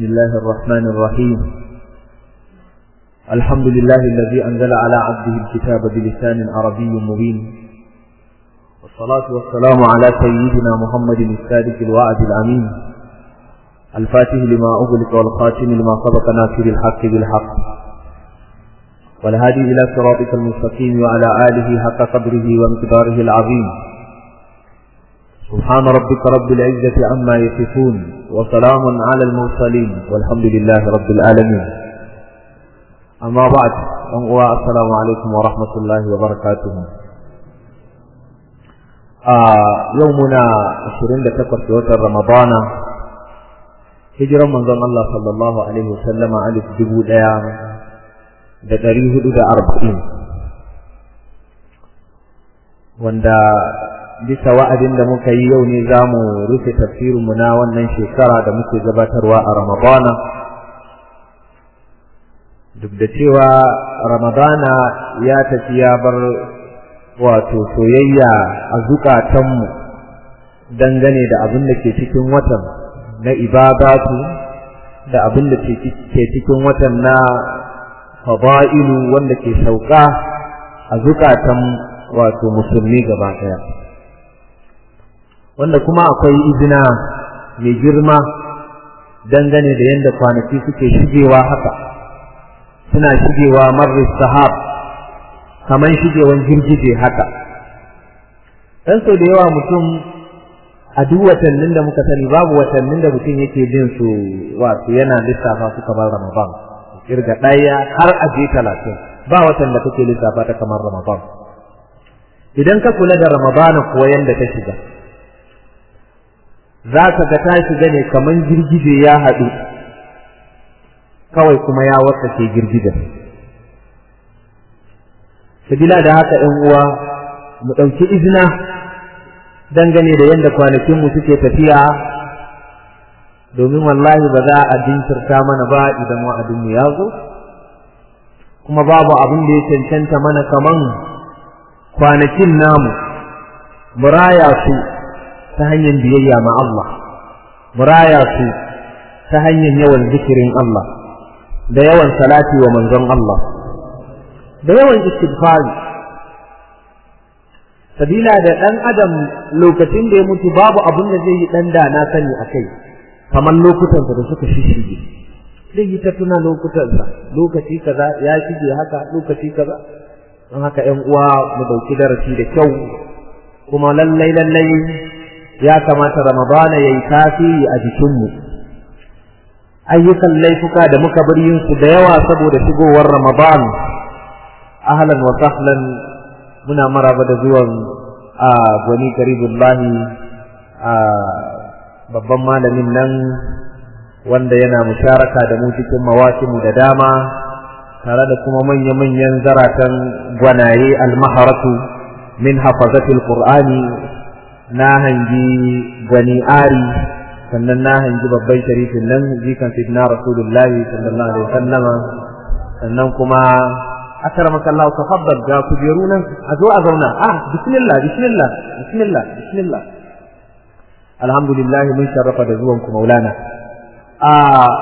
بسم الله الرحمن الرحيم الحمد لله الذي أنزل على عبده الكتاب بلسان عربي مبين والصلاة والسلام على سيدنا محمد السادس الوعد الأمين الفاتح لما أغلق والخاتم لما سبق ناصر الحق بالحق والهادي إلى صراطك المستقيم وعلى آله حق قدره ومقداره العظيم سبحان ربك رب العزة عما يصفون وسلام على المرسلين والحمد لله رب العالمين أما بعد أنقوى السلام عليكم ورحمة الله وبركاته آه يومنا عشرين لتقر في وتر رمضان هجرا من ظن الله صلى الله عليه وسلم على جبود أيام da ɗari hudu da arba'in wanda bisa wa'adin da muka yi yau ne za mu rufe tafsirinmu na wannan shekara da muke gabatarwa a ramadana duk da cewa ramadana ya tafi ya bar wato soyayya a zukatanmu dangane da abin da ke cikin watan na ibadatu da abin da ke cikin watan na fada'ilu wanda ke sauka a zukatan wato musulmi gaba ɗaya wanda kuma akwai izina mai girma dangane da yadda kwanaki suke shigewa haka suna shigewa marar sahab kamar shigewan girgije haka dan sau da yawa mutum a duk watannin da muka sani babu watannin da mutum yake jin su wato yana lissafa su kamar ramadan kirga ɗaya har a je talatin ba watan da kake lissafa ta kamar ramadan idan ka kula da ramadana kuwa yanda ta shiga za ka ga ta shiga ne kamar girgije ya haɗu kawai kuma ya ke girgijen sabila da haka ɗan uwa mu ɗauki izina dangane da yadda kwanakinmu suke tafiya domin wallahi ba za a jinkirta mana ba idan wa'adinmu ya zo kuma babu abin da ya cancanta mana kaman kwanakin namu muraya su ta hanyar biyayya ma Allah muraya su ta hanyar yawan zikirin Allah da yawan salati wa manzon Allah da yawan istighfari sabila da ɗan adam lokacin da ya mutu babu abin da zai yi ɗan da na sani a kai kamar lokutansa da suka shishige zai yi ta tuna lokutansa lokaci kaza ya shige haka lokaci kaza don haka ƴan uwa mu dauki darasi da kyau kuma lallai lallai ya kamata ramadana yayi tasiri a jikinmu ayyukan laifuka da muka bar yin su da yawa saboda shigowar ramadan ahlan wa sahlan muna maraba da zuwan a gwani karibullahi a babban malamin nan wanda yana musharaka da mu cikin mawasimu da dama tare da kuma manya-manyan zaratan gwanaye almaharatu min hafazatil qur'ani na hangi gwani ari sannan na hangi babban sharifin nan jikan sidna rasulullahi sallallahu alaihi wasallama sannan kuma akramaka Allah tafaddal ga kujeru nan a zo a zauna ah bismillah bismillah bismillah bismillah alhamdulillah mun sharrafa da zuwanku maulana a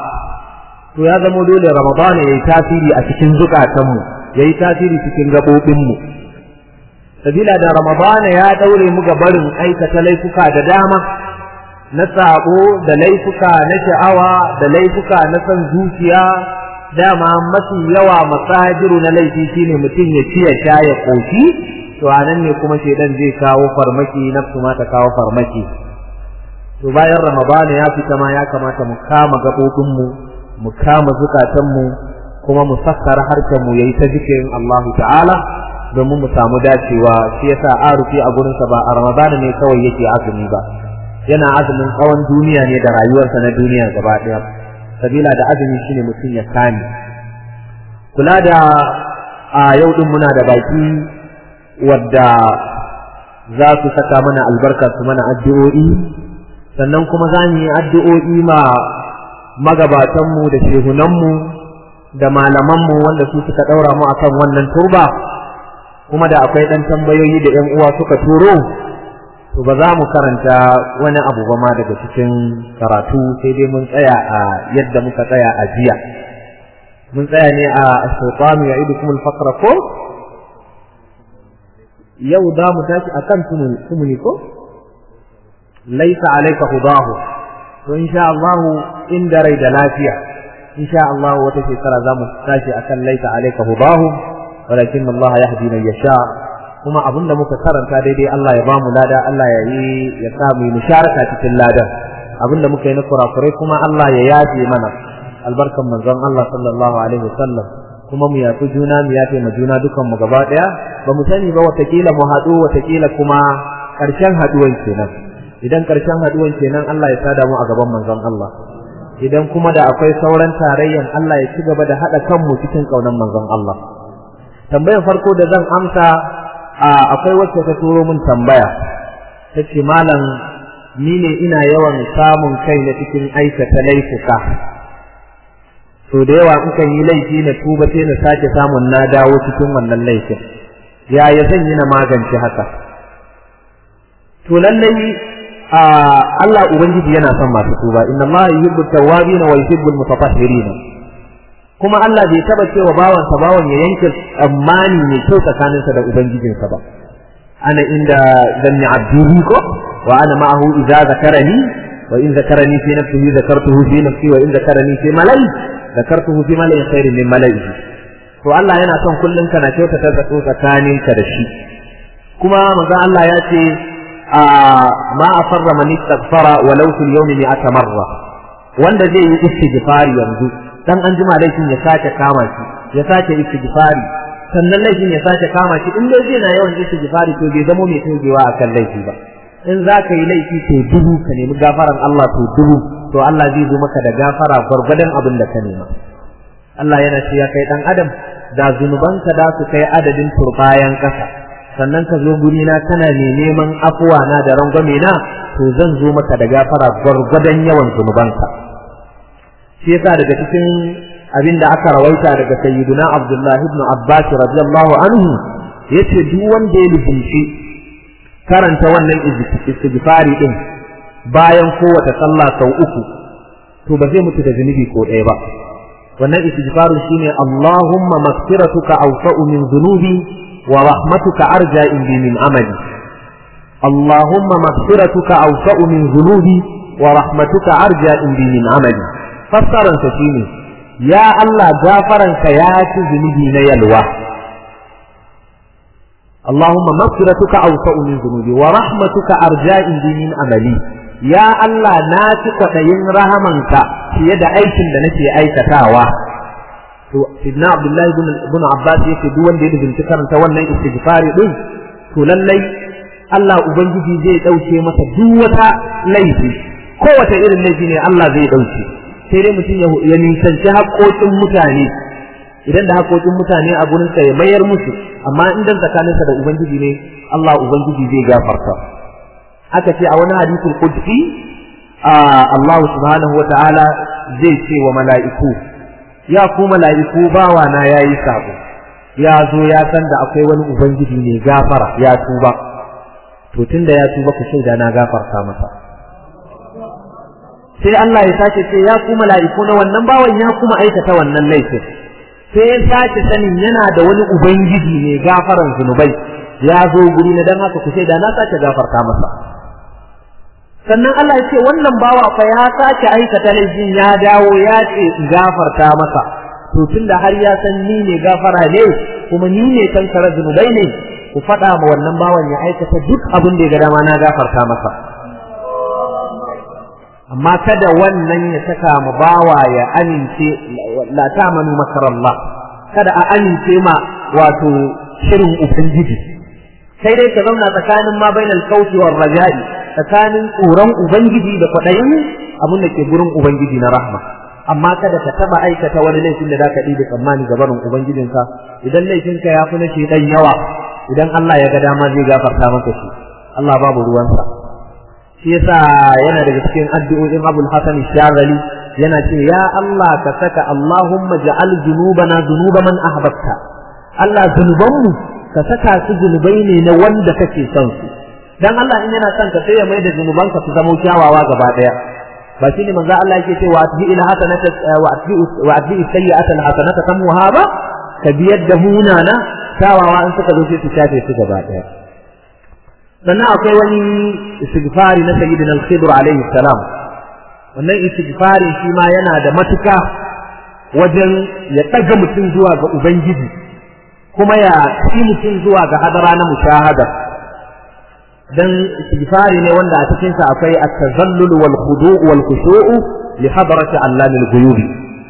to ya zama dole ramadan ya yi tasiri a cikin zukatanmu ya yi tasiri cikin gaɓoɓinmu sabila da ramadan ya ɗaure mu ga barin aikata laifuka da dama na sabo da laifuka na sha'awa da laifuka na son zuciya dama mafi yawa masajiru na laifi shine mutum ya ci ya sha ya koshi to anan ne kuma shedan zai kawo farmaki nafsu ma ta kawo farmaki to bayan ramadana ya fita ma ya kamata mu kama gaɓoɓinmu mu kama zukatanmu kuma mu sakkara harkarmu ya yi ta zikirin Allah ta'ala domin mu samu dacewa shi yasa arufi a gurinsa ba a ramadana ne kawai yake azumi ba yana azumin tsawon duniya ne da rayuwarsa na duniya gaba ɗaya sabila da azumi shine mutum ya kame kula da a yau din muna da baki wadda za su saka mana albarka su mana addu'o'i sannan kuma za mu yi addu'o'i ma magabatanmu da shehunanmu da malamanmu wanda su suka ɗaura mu akan wannan turba kuma da akwai ɗan tambayoyi da ‘yan uwa suka turo to ba za mu karanta wani abu ba ma daga cikin karatu sai dai mun tsaya a yadda muka tsaya a jiya mun tsaya ne a shaytanu ya'idukum al-faqra ko yau da mu tashi akan tumuni ko laisa alayka hudahu to insha Allah inda rai da lafiya insha Allah wata shekara za mu tashi akan laisa alayka hudahu walakin Allah yahdi man yasha kuma abinda muka karanta daidai Allah ya bamu lada Allah ya yi ya sa mu musharaka cikin ladan abinda muka yi na kurakurai kuma Allah ya yafe mana albarkan manzon Allah sallallahu alaihi wasallam kuma mu yafi juna mu yafe ma juna dukan mu gaba daya ba mu sani ba watakila mu haɗu watakila kuma ƙarshen haɗuwan kenan idan ƙarshen haɗuwan kenan Allah ya sada mu a gaban manzon Allah idan kuma da akwai sauran tarayyan Allah ya ci gaba da haɗa kanmu cikin ƙaunar manzon Allah tambayar farko da zan amsa akwai wacce ta turo min tambaya ta ce malam ni ne ina yawan samun kai na cikin aikata laifuka so da yawa kukan yi laifi na tuba sai na sake samun na dawo cikin wannan laifin yaya zan yi na magance haka to lallai Allah ubangiji yana son masu tuba inna Allah yuhibbu tawwabin wa yuhibbu mutatahhirin kuma Allah bai taba cewa bawansa bawan ya yanke tsammani mai kyau tsakaninsa da ubangijinsa ba ana inda zanni abdi ko wa ana ma'ahu idza zakarani wa in zakarani fi nafsihi zakartuhu fi nafsi wa in zakarani fi malai zakartuhu fi malai khairin min malaihi to Allah yana son kullun kana kyautata zato tsakaninka da shi kuma manzo Allah ya ce ma afarra man istaghfara walau fil yawmi mi'ata marra wanda zai yi istighfari yanzu dan an jima laifin ya sake kama shi ya sake istighfari sannan laifin ya sake kama shi in dai zai na yawan istighfari to bai zamo mai togewa akan laifi ba in za ka yi laifi to dubu ka nemi gafaran Allah to dubu to Allah zai zo maka da gafara gwargwadon abin da ka nema Allah yana ce ya kai dan adam da zunubanka da su kai adadin turbayan kasa sannan ka zo guri na kana ne neman afuwa na da rangwame na to zan zo maka da gafara gwargwadon yawan zunubanka shi yasa daga cikin abin da aka rawaita daga sayyiduna Abdullahi ibn Abbas radiyallahu anhu yace duk wanda ya lubunci karanta wannan istighfari din bayan kowace sallah sau uku to ba zai mutu da zunubi ko ɗaya ba wannan istighfaru shine Allahumma maghfiratuka awsa'u min dhunubi wa rahmatuka arja indi min amali Allahumma maghfiratuka awsa'u min dhunubi wa rahmatuka arja indi min amali fassaran sa shine ya Allah gafaranka ya ci zunubi na yalwa Allahumma maghfiratuka awsa'u min dhunubi wa rahmatuka arja indi min amali ya Allah na ci kwaɗayin rahamanka fiye da aikin da nake aikatawa to sidna abdullahi ibn abbas yake duk wanda ya dinga karanta wannan istighfari din to lallai Allah ubangiji zai dauke masa duk wata laifi kowace irin laifi ne Allah zai dauke sai dai mutum ya nisanci haƙoƙin mutane idan da haƙoƙin mutane a gurin sa ya mayar musu amma in dan tsakaninsa da ubangiji ne Allah ubangiji zai gafarta aka ce a wani hadisul qudsi Allah subhanahu wa ta'ala zai ce wa mala'iku ya ku mala'iku bawa na yayi sabo ya zo ya san da akwai wani ubangiji ne gafara ya tuba to tunda ya tuba ku shaida na gafarta masa sai Allah ya sake ce ya ku mala'iku na wannan bawan ya kuma aikata wannan laifin sai ya sake sanin yana da wani ubangiji ne gafaran zunubai ya zo guri na dan haka ku shaida na sake gafarta masa sannan Allah ya ce wannan bawa fa ya sake aikata laifin ya dawo ya ce gafarta masa to tunda har ya san ni ne gafara ne kuma ni ne kankara zunubai ne ku faɗa ma wannan bawan ya aikata duk abin da ya ga dama na gafarta masa amma kada wannan ya saka ma bawa ya amince la ta'manu makarallah kada a amince ma wato shirin ubangiji sai dai ka zauna tsakanin ma bainal kauti war raja'i tsakanin tsoron ubangiji da kwaɗayin abin da ke gurin ubangiji na rahma amma kada ka taba aikata wani laifin da zaka ɗibe tsammani ga barin ubangijinka idan laifinka ya fi na shedan yawa idan Allah ya ga dama zai gafarta maka shi Allah babu ruwansa shi yasa yana daga cikin addu'o'in Abul Hasan Shazali yana ce ya Allah ka saka Allahumma ja'al zunubana zunuba man ahbabta Allah zunubanmu ka saka su zunubai ne na wanda kake son su dan Allah in yana son ka sai ya mai da zunubanka su zama kyawawa gaba daya ba shi ne manzo Allah yake cewa atbi ila hasanata wa atbi wa atbi sayyi'ata hasanata tamuha ba ka biyar da munana kyawawa in suka zo sai su shafe su gaba daya sannan akwai wani istighfari na sayyidina al-khidr alayhi salam wannan istighfari shi ma yana da matuka wajen ya ɗaga mutum zuwa ga ubangiji kuma ya ci mutum zuwa ga hadara na mushahada dan istighfari ne wanda a cikin sa akwai at-tazallul wal khudu' wal khushu'u li hadrati allamil ghuyub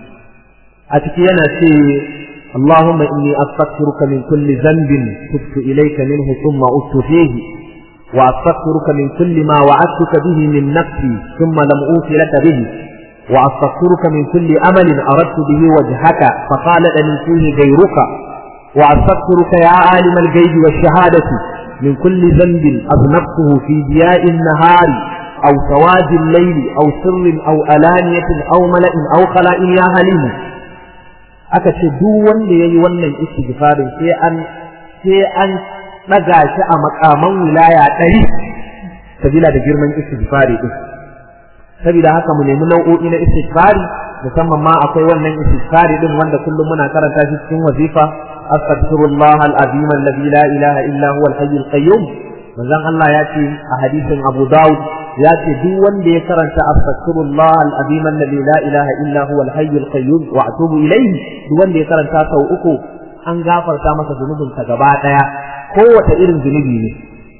a ciki yana ce اللهم إني أستغفرك من كل ذنب تبت إليك منه ثم أت فيه وأستغفرك من كل ما وعدتك به من نفسي ثم لم أوف لك به وأستغفرك من كل أمل أردت به وجهك فقال لي فيه غيرك وأستغفرك يا عالم الغيب والشهادة من كل ذنب أذنبته في ضياء النهار أو سواد الليل أو سر أو ألانية أو ملأ أو خلاء يا هليم aka ce duk wanda yayi wannan istighfarin sai an sai an daga shi a makaman wilaya ɗari sabila da girman istighfari din saboda haka mu nemi nau'o'i na istighfari musamman ma akwai wannan istighfari din wanda kullum muna karanta shi cikin wazifa astaghfirullah al-azim alladhi la ilaha illa huwa al-hayy al-qayyum manzon Allah ya ce a hadisin Abu Dawud ya ce duk wanda ya karanta astaghfirullah al-azim alladhi la ilaha illa huwa al-hayy al-qayyum wa atubu ilayhi duk wanda ya karanta sau uku an gafarta masa zunubinsa gaba daya kowace irin zunubi ne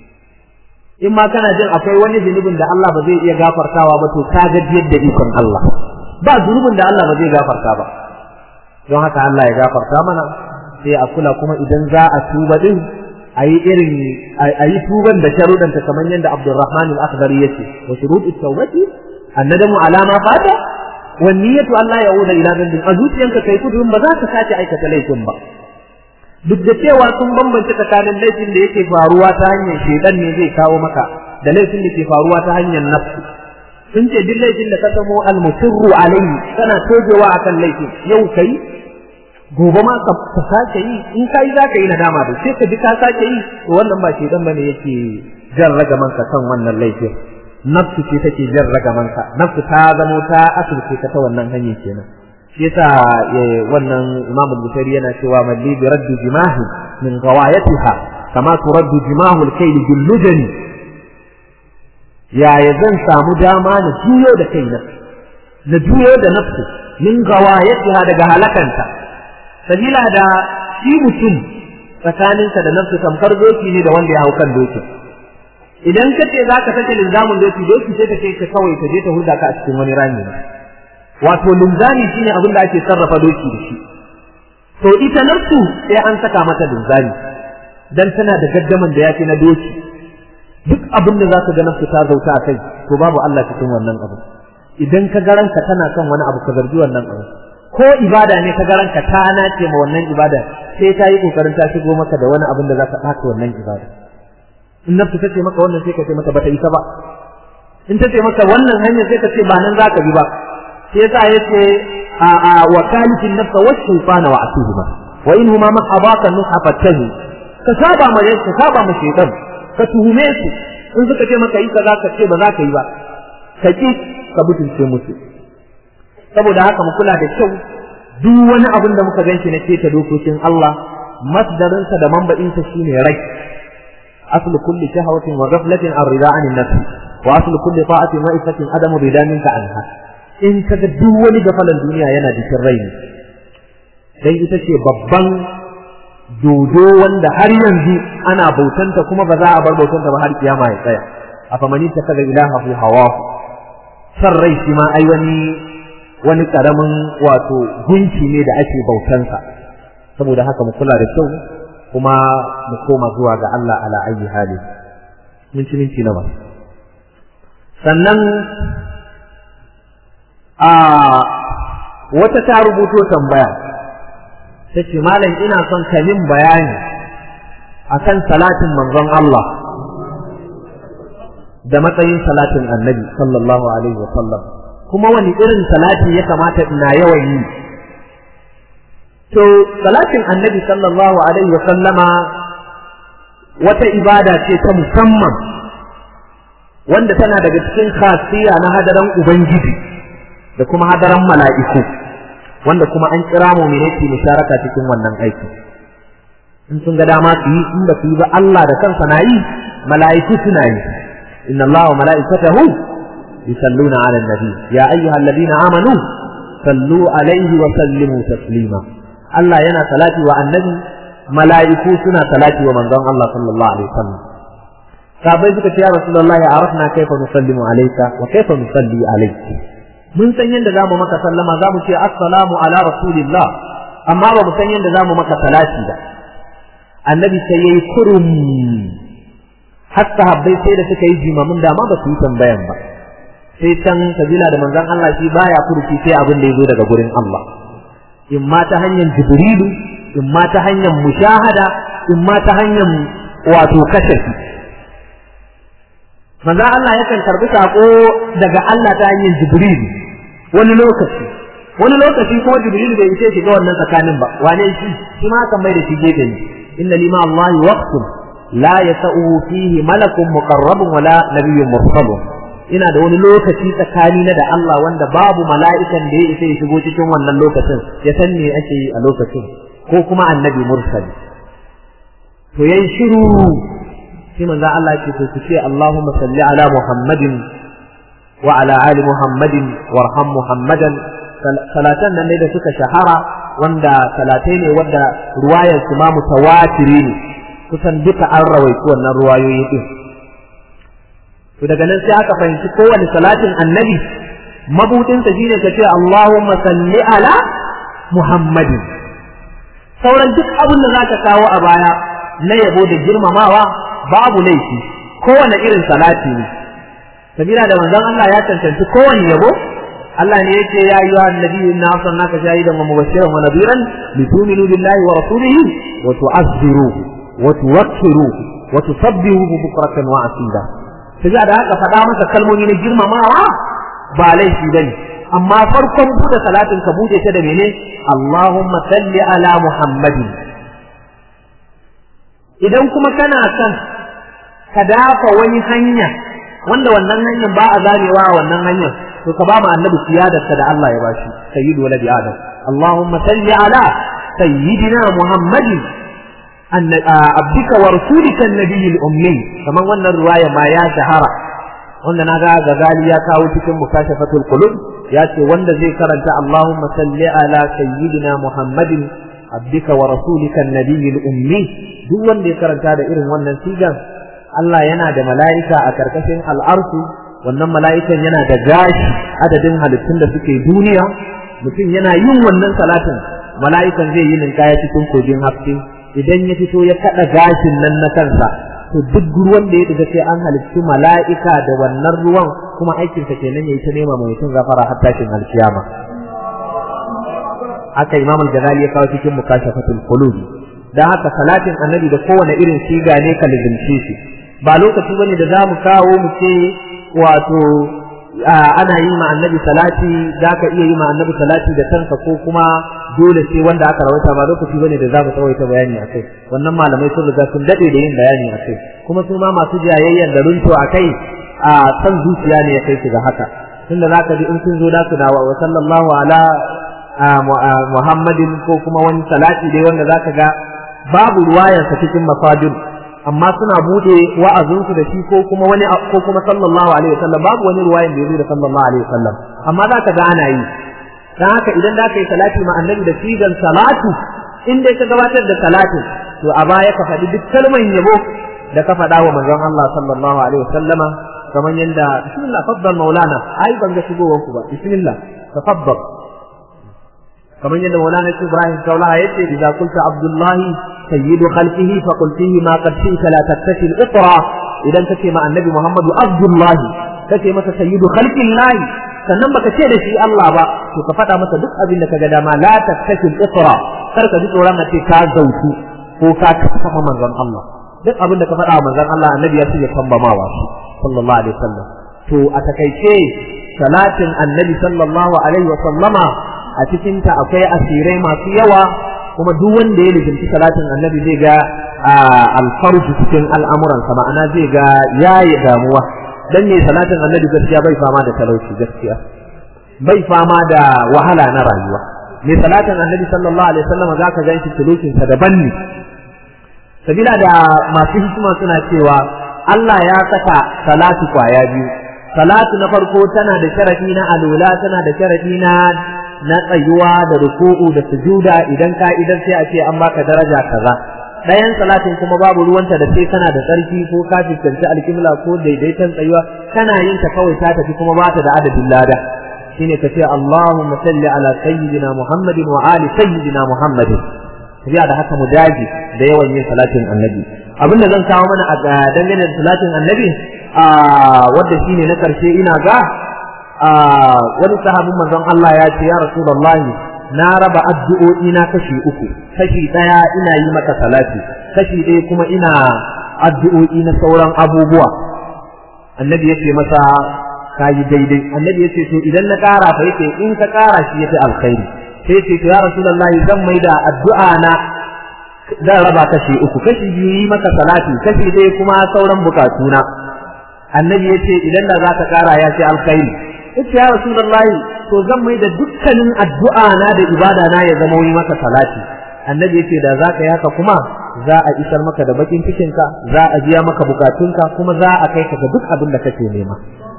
in ma kana jin akwai wani zunubin da Allah ba zai iya gafartawa ba to ka ga yadda ikon Allah ba zunubin da Allah ba zai gafarta ba don haka Allah ya gafarta mana sai a kula kuma idan za a tuba din a yi irin a yi tuban da sharudanta kamar yadda Abdulrahman al-Akhdari yace wa shurutut tawbati annadamu ala ma fata wa niyyatu Allah ya'uda ila dhanbin a zuciyanka kai kudin ba za ka sace aikata laifin ba duk da cewa sun bambance tsakanin laifin da yake faruwa ta hanyar shedan ne zai kawo maka da laifin da ke faruwa ta hanyar nafsu sun ce duk laifin da ka samo almusirru alayhi kana tojewa akan laifin yau kai gobe ma ka sake yi in kai za ka yi nadama da sai ka ji ka sake yi to wannan ba shedan bane yake jan ragaman ka kan wannan laifin nafsu ce take jan ragaman ka nafsu ta zamo ta asirce ka ta wannan hanyar kenan shi yasa wannan Imam Bukhari yana cewa malli bi raddu jimahi min ghawayatiha kama turaddu jimahu al-kayl bil lujani ya zan samu dama na juyo da kaina na juyo da nafsu min ghawayatiha daga halakanta sabila da shi mutum tsakaninsa da nafsu tamkar doki ne da wanda ya hau kan dokin idan ka ce za ka sake linzamin doki doki sai ta ce ka kawai ta je ta hulda ka a cikin wani rami wato linzami shine abin da ake sarrafa doki da shi to ita nafsu sai an saka mata linzami dan tana da gaddaman da yafi na doki duk abin da zaka ga nafsu ta zauta a kai to babu Allah cikin wannan abu idan ka ga ranka tana kan wani abu ka zargi wannan abu ko ibada ne ka ga ranka ta nace ma wannan ibada sai ta yi kokarin ta shigo maka da wani abin da zaka ɓata wannan ibada in nafsu ta ce maka wannan sai ka ce mata bata isa ba in ta ce maka wannan hanyar sai ka ce ba nan zaka bi ba sai yasa yace a a wa kalifin nafsa wa shaytana wa atuhuma wa in huma ma abaka nuha fatahu ka saba ma ka saba ma shaytan ka tuhume su in suka ce maka yi kaza ka ce ba za ka yi ba ka ki ka butulce musu saboda haka mu kula da kyau duk wani abin da muka ganshi na keta dokokin Allah masdarinsa da mamba'insa shine rai aslu kulli shahawatin wa ghaflatin an rida anin nafsi wa aslu kulli ta'atin wa ifatin adamu rida minka anha in kaga duk wani gafalan duniya yana jikin rai ne dan ita ce babban dodo wanda har yanzu ana bautanta kuma ba za a bar bautanta ba har kiyama ya tsaya afamani ta kaga ilahahu hawahu san rai shi ma ai wani wani karamin wato gunki ne da ake bautansa saboda haka mu kula da kyau kuma mu koma zuwa ga Allah ala ayi hali minti minti nawa sannan a wata ta rubuto tambaya ta ce malam ina son ka min bayani akan salatin manzon Allah da matsayin salatin annabi sallallahu alaihi wa sallam kuma wani irin salati ya kamata ina yawan yi to salatin annabi sallallahu alaihi wa sallama wata ibada ce ta musamman wanda tana daga cikin khasiya na hadaran ubangiji da kuma hadaran mala'iku wanda kuma an kira mu ne musharaka cikin wannan aiki in sun ga dama su yi in ba su yi ba Allah da kansa na yi mala'iku suna yi inna Allah wa mala'ikatahu yusalluna 'alan nabi ya ayyuhalladhina amanu sallu alaihi wa sallimu taslima Allah yana salati wa annabi mala'iku suna salati wa manzon Allah sallallahu alaihi wasallam sahabbai suka ce ya rasulullahi arafna kaifa nusallimu alayka wa kaifa nusalli alayki mun san yadda zamu maka sallama zamu ce assalamu ala rasulillah amma ba mu san yadda zamu maka salati ba annabi sai yayi kurum har sahabbai sai da suka yi jimamin da ma ba su yi tambayan ba sai can sabila da manzon Allah shi baya furuci sai abin da ya zo daga gurin Allah in ma ta hanyar jibrilu in ma ta hanyar mushahada in ma ta hanyar wato kashafi manzo Allah yakan karbi sako daga Allah ta hanyar jibrilu wani lokaci wani lokaci kuma jibrilu bai ce shiga wannan tsakanin ba wane shi shi ma kan mai da shi gefe ne inna lima Allah waqtun la yasau fihi malakun muqarrabun wala nabiyyun mursalun ina da wani lokaci tsakani na da Allah wanda babu mala'ikan da ya isa ya shigo cikin wannan lokacin ya san me ake yi a lokacin ko kuma annabi mursali to yayi shiru sai manzo Allah ce to ce Allahumma salli ala Muhammadin wa ala ali Muhammadin warham Muhammadan salatan nan ne da suka shahara wanda salatai ne wanda ruwayar su ma mutawatiri ne kusan duka an rawaitu wannan ruwayoyi din to daga nan sai aka fahimci kowane salatin annabi mabudinsa shine ka ce Allahumma salli ala Muhammadin sauran duk abin da zaka kawo a baya na yabo da girmamawa babu laifi kowane irin salati ne sabila da manzon Allah ya cancanci kowane yabo Allah ne yake ya yi wa annabi inna arsalnaka shahidan wa mubashiran wa nadiran litu'minu billahi wa rasulihi wa tu'azziruhu wa tuwakkiruhu wa tusabbihuhu bukratan wa asila sai da haka faɗa masa kalmomi na girmamawa ba laifi bane amma farkon buɗe salatin ka buɗe ta da mene Allahumma salli ala Muhammadin idan kuma kana son ka dafa wani hanya wanda wannan hanyar ba a zamewa a wannan hanyar to ka ba mu annabi siyadarsa da Allah ya bashi sayyidu waladi adam Allahumma salli ala sayyidina Muhammadin abdika wa rasulika annabiyil ummi kaman wannan riwaya ma ya shahara wanda na ga gazali ya kawo cikin mukashafatul qulub ya ce wanda zai karanta Allahumma salli ala sayyidina Muhammadin abdika wa rasulika annabiyil ummi duk wanda ya karanta da irin wannan sigan Allah yana da mala'ika a karkashin al'arsu wannan mala'ikan yana da gashi adadin halittun da suke duniya mutum yana yin wannan salatin mala'ikan zai yi ninkaya cikin kogin haske idan ya fito ya kada gashin nan na kansa to duk ruwan da ya daga sai an halittu mala'ika da wannan ruwan kuma aikinsa kenan yayi ta nema mai mutum gafara har tashin alkiyama haka imam al-ghazali ya kawo cikin mukashafatul qulub dan haka salatin annabi da kowane irin siga ne ka lizince shi ba lokaci bane da zamu kawo mu ce wato ana yi ma annabi salati za ka iya yi ma annabi salati da kanka ko kuma dole sai wanda aka rawaita ba lokaci bane da za mu tsawaita bayani a kai wannan malamai sun riga sun dade da yin bayani a kai kuma su ma masu jayayyan da runto a kai a san zuciya ne ya kai su ga haka tunda za ka ji in sun zo da su dawa wa sallallahu ala muhammadin ko kuma wani salati dai wanda za ka ga babu ruwayarsa cikin masadir amma suna bude wa'azinsu da shi ko kuma wani ko kuma sallallahu alaihi wasallam babu wani ruwayan da yazo da sallallahu alaihi wasallam amma za ka ga ana yi dan haka idan za ka yi salati ma annabi da sigan salatu in dai ka gabatar da salatin to a baya ka faɗi duk kalman yabo da ka faɗa wa manzon Allah sallallahu alaihi wasallama kamar yanda bismillah faddal maulana ai ban ga shigowar ku ba bismillah tafaddal kamar yadda maulana Ibrahim Kaulaha yace idza qulta abdullahi sayyidu khalqihi fa qul fihi ma qad shi'ta la tattashi al-itra idan kace ma annabi Muhammadu abdullahi kace masa sayyidu khalqillahi sannan baka ce da shi Allah ba to ka faɗa masa duk abin da kaga dama la tattashi al-itra kar ka ji tsoron a ce ka zautu ko ka kafa manzon Allah duk abin da ka faɗa wa manzon Allah annabi ya ce ya tambamawa shi sallallahu alaihi wasallam to a takaice salatin annabi sallallahu alaihi wasallama a cikinta akwai asirai masu yawa kuma duk wanda ya lizinci salatin annabi zai ga alfarju cikin al'amuransa ma'ana zai ga yayi damuwa dan me salatin annabi gaskiya bai fama da talauci gaskiya bai fama da wahala na rayuwa me salatin annabi sallallahu alaihi wasallam zaka ganshi sulukin sa daban ne sabila da masu hikima suna cewa Allah ya saka salatu kwaya biyu salatu na farko tana da sharadi na alula tana da sharadi na na tsayuwa da ruku'u da sujuda idan ka idan sai a ce an baka daraja kaza ɗayan salatin kuma babu ruwanta da sai kana da tsarki ko ka fuskanci alkimla ko daidaiton tsayuwa kana yin ta kawai ta tafi kuma ba ta da adadin lada shine ka ce Allahumma salli ala sayyidina Muhammadin wa ali sayyidina Muhammadin tafiya da haka mu dage da yawan yin salatin annabi abinda zan kawo mana a dangane da salatin annabi a wanda shine na karshe ina ga a wani sahabin manzon Allah ya ce ya rasulullahi na raba addu'o'i na kashi uku kashi daya ina yi maka salati kashi ɗaya kuma ina addu'o'i na sauran abubuwa annabi yace masa kayi daidai annabi yace to idan na ƙara fa yace in ka ƙara shi yafi alkhairi sai yace to ya rasulullahi zan maida addu'a na zan raba kashi uku kashi biyu yi maka salati kashi ɗaya kuma sauran bukatuna annabi yace idan da za ka ƙara ya ce alkhairi yace ya rasulullahi to zan mai da dukkanin addu'a na da ibada na ya zama wani maka salati annabi yace da za ka yi haka kuma za a isar maka da bakin cikinka za a biya maka bukatunka kuma za a kai ka ga duk abin da kake nema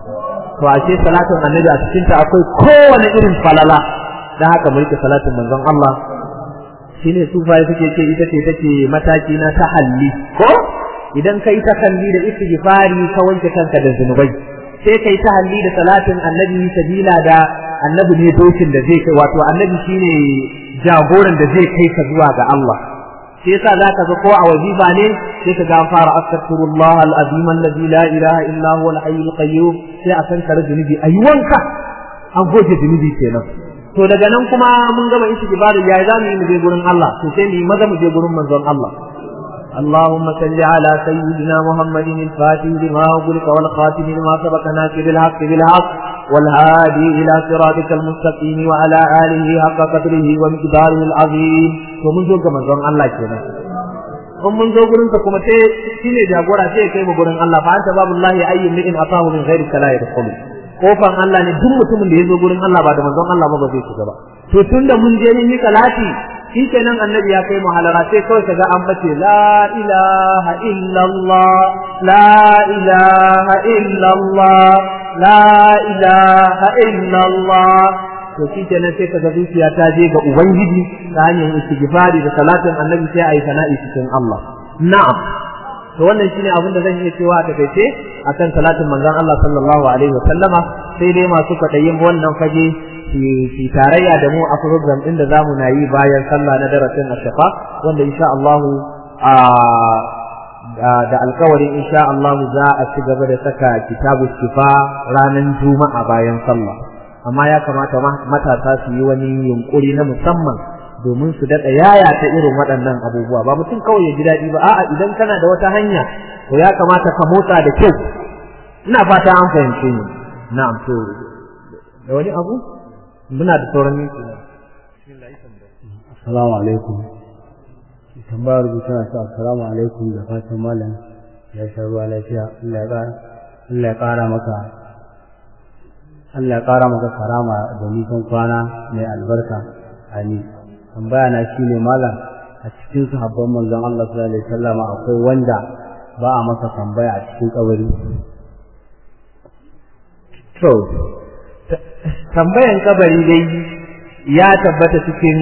to ashe salatin annabi a cikin ta akwai kowane irin falala dan haka mu rike salatin manzon Allah shine sufaye suke ce ita ce take mataki na tahalli ko idan kai tahalli da istighfari ka wanke kanka da zunubai sai kai tahalli da salatin annabi sabila da annabi ne dokin da zai kai wato annabi shine jagoran da zai kai ka zuwa ga Allah sai yasa zaka ga ko a wajiba ne sai ka ga an fara astaghfirullah al-azim alladhi la ilaha illa huwa al-hayyul qayyum sai a san kare zunubi ayi wanka an goge zunubi kenan to daga nan kuma mun gama istighfar yayi zamu yi mu je gurin Allah to sai mu maza mu je gurin manzon Allah اللهم صل على سيدنا محمد الفاتح لما أغلق والخاتم لما سبق ناصر الحق بالحق والهادي إلى صراطك المستقيم وعلى آله حق قدره ومقداره العظيم ومن ذوق من ذوق الله كنا in mun zo gurin kuma sai shine jagora sai kai mu gurin Allah fa anta babullahi ayyin min atahu min ghairi kala yadkhulu kofan Allah ne duk mutumin da ya zo gurin Allah ba da manzon Allah ba ba zai shiga ba to tunda mun je ni salati shikenan annabi ya kai mu halara sai kawai kaga an bace la ilaha illallah la ilaha illallah la ilaha illallah to shikenan sai kaga zuciya ta je ga ubangiji ta hanyar istighfari da salatin annabi sai ayi sana'i cikin Allah na'am to wannan shine abin da zan iya cewa a takaice akan salatin manzon Allah sallallahu alaihi wasallama sai dai masu kwaɗayin wannan fage fi tarayya da mu a program din da zamu na yi bayan sallah na darasin ashafa wanda insha Allah da alkawarin insha Allah za a ci gaba da saka kitabu shifa ranar juma'a bayan sallah amma ya kamata matasa su yi wani yunkuri na musamman domin su daɗa yaya ta irin waɗannan abubuwa ba mutum kawai ya ji daɗi ba a'a idan kana da wata hanya to ya kamata ka motsa da kyau ina fata an fahimce ni na'am to da wani abu muna da sauran minti ne assalamu alaikum tambayar rubuta na assalamu alaikum da fatan malam ya sha ruwa lafiya Allah ya ƙara maka Allah ya ƙara maka karama da nisan kwana mai albarka amin tambaya na shine malam a cikin sahabban manzon Allah sallallahu alaihi wasallam akwai wanda ba a masa tambaya a cikin kabari to tambayan kabari dai ya tabbata cikin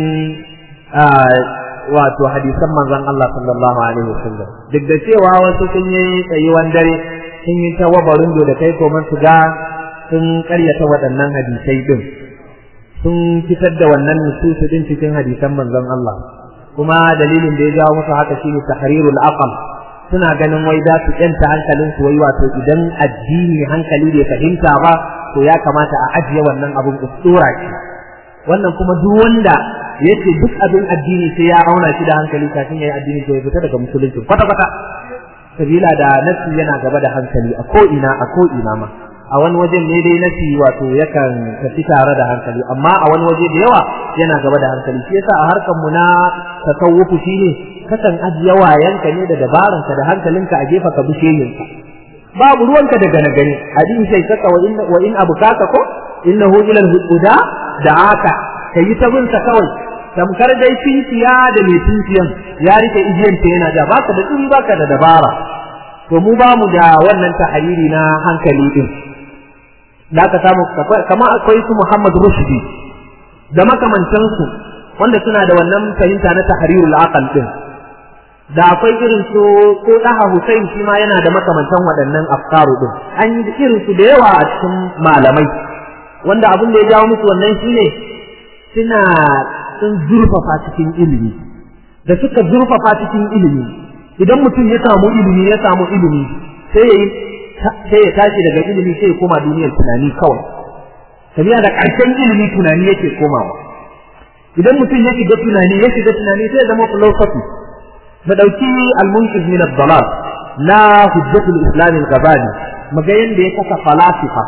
wato hadisan manzon Allah sallallahu alaihi wasallam duk da cewa wasu sun yi tsayuwan dare sun yi ta wabarin da kai koman su ga sun karyata waɗannan hadisai din sun fitar da wannan nususu din cikin hadisan manzon Allah kuma dalilin da ya jawo musu haka shine tahrirul aql suna ganin wai za su kyanta hankalin su wai wato idan addini hankali bai fahimta ba to ya kamata a ajiye wannan abun ustura ce wannan kuma duk wanda yace duk abin addini sai ya auna shi da hankali kafin yayi addini to ya fita daga musulunci kwata kwata sabila da nafsi yana gaba da hankali a ko ina a ko ina ma a wani wajen ne dai nafsi wato yakan tafi tare da hankali amma a wani waje da yawa yana gaba da hankali shi yasa a harkar mu na tasawufu shine kasan ajiye wayanka ne da dabaranka da hankalinka a gefa ka bishe yinka babu ruwanka da gane gane hadin sai saka wa in wa in abukaka ko innahu ila al-huda da'aka kayi ta bin sa kawai tamkar dai tinkiya da mai tinkiyan ya rike igiyan ta yana da baka da tsuri baka da dabara to mu ba mu da wannan tahariri na hankali din da aka samu kama akwai su Muhammad Rushdi da makamantansu wanda suna da wannan fahimta na tahrirul aqal din da akwai irin su ko daha Hussein shi ma yana da makamantan waɗannan afkaru din an yi irin su da yawa a cikin malamai wanda abin da ya jawo musu wannan shine suna sun zurfafa cikin ilimi da suka zurfafa cikin ilimi idan mutum ya samu ilimi ya samu ilimi sai ya sai ya tashi daga ilimi sai ya koma duniyar tunani kawai tabiya da ƙarshen ilimi tunani yake komawa idan mutum ya shiga tunani ya shiga tunani sai ya zama philosophy mu dauki al-munqiz min ad-dalal la hujjatul islam al-ghazali maga yanda ya kasa falasifa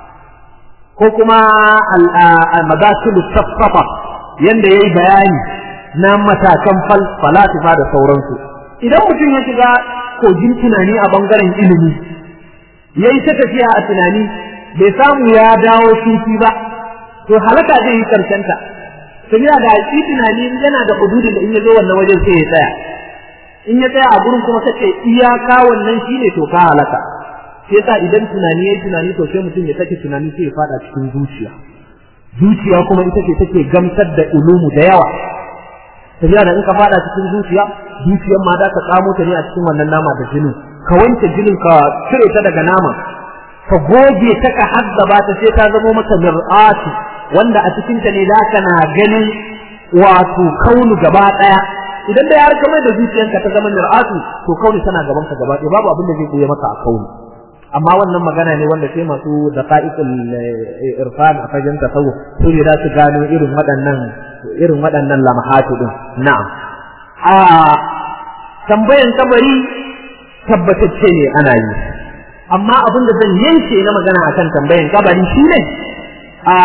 ko kuma al-madakhil as-safsafa yanda yayi bayani na matakan falasifa da sauransu idan mutum ya shiga kogin tunani a bangaren ilimi yayi ta tafiya a tunani bai samu ya dawo sufi ba to halaka zai yi karshen ta sabiya da shi tunani yana da hududin da in ya zo wannan wajen sai ya tsaya in ya tsaya a gurin kuma kace iyaka wannan shine to ka halaka sai yasa idan tunani yayi tunani to sai mutum ya sake tunani sai ya fada cikin zuciya zuciya kuma ita ce take gamsar da ulumu da yawa tafiya da in ka fada cikin zuciya zuciyar ma za ka tsamo ta ne a cikin wannan nama da jinin ka wanke jinin ka cire ta daga nama ka goge ta ka haddaba ta sai ta zama maka mir'atu wanda a cikin ta ne za ka na ganin wato kaunu gaba daya idan da ya rika mai da zuciyanka ta zama mir'atu to kauni tana gaban ka gaba ɗaya babu abin da zai goye maka a kauni amma wannan magana ne wanda sai masu daqa'iqul irfan a fagen tasawuf su ne za su gano irin waɗannan irin waɗannan lamahatu din na'am a tambayan kabari tabbatacce ne ana yi amma abin da zan yanke na magana akan tambayan kabari shine a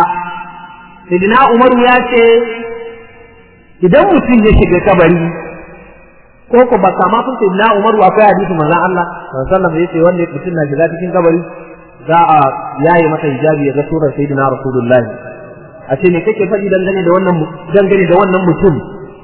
Sidina Umaru ya ce idan mutum ya shiga kabari ko ko ba kama sun ce na Umaru akwai hadisi manzon Allah sallallahu alaihi wasallam yace wanda mutum na shiga cikin kabari za a yaye masa hijabi ya ga surar sayyidina rasulullahi a ce me kake faɗi dangane da wannan dangane da wannan mutum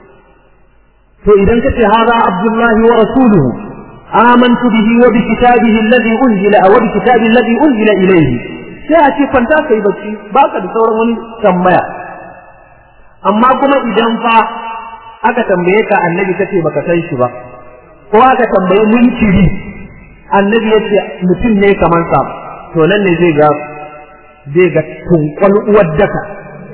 to idan kace hada abdullahi wa rasuluhu amantu bihi wa bi kitabihi alladhi unzila wa bi kitabi alladhi unzila ilayhi sai a ce kwanta kai bacci baka da sauran wani tambaya amma kuma idan fa aka tambaye ka annabi kace baka san shi ba ko aka tambaye munkiri annabi yace mutum ne kaman sa to nan ne zai ga zai ga tunkwal uwar daka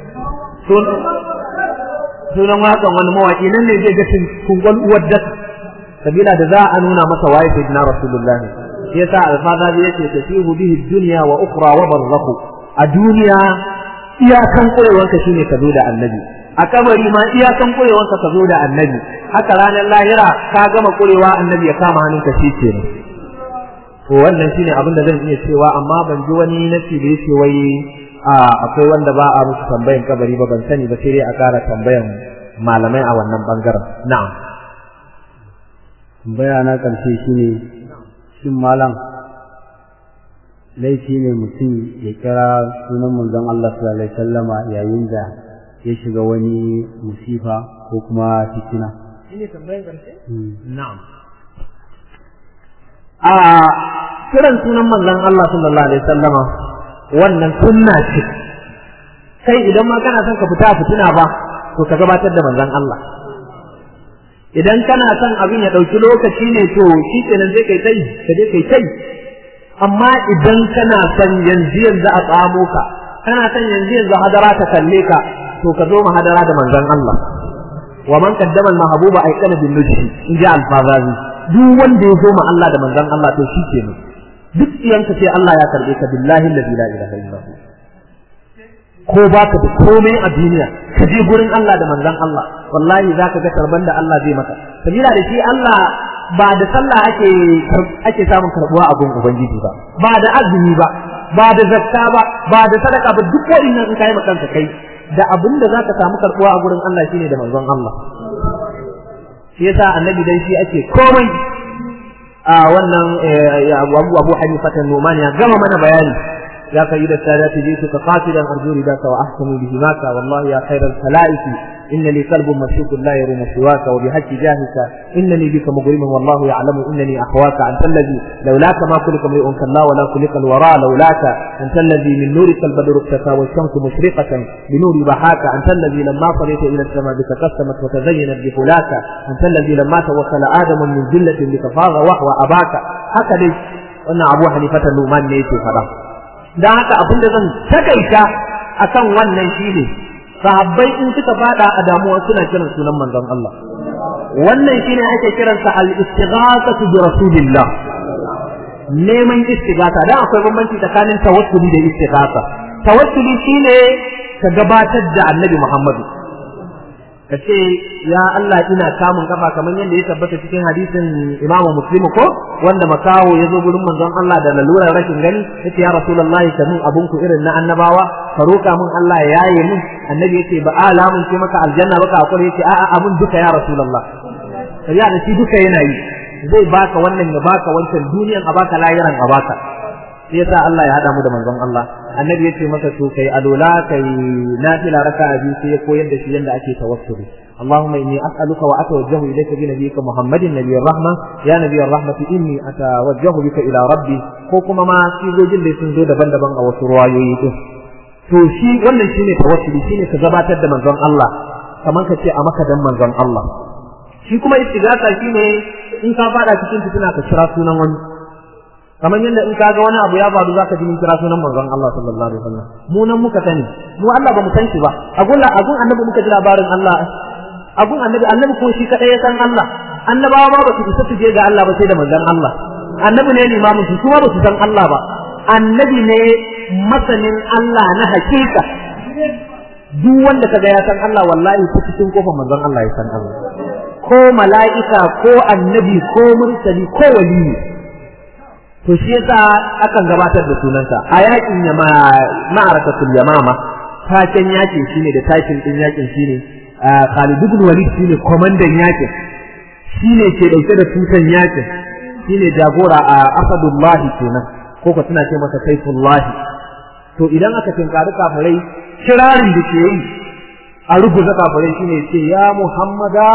sunan wakan wani mawaki nan ne zai ga tunkwal uwar daka sabila da za a nuna masa waye sayyidina rasulullah shi yasa alfaza yace tasihu bihi dunya wa ukhra wa barzakhu a duniya iyakan koyewanka shine ka zo da annabi a kabari ma iyakan kurewanka ka zo da annabi haka ranar lahira ka gama kurewa annabi ya kama hannunka shi ke ne to wannan shine abin da zan iya cewa amma ban ji wani nasi da yake wai a akwai wanda ba a musu tambayan kabari ba ban sani ba sai dai a ƙara tambayan malamai a wannan bangaren na'am tambaya na ƙarshe shine shin malam laifi ne mutum ya kira sunan manzon Allah sallallahu alaihi wasallama yayin da ya shiga wani musifa ko kuma fitina. Shine tambayan ƙarshe? Na'am. A kiran sunan manzon Allah sallallahu alaihi wasallama wannan sunna ce. Kai idan ma kana son ka fita fitina ba, to ka gabatar da manzon Allah. Idan kana son abin ya ɗauki lokaci ne to shi kenan zai kai tai, ka je kai tai. Amma idan kana son yanzu yanzu a tsamo ka, kana son yanzu yanzu hadara ta kalle ka, to ka zo mahadara da manzon Allah wa man qaddama al-mahbuba ayqana bin nujhi in ja al-fazazi duk wanda ya zo ma Allah da manzon Allah to shi ke ne duk iyanka sai Allah ya karbe ka billahi alladhi la ilaha illa hu ko baka da komai a duniya ka je gurin Allah da manzon Allah wallahi zaka ga karban da Allah zai maka sabila da shi Allah ba da sallah ake ake samun karbuwa a gun ubangiji ba ba da azumi ba ba da zakka ba ba da sadaka ba duk waɗannan in kai kanka kai da abin da zaka samu karbuwa a gurin Allah shine da manzon Allah shi yasa annabi dai shi ake komai a wannan abu abu hanifa ta numan ya gama mana bayani يا سيد السادات جئتك قاتلا أرجو رداك وأحكم بهماك والله يا خير الخلائق إنني قلب مشوك لا يروم سواك وبحج جاهك إنني بك مغرم والله يعلم إنني أخواك أنت الذي لولاك ما خلق امرئ كلا ولا خلق الوراء لولاك أنت الذي من نورك البدر اختفى والشمس مشرقة بنور ضحاك أنت الذي لما صليت إلى السماء تقسمت وتزينت بفلاك أنت الذي لما توكل آدم من ذلة لتفاغ وهو أباك هكذا وأن أبو حنيفة النومان نيتي فلا dan haka abin da zan takaita akan wannan shine sahabbai in suka fada a damuwa suna kiran sunan manzon Allah wannan shine ake kiransa al-istighathatu bi rasulillah neman istighatha dan akwai bambanci tsakanin tawassuli da istighatha tawassuli shine ka gabatar da annabi Muhammadu ka ce ya Allah ina kamun kafa kamar yadda ya tabbata cikin hadisin Imam Muslim ko wanda makawo ya zo gurin manzon Allah da lalurar rashin gani yace ya Rasulullahi ka min abun ku irin na annabawa ka roka min Allah ya yaye min annabi yace ba alamun ce maka aljanna baka hakuri yace a'a abun duka ya Rasulullah ya da shi duka yana yi zai baka wannan ya baka wancan duniyan a baka lahiran a baka sai yasa Allah ya hada mu da manzon Allah annabi yace masa to kai alola kai nafila raka'a biyu sai ya koyar da shi yanda ake tawassuli اللهم إني أسألك وأتوجه إليك بنبيك محمد نبي الرحمة يا نبي الرحمة إني أتوجه بك إلى ربي كوكما ما في جوجل لسن زود بند بان أو سروايوي to shi wannan shine tawassuli shine ka gabatar da manzon Allah kamar ka ce a maka dan manzon Allah shi kuma istighatha shine in ka fada cikin fitina ka kira sunan wani kamar yadda in kaga wani abu ya faru zaka ji mun kira sunan manzon Allah sallallahu alaihi wasallam mu nan muka sani mu Allah ba mu san shi ba agun agun annabi muka ji labarin Allah agun annabi annabi ko shi kadai ya san Allah annabawa ma ba su isa su je ga Allah ba sai da manzon Allah annabi ne limamin su kuma ba su san Allah ba annabi ne masanin Allah na hakika duk wanda kaga ya san Allah wallahi ko cikin kofar manzon Allah ya san Allah ko mala'ika ko annabi ko mursali ko waliyi to shi yasa akan gabatar da sunansa a yakin yama ma'arakatul yamama taken yakin shine da takin din yakin shine Khalid ibn Walid shine komandan yakin shine ke dauke da tutan yakin shine jagora a Asadullah kenan ko ko suna ce masa Saifullah to idan aka tinkari kafirai kirarin da ke yi a rubuta kafirai shine ce ya Muhammada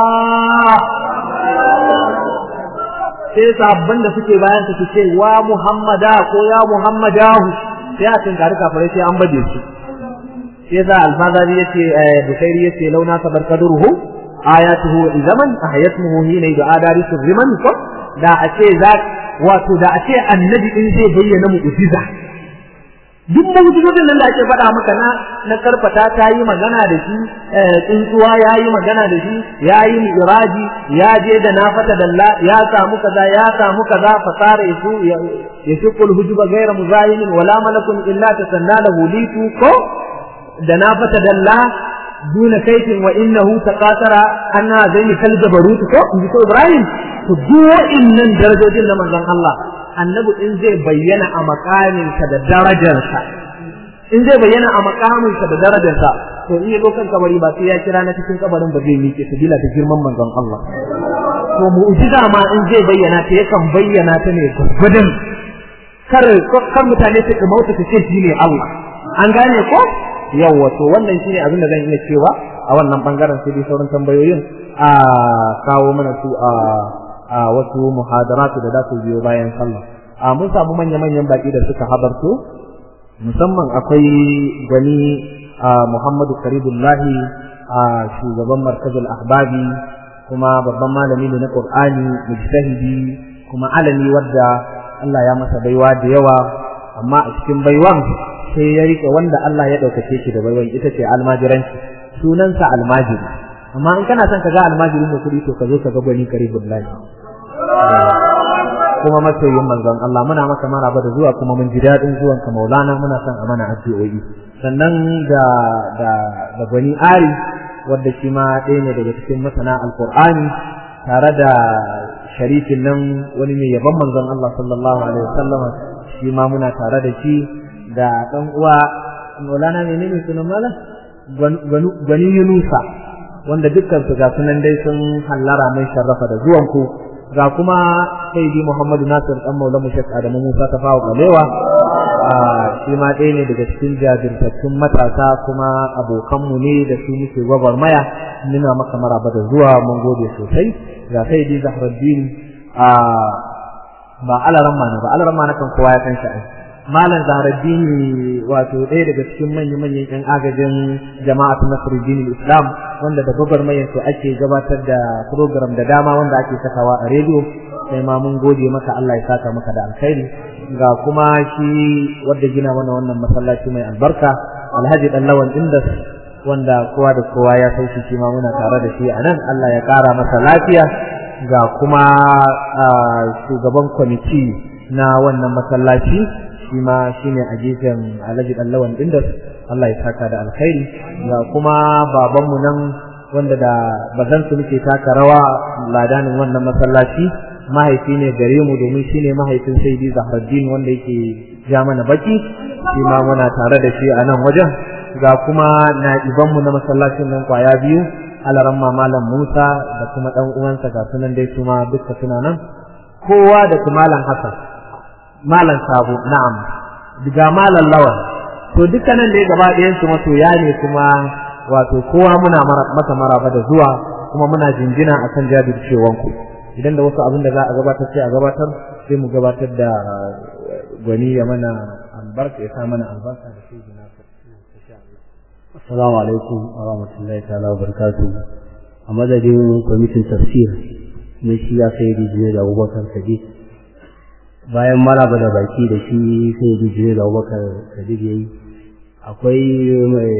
sai sahabban da suke bayan su ce wa Muhammada ko ya Muhammadahu sai a tinkari kafirai sai an baje su sai yasa alfazari yace bukairi yace launa sabar kadruhu ayatuhu zaman ahayatuhu hina da adari sirriman ko da a ce za wato da a ce annabi din zai bayyana mu'jiza duk mu'jizodin nan da ake faɗa maka na na karfata ta yi magana da shi tsuntsuwa ya yi magana da shi ya yi mi'raji ya je da na fata dalla ya samu kaza ya samu kaza fasara yasu ya shukul hujuba ghayra muzayimin wala malakun illa tasanna lahu litu ko da na fata dalla duna kaifin wa innahu taqatara anna zaini kal jabarut ko in ko ibrahim to duk wa'innan darajojin na manzon Allah annabi in zai bayyana a makaminsa da darajarsa in zai bayyana a makaminsa da darajarsa to in yazo kan kabari ba sai ya kira na cikin kabarin ba zai miƙe su bila ta girman manzon Allah to mu'jiza ma in zai bayyana ta yakan bayyana ta ne gudun kar kar mutane su kamauta su ce shi ne Allah an gane ko yawa to wannan shine abin da zan iya cewa a wannan bangaren sai dai sauran tambayoyin a kawo mana su a a wasu muhadaratu da za su biyo bayan sallah a mun samu manya-manyan baki da suka habarto musamman akwai gani a Muhammadu Karibullahi a shugaban markazul ahbabi kuma babban malami ne na Qur'ani mujtahidi kuma alami wadda Allah ya masa baiwa da yawa amma a cikin baiwan sai ya rike wanda Allah ya ɗaukace shi da baiwan ita ce almajiranci sunansa almajiri amma in kana son ka ga almajirin da kuɗi to ka zo ka ga gwani Karibullahi kuma masoyin manzon Allah muna maka maraba da zuwa kuma mun ji daɗin zuwan ka Maulana muna son a mana addu'o'i sannan da da da gwani ari wanda shi ma ɗaya ne daga cikin masana alqur'ani tare da sharifin nan wani mai yaban manzon Allah sallallahu alaihi wasallam shi ma muna tare da shi da ɗan uwa Maulana menene sunan malam gwani Yunusa wanda dukkan su ga sunan dai sun hallara mai sharrafa da zuwan ku ga kuma sayyidi Muhammadu Nasir dan Maulana Sheikh Adamu Musa Tafawa Balewa shi ma ɗaya ne daga cikin jajirtattun matasa kuma abokanmu ne da su muke gwagwarmaya muna maka maraba da zuwa mun gode sosai ga sayyidi Zahraddin ba alaran ma ba alaran ma kan kowa ya san shi malam Zahraddin wato ɗaya daga cikin manyan manyan ƴan agajin jama'atu Nasruddin Islam wanda da gwagwarmayar su ake gabatar da program da dama wanda ake sakawa a rediyo sai ma mun gode maka Allah ya saka maka da alkhairi ga kuma shi wanda gina mana wannan masallaci mai albarka Alhaji Dan Lawan Indas wanda kowa da kowa ya sauki shi ma muna tare da shi a nan Allah ya ƙara masa lafiya ga kuma shugaban kwamiti na wannan masallaci shi ma shine a gefen Alhaji Dan Lawan Indas Allah ya saka da alkhairi ga kuma babanmu nan wanda da bazan su muke taka rawa ladanin wannan masallaci mahaifi ne gare mu domin shine mahaifin Sayyidi Zahraddin wanda yake ja mana baki shi ma muna tare da shi a nan wajen ga kuma na'iban mu na masallacin nan kwaya biyu alaramma malam Musa da kuma dan uwansa ga sunan dai kuma duka suna nan kowa da malam Hassan malam Sabo na'am ga malam Lawan to dukkanin da gaba ɗayan su masoya ne kuma wato kowa muna maka maraba da zuwa kuma muna jinjina akan jajircewan ku idan da wasu abin da za a gabatar sai a gabatar sai mu gabatar da gwani ya mana albarka ya sa mana albarka da shi gina Assalamu alaikum wa rahmatullahi ta'ala wa barakatuh a madadin kwamitin tafsir na shi ya sai rijiyar da abubakar sadiq bayan maraba da baki da shi sai rijiyar da abubakar sadiq ya yi akwai mai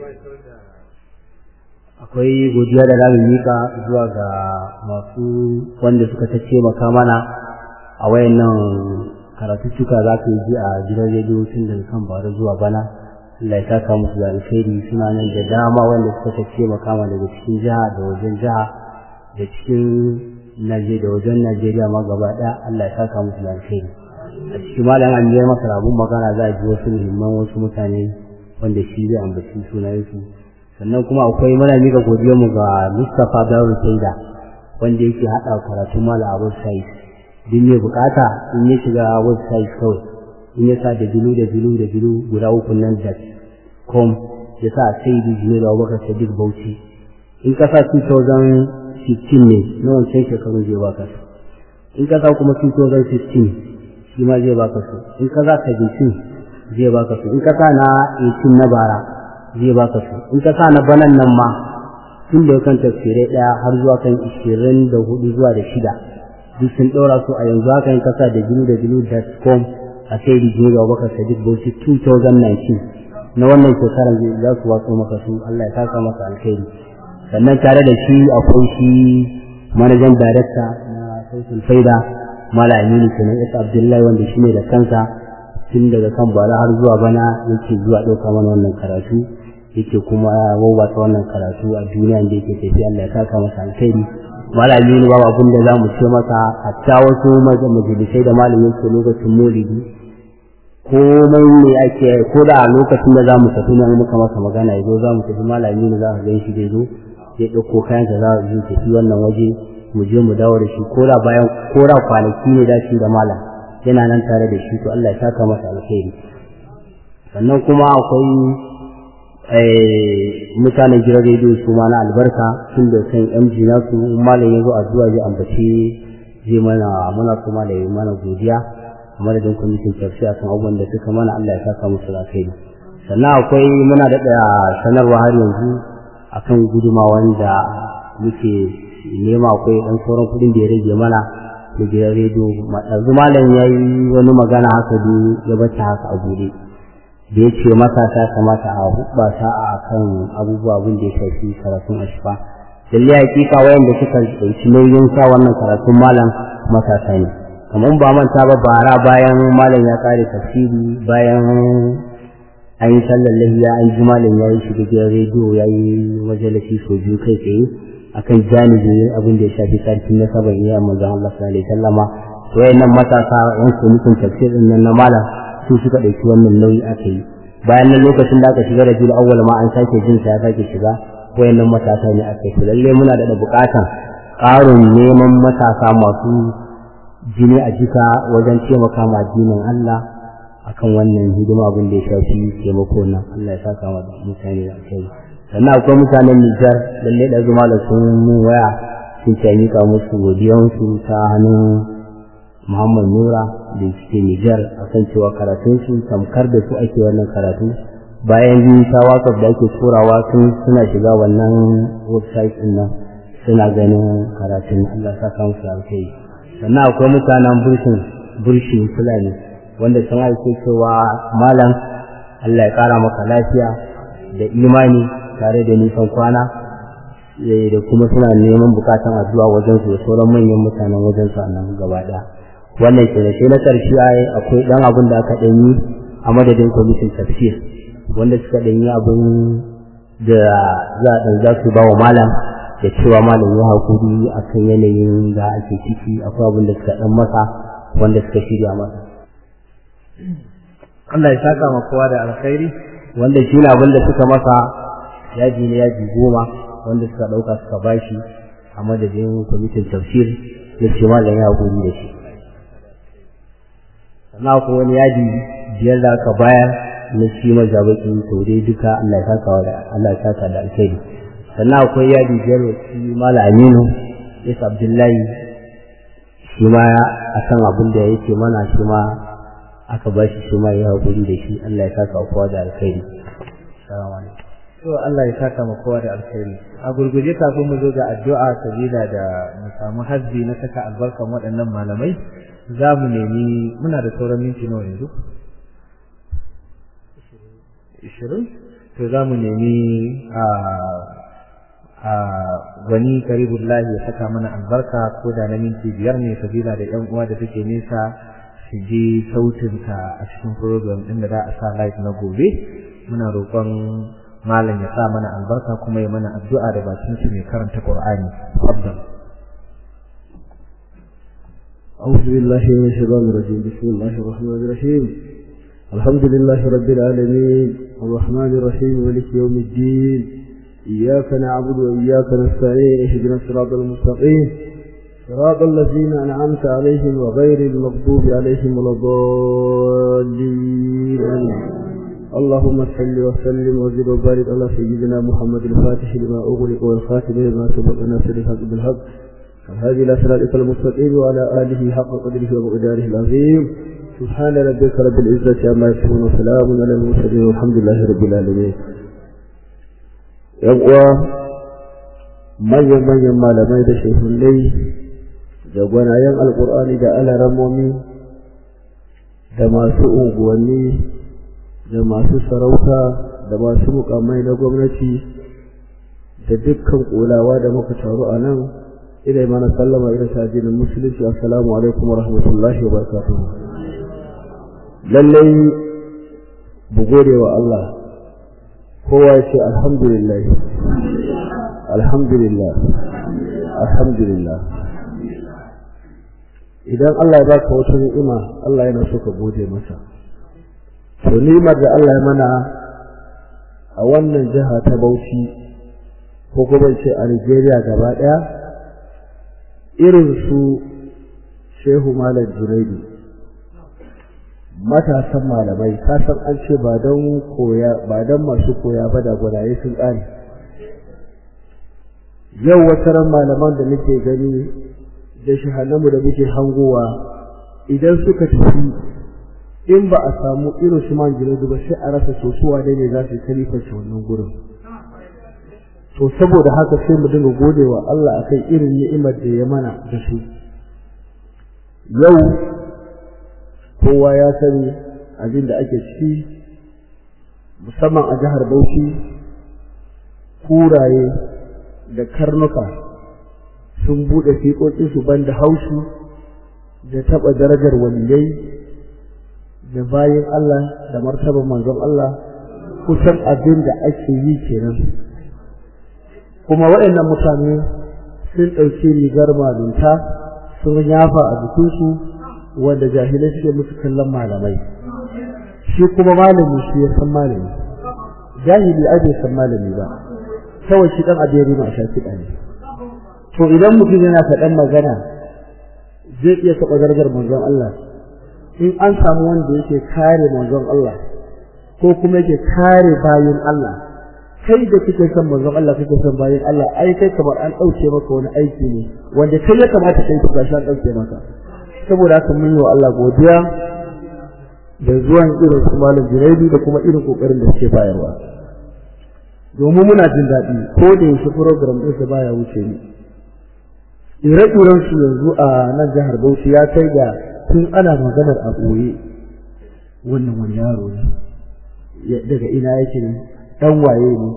akwai godiya da zamu mika zuwa ga masu wanda suka ta taimaka mana a wayannan karatuttuka za ka yi a gidan rediyo tun daga kan bara zuwa bana Allah ya saka musu da alkhairi suna nan da dama wanda suka ta taimaka mana daga cikin jiha da wajen jiha da cikin Najeriya da wajen Najeriya ma gaba ɗaya Allah ya saka musu da alkhairi a cikin malam an biyar masa rabun magana za a ji wasu muhimman wasu mutane wanda shi zai ambaci sunayensu sannan kuma akwai muna miƙa godiyar mu ga Mustapha Dawud Saida wanda yake haɗa karatu mala a website din ne bukata in ya shiga website kawai in ya sa da bilu da bilu da bilu guda uku nan da com ya sa sai da jiyo da Abubakar Sadiq Bauchi in ka sa 2015 ne na wancan shekaru zai baka su in ka sa kuma 2015 shi ma zai baka su in ka sa 17 zai baka su in ka sa na 18 na bara zai baka su in ka sa na banan nan ma tun da kan tafsirai daya har zuwa kan 24 zuwa da shida duk sun ɗora su a yanzu haka in ka sa da bilu da bilu.com a sai da jiyo ga baka sadiq bauchi 2019 na wannan shekarar za su watsa maka su Allah ya saka maka alkhairi sannan tare da shi akwai shi manajan darakta na sautin faida mala aminu kenan isa abdullahi wanda shi ne da kansa tun daga kan bara har zuwa bana yake zuwa ɗauka mana wannan karatu yake kuma wawwatsa wannan karatu a duniya da yake tafi Allah ya saka masa alkhairi malami ne babu abin da za mu ce masa hatta wasu majalisai da malami yake lokacin maulidi komai ne ake ko da a lokacin da za mu tafi nan muka masa magana ya zo za mu tafi malami ne za ka gan shi da zo ya ɗauko kayansa za mu tafi wannan waje mu je mu dawo da shi ko da bayan ko da kwanaki ne da shi da malam yana nan tare da shi to Allah ya saka masa alkhairi sannan kuma akwai mutanen gidan rediyo su ma na albarka tun da kan MG nasu malam ya zo addu'a zai ambaci zai mana muna kuma da mana godiya a madadin kwamitin tafsir akan abubuwan da suka mana Allah ya saka musu alkhairi sannan akwai muna da sanarwa har yanzu akan guduma wanda muke nema akwai dan sauran kudin da ya rage mana da gidan rediyo yanzu malam ya yi wani magana haka ya bata haka a bude da ya ce matasa kamata a hubbasa a kan abubuwa abin da ya shafi karatun ashfa lalle hakika wayanda suka ɗauki nauyin sa wannan karatun malam matasa ne kamar ba manta ba bara bayan malam ya kare tafsiri bayan an yi sallar lahiya an ji malam ya yi shiga gidan rediyo ya yi majalisi sau biyu kai tsaye akan janibin abin da ya shafi sarkin na saban iya manzon Allah sallallahu alaihi wasallama to wayannan matasa yan sunnatun tafsirin nan na malam su suka ɗauki wannan nauyi aka yi bayan nan lokacin da aka shiga da bil awwal ma an sake jin sa ya sake shiga wayannan matasa ne aka yi lalle muna da buƙatan ƙarin neman matasa masu jini a jika wajen taimaka ma addinin Allah akan wannan hidima abin da ya shafi taimako nan Allah ya saka wa mutane da kai sannan akwai mutanen Nijar lalle da zuma da sun mun waya sun ce mika musu godiyansu ta hannun Muhammad Nura da suke Nijar akan cewa karatun su tamkar da su ake wannan karatu bayan biyu ta WhatsApp da ake turawa sun suna shiga wannan website din nan suna ganin karatun Allah saka musu alkai sannan akwai mutanen burshin burshin Fulani wanda sun aike cewa malam Allah ya kara maka lafiya da imani tare da nisan kwana da kuma suna neman bukatan addu'a wajen su da sauran manyan mutanen wajen su nan gaba daya wannan ke da na karshe ai akwai dan abin da aka dan yi a madadin kwamitin tafsir wanda suka dan yi abin da za a za su ba wa malam da cewa malam ya hakuri akan yanayin da ake ciki akwai abin da suka dan masa wanda suka shirya masa Allah ya saka ma kowa da alkhairi wanda shi ne abin da suka masa yaji ne yaji goma wanda suka ɗauka suka bashi a madadin kwamitin tafsir ya ce malam ya guri da shi sannan akwai wani yaji biyar da aka bayar na shi mazabakin taure duka Allah ya saka da Allah ya saka da alkhairi sannan akwai yaji biyar wa shi malam Aminu Isa Abdullahi shi ma akan abin da yake mana shi ma aka ba shi shi ma ya haƙuri da shi Allah ya saka kowa da alkhairi assalamu alaikum to Allah ya saka ma kowa da alkhairi a gurguje kafin mu zo ga addu'a sabila da mu samu hazbi na saka albarkan waɗannan malamai za mu nemi muna da sauran minti nawa yanzu ishirin to za mu nemi a a wani karibullahi ya saka mana albarka ko da na minti biyar ne sabila da yan uwa da take nesa su je sautinka a cikin program ɗin da za a sa live na gobe muna roƙon malam ya sa mana albarka kuma ya mana addu'a da bakin shi mai karanta Qur'ani afdal أعوذ بالله من الشيطان الرجيم بسم الله الرحمن الرحيم الحمد لله رب العالمين الرحمن الرحيم مالك يوم الدين إياك نعبد وإياك نستعين اهدنا الصراط المستقيم صراط الذين أنعمت عليهم وغير المغضوب عليهم ولا الضالين اللهم صل وسلم وزد وبارك على سيدنا محمد الفاتح لما أغلق والخاتم لما سبق ناصر الحق بالحق هذه الأسرار المستقيم وعلى آله حق قدره ومقداره العظيم سبحان ربك رب العزة عما يصفون وسلام على المرسلين والحمد لله رب العالمين يبقى manyan manyan malamai da shehunai da gwanayen alkur'ani da alaramomi da masu unguwanni da masu sarauta da masu mukamai na gwamnati da dukkan kulawa da muka taru a nan ina mana sallama ina ta addinin musulunci assalamu alaikum wa rahmatullahi wa barakatuh lallai bu gode wa Allah kowa ya ce alhamdulillah alhamdulillah alhamdulillah idan Allah ya baka wata ni'ima Allah yana so ka gode masa to ni'imar da Allah ya mana a wannan jiha ta Bauchi ko kuma ce a Nigeria gaba daya irin su Shehu Malam Junaidu matasan malamai ka san an ce ba don koya ba don masu koya ba da gwadaye sun ƙare yau wata ran malaman da nake gani da shahannamu da muke hangowa idan suka tafi in ba a samu irin su man jinadu ba sai a rasa sosuwa dai ne za su kalifarci wannan gurin to saboda haka sai mu dinga gode wa Allah akan irin ni'imar da ya mana da su yau kowa ya sani abin da ake ciki musamman a jihar Bauchi kuraye da karnuka sun bude fiƙoƙinsu banda haushi da taɓa darajar waliyai da bayan Allah da martaban manzon Allah kusan abin da ake yi kenan kuma waɗannan mutane sun ɗauki rigar malunta sun yafa a jikinsu wanda jahilai suke musu kallon malamai shi kuma malami shi ya san malami jahili a bai san malami ba kawai shi dan abin rima a shafi ne to idan mutum yana faɗan magana zai iya taɓa darajar manzon Allah in an samu wanda yake kare manzon Allah ko kuma yake kare bayin Allah kai da kike son manzon Allah kike son bayin Allah ai kai kamar an ɗauke maka wani aiki ne wanda kai ya kamata kai ka shi an ɗauke maka saboda haka mun yi wa Allah godiya da zuwan irin su malam Junaidu da kuma irin kokarin da suke bayarwa domin muna jin daɗi ko da yaushe program ɗin sa baya wuce ni ire-iren su yanzu a nan jihar Bauchi ya kai ga tun ana maganar a ɓoye wannan wani yaro ne daga ina yake ne dan waye ne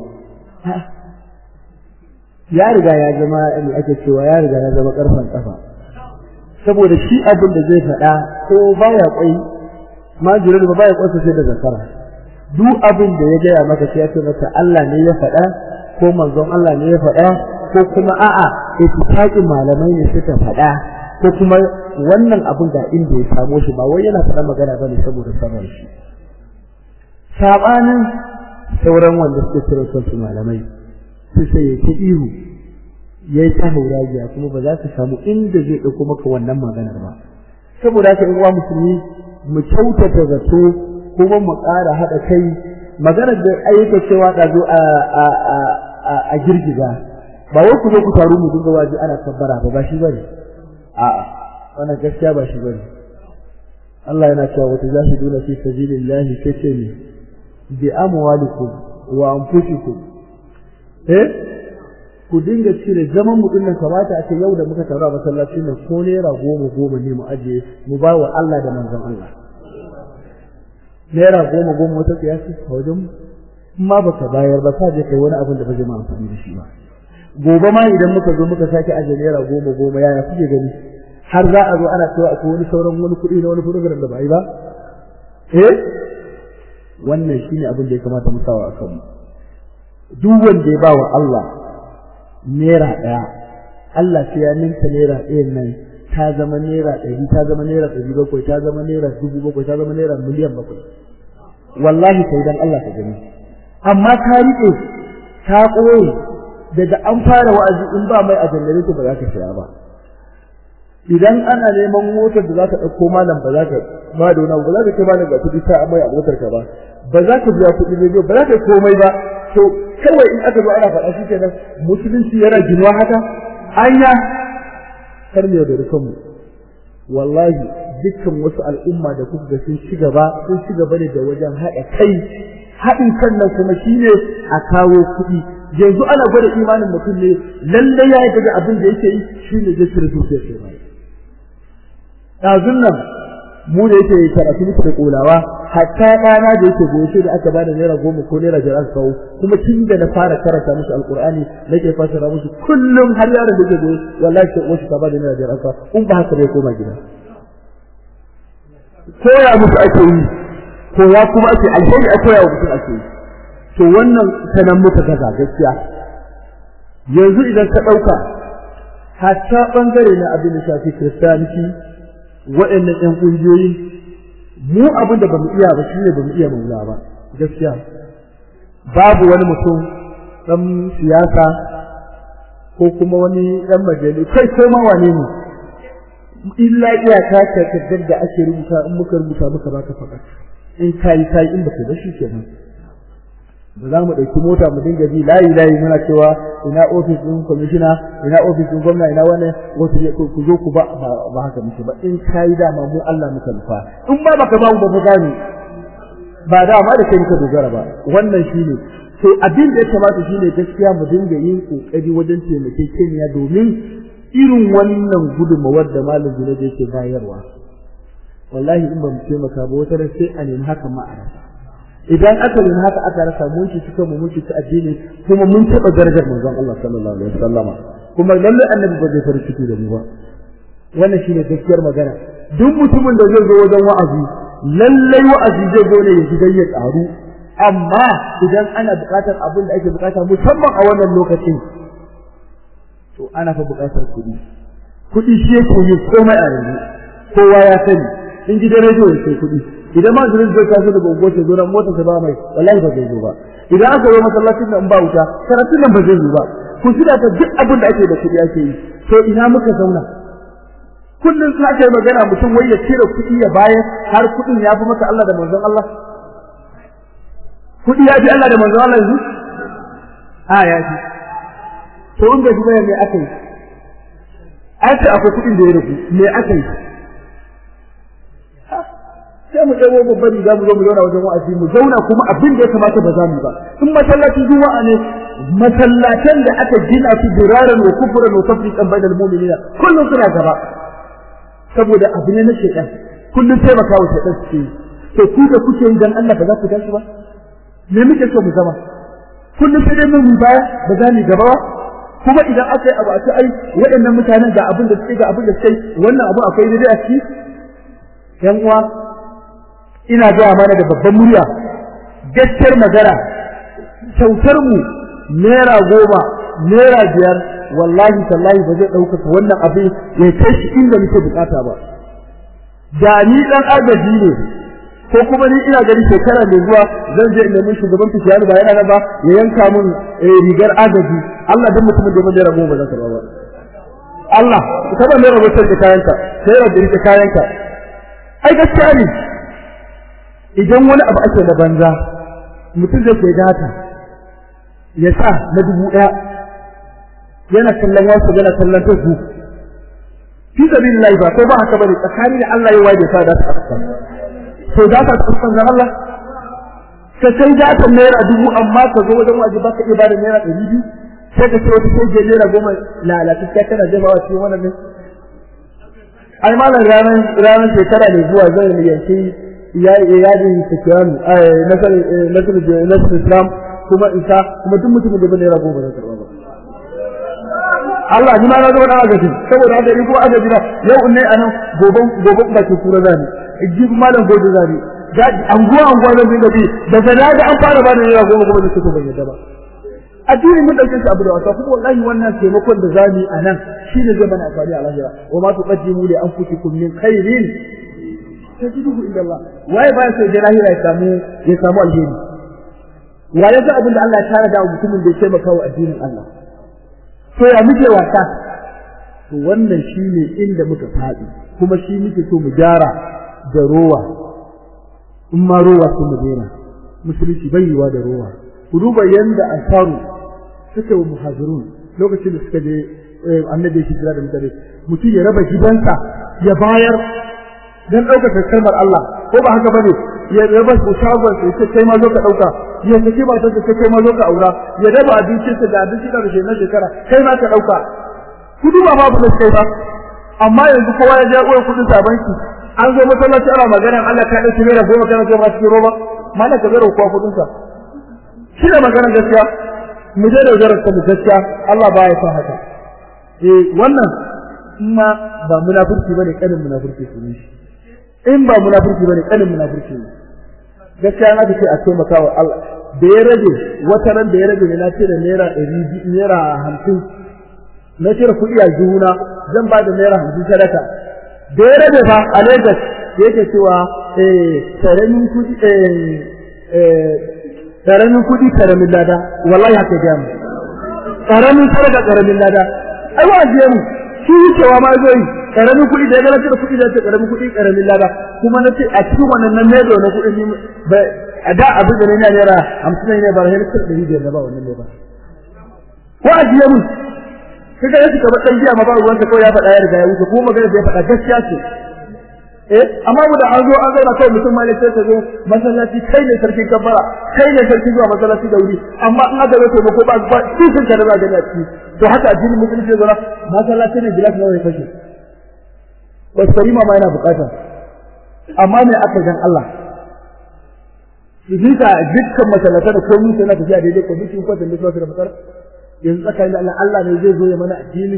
ya riga ya zama me ake cewa ya riga ya zama karfan kafa saboda shi abin da zai faɗa ko baya kwai majirar ba baya kwasa sai da zakara duk abin da ya gaya maka sai ya ce maka Allah ne ya faɗa ko manzon Allah ne ya faɗa ko kuma a'a ittifaqin malamai ne suka faɗa ko kuma wannan abin ga inda ya samo shi ba wai yana faɗa magana bane saboda sanar shi sabanin sauran wanda suke kira su malamai su sai ya ihu ya yi ta hauragiya kuma ba za ka samu inda zai ɗauko maka wannan maganar ba saboda haka in uwa musulmi mu kyautata zato kuma mu ƙara haɗa kai maganar da ayyuka cewa da zo a girgiza ba wai ku zo ku taru mu dinga waje ana kabbara ba ba shi bane a'a wannan gaskiya ba shi bane Allah yana cewa wata zahiduna fi sabilillahi sai ce ne bi amwalikum wa anfusikum eh ku dinga cire zaman mu dinnan kamata a ce yau da muka taru a masallacin nan ko naira goma goma ne mu ajiye mu ba wa Allah da manzon Allah naira goma goma wata kiyasi a wajen ma baka bayar ba ka je kai wani abin da ba zai ma amfani da shi ba gobe ma idan muka zo muka sake ajiye naira goma goma yaya kuke gani har za a zo ana cewa akwai wani sauran wani kuɗi na wani program da ba yi ba eh wannan shine abin da ya kamata mu sawa a kanmu duk wanda ya ba wa Allah naira ɗaya Allah sai ya ninka naira ɗayan nan ta zama naira ɗari ta zama naira ɗari bakwai ta zama naira dubu bakwai ta zama naira miliyan bakwai wallahi sai dan Allah ka gani amma ka riƙe ta ƙoye daga an fara wa'azi in ba mai a jannare ba za ka siya ba idan ana neman motar da za ka ɗauko malam ba za ka ba da wani ba za ka kai malam ga kuɗi ta amai a motar ka ba ba za ka biya kuɗi ne ba za ka komai ba to kawai in aka zo ana faɗa shi kenan musulunci yana ginuwa haka anya kar mu yaudari kanmu wallahi dukkan wasu al'umma da kuka ga sun ci gaba sun ci gaba ne da wajen haɗa kai haɗin kan nan kuma shine a kawo kuɗi yanzu ana gwada imanin mutum ne lallai ya yi da abin da yake yi shine zai cire zuciyar sai ba ɗazun nan mu da yake karatu muku da kolawa hatta ɗana da yake goye sai da aka bada naira goma ko naira biyar aka kawo kuma tun da na fara karanta musu alƙur'ani nake fasara musu kullum har yaron da yake goye wallahi sai wasu ka bada naira biyar aka in ba haka bai koma gida koya musu ake yi koya kuma ake alheri a koya wa mutum ake yi to wannan sanan muka gaza gaskiya yanzu idan ka ɗauka hatta ɓangare na abin da shafi kiristanci waɗannan ƴan ƙungiyoyi mu abin da bamu iya ba shine bamu iya maula ba gaskiya babu wani mutum ɗan siyasa ko kuma wani ɗan majali kai ko ma wane ne illa iyaka ka kaddar da ake rubuta in muka rubuta muka baka faɗa in kai kai in baka da shi kenan ba za mu ɗauki mota mu dinga bi layi layi muna cewa ina ofis ɗin kwamishina ina ofis ɗin gwamna ina wani wasu ku zo ku ba ba haka muke ba in ka yi dama mu Allah muka nufa in ba baka ba mu ba mu gane ba dama da kai muka dogara ba wannan shine to abin da ya kamata shine gaskiya mu dinga yin kokari wajen taimakekeniya domin irin wannan gudunmawar da malam Junaid yake bayarwa wallahi in ba mu taimaka ba wata sai a nemi haka ma a rasa idan aka yi haka aka rasa mun ci suka mu ci addini kuma mun taba darajar manzon Allah sallallahu alaihi wasallama kuma lalle annabi ba zai fara ciki da mu ba wannan shine gaskiyar magana duk mutumin da zai zo wajen wa'azi lalle wa'azi zai zo ne ya shiga ya karu amma idan ana buƙatar abin da ake buƙata musamman a wannan lokacin to ana fa buƙatar kuɗi kuɗi shi yake yin komai a yanzu kowa ya sani in gidan rediyo ya sai kuɗi idan ma jirin zai taso daga unguwar ta zo nan motar ta ba mai wallahi ba zai zo ba idan aka zo masallacin nan ba wuta karatun nan ba zai zo ba ku shirya ta duk abin da ake da kuɗi ake yi to ina muka zauna kullum sa kai magana mutum wai ya cire kuɗi ya bayar har kuɗin ya fi maka Allah da manzon Allah kuɗi ya fi Allah da manzon Allah yanzu a ya fi to in bai fi bayar me aka yi ai ce akwai kuɗin da ya rubu me aka yi sai mu ɗago babban riga mu zo mu zauna wajen wa'azi mu zauna kuma abin da ya kamata ba za mu ba in masallacin juma'a ne masallatan da aka gina su diraran wa kufran wa tafriqan bainal mu'minina kullum suna gaba saboda abu ne na shaitan kullum taimaka wa shaitan suke yi to ku da kuke yi dan Allah ba za ku tashi ba me muke so mu zama kullum sai dai mun baya ba za mu gaba ba kuma idan aka yi abu a ce ai waɗannan mutanen ga abin da suke ga abin da suke wannan abu akwai daidai a ciki yan uwa ina gaya mana da babban murya gaskiyar magana kyautar mu naira goma naira biyar wallahi tallahi ba zai ɗaukaka wannan abin ya kai shi inda muke bukata ba da ni dan agaji ne ko kuma ni ina gani shekara mai zuwa zan je nemi shugaban fitiyar ba yana nan ba ya yanka min rigar agaji Allah dan mutumin da mun rabo ba zan karba ba Allah ka ba mai rabo sai kayanka sai rabo rike kayanka ai gaskiya ne idan wani abu ake da banza mutum zai kai data ya sa na dubu ɗaya yana kallon wasu yana kallon ta su fi sabilillahi ba ko ba haka bane tsakani da Allah ya waje sa da ta to za ka tsufa ga Allah ka sai da ta naira dubu amma ka zo wajen waje ba ka iya bada naira ɗari biyu sai ka ce wata sai je naira goma lalata sai kana jefawa cikin wannan ne ai malam ranar ranar shekara ne zuwa zan yanki ya yadin sikiranu nasar nasar nasar islam kuma isa kuma duk mutumin da bai naira goma zai karba ba Allah ni ma na zama dan agaji saboda haka in ko agaji na yau ne anan goban goban ba ke kura zani ji malam gobe zani ga anguwa anguwa zan dinga bi daga na ga an fara bada naira goma goma zai ban yadda ba addini mun dauke shi abu da wasa kuma wallahi wannan taimakon da zamu a nan shine zai mana amfani a lahira wa ma tuqaddimu li anfusikum min khairin tajiduhu inda Allah waye ba sai da lahira ya samu ya samu alheri waye ga abin da Allah ya tara da mutumin da ya taimaka wa addinin Allah to ya muke wasa to wannan shine inda muka faɗi kuma shi muke so mu gyara da rowa in ma rowa sun mu daina musulunci bai yiwa da rowa ku duba yanda ansaru suka wa muhajirun lokacin da suka je annabi ya hijira da mutane mutum ya raba gidansa ya bayar dan ɗaukaka kalmar Allah ko ba haka bane ya raba su shagon sai ce kai ma zo ka ɗauka ya saki ba ta ce kai ma zo ka aura ya raba abincin da abinci da shi na shekara kai ma ka ɗauka ku duba ma ba kai ba amma yanzu kowa ya ja uwar kuɗin sa banki an zo masallaci ana magana Allah ka dauki naira goma kana ce ba cikin roba mana ka zara kuwa kudin sa shi da magana gaskiya mu je da zarar ta gaskiya Allah ba ya sa haka eh wannan ma ba munafurci bane kadin munafurci ne shi in ba munafurci bane kadin munafurci ne gaskiya na ce a taimaka wa Allah da ya rage wata ran da ya rage ne na ce da naira 100 naira 50 na cire kuɗi a juna zan ba da naira 50 sadaka da ya rage fa a Lagos yake cewa eh karamin kudi eh karamin kudi karamin lada wallahi haka ga mu karamin sadaka karamin lada ai wa je mu shi cewa ma zai karamin kudi da ya gana da kudi da ta karamin kudi karamin lada kuma na ce a cikin wannan nan ne da kudi ni ba a da abin da ne na naira 50 ne ba har sai da da ba wannan ne ba ko a je mu kaga yake kamar dan jiya ma ba ruwan sa kawai ya faɗa ya riga ya wuce ko magana da ya faɗa gaskiya ce eh amma mu da an zo an zauna kawai mutum ma ne sai ta zo masallaci kai ne sarkin kabbara kai ne sarkin zuwa masallaci da wuri amma in aka zo taimako ba ba cikin ka da za gani a ciki to haka addinin musulunci ya zara masallaci ne gilas nawa ya fashe basarima ma yana bukata amma me aka gan Allah Ibita dukkan masallata da komai sai na tafiya daidai ko bikin kwatin da su da matsala yanzu tsakanin da Allah Allah ne zai zo ya mana addini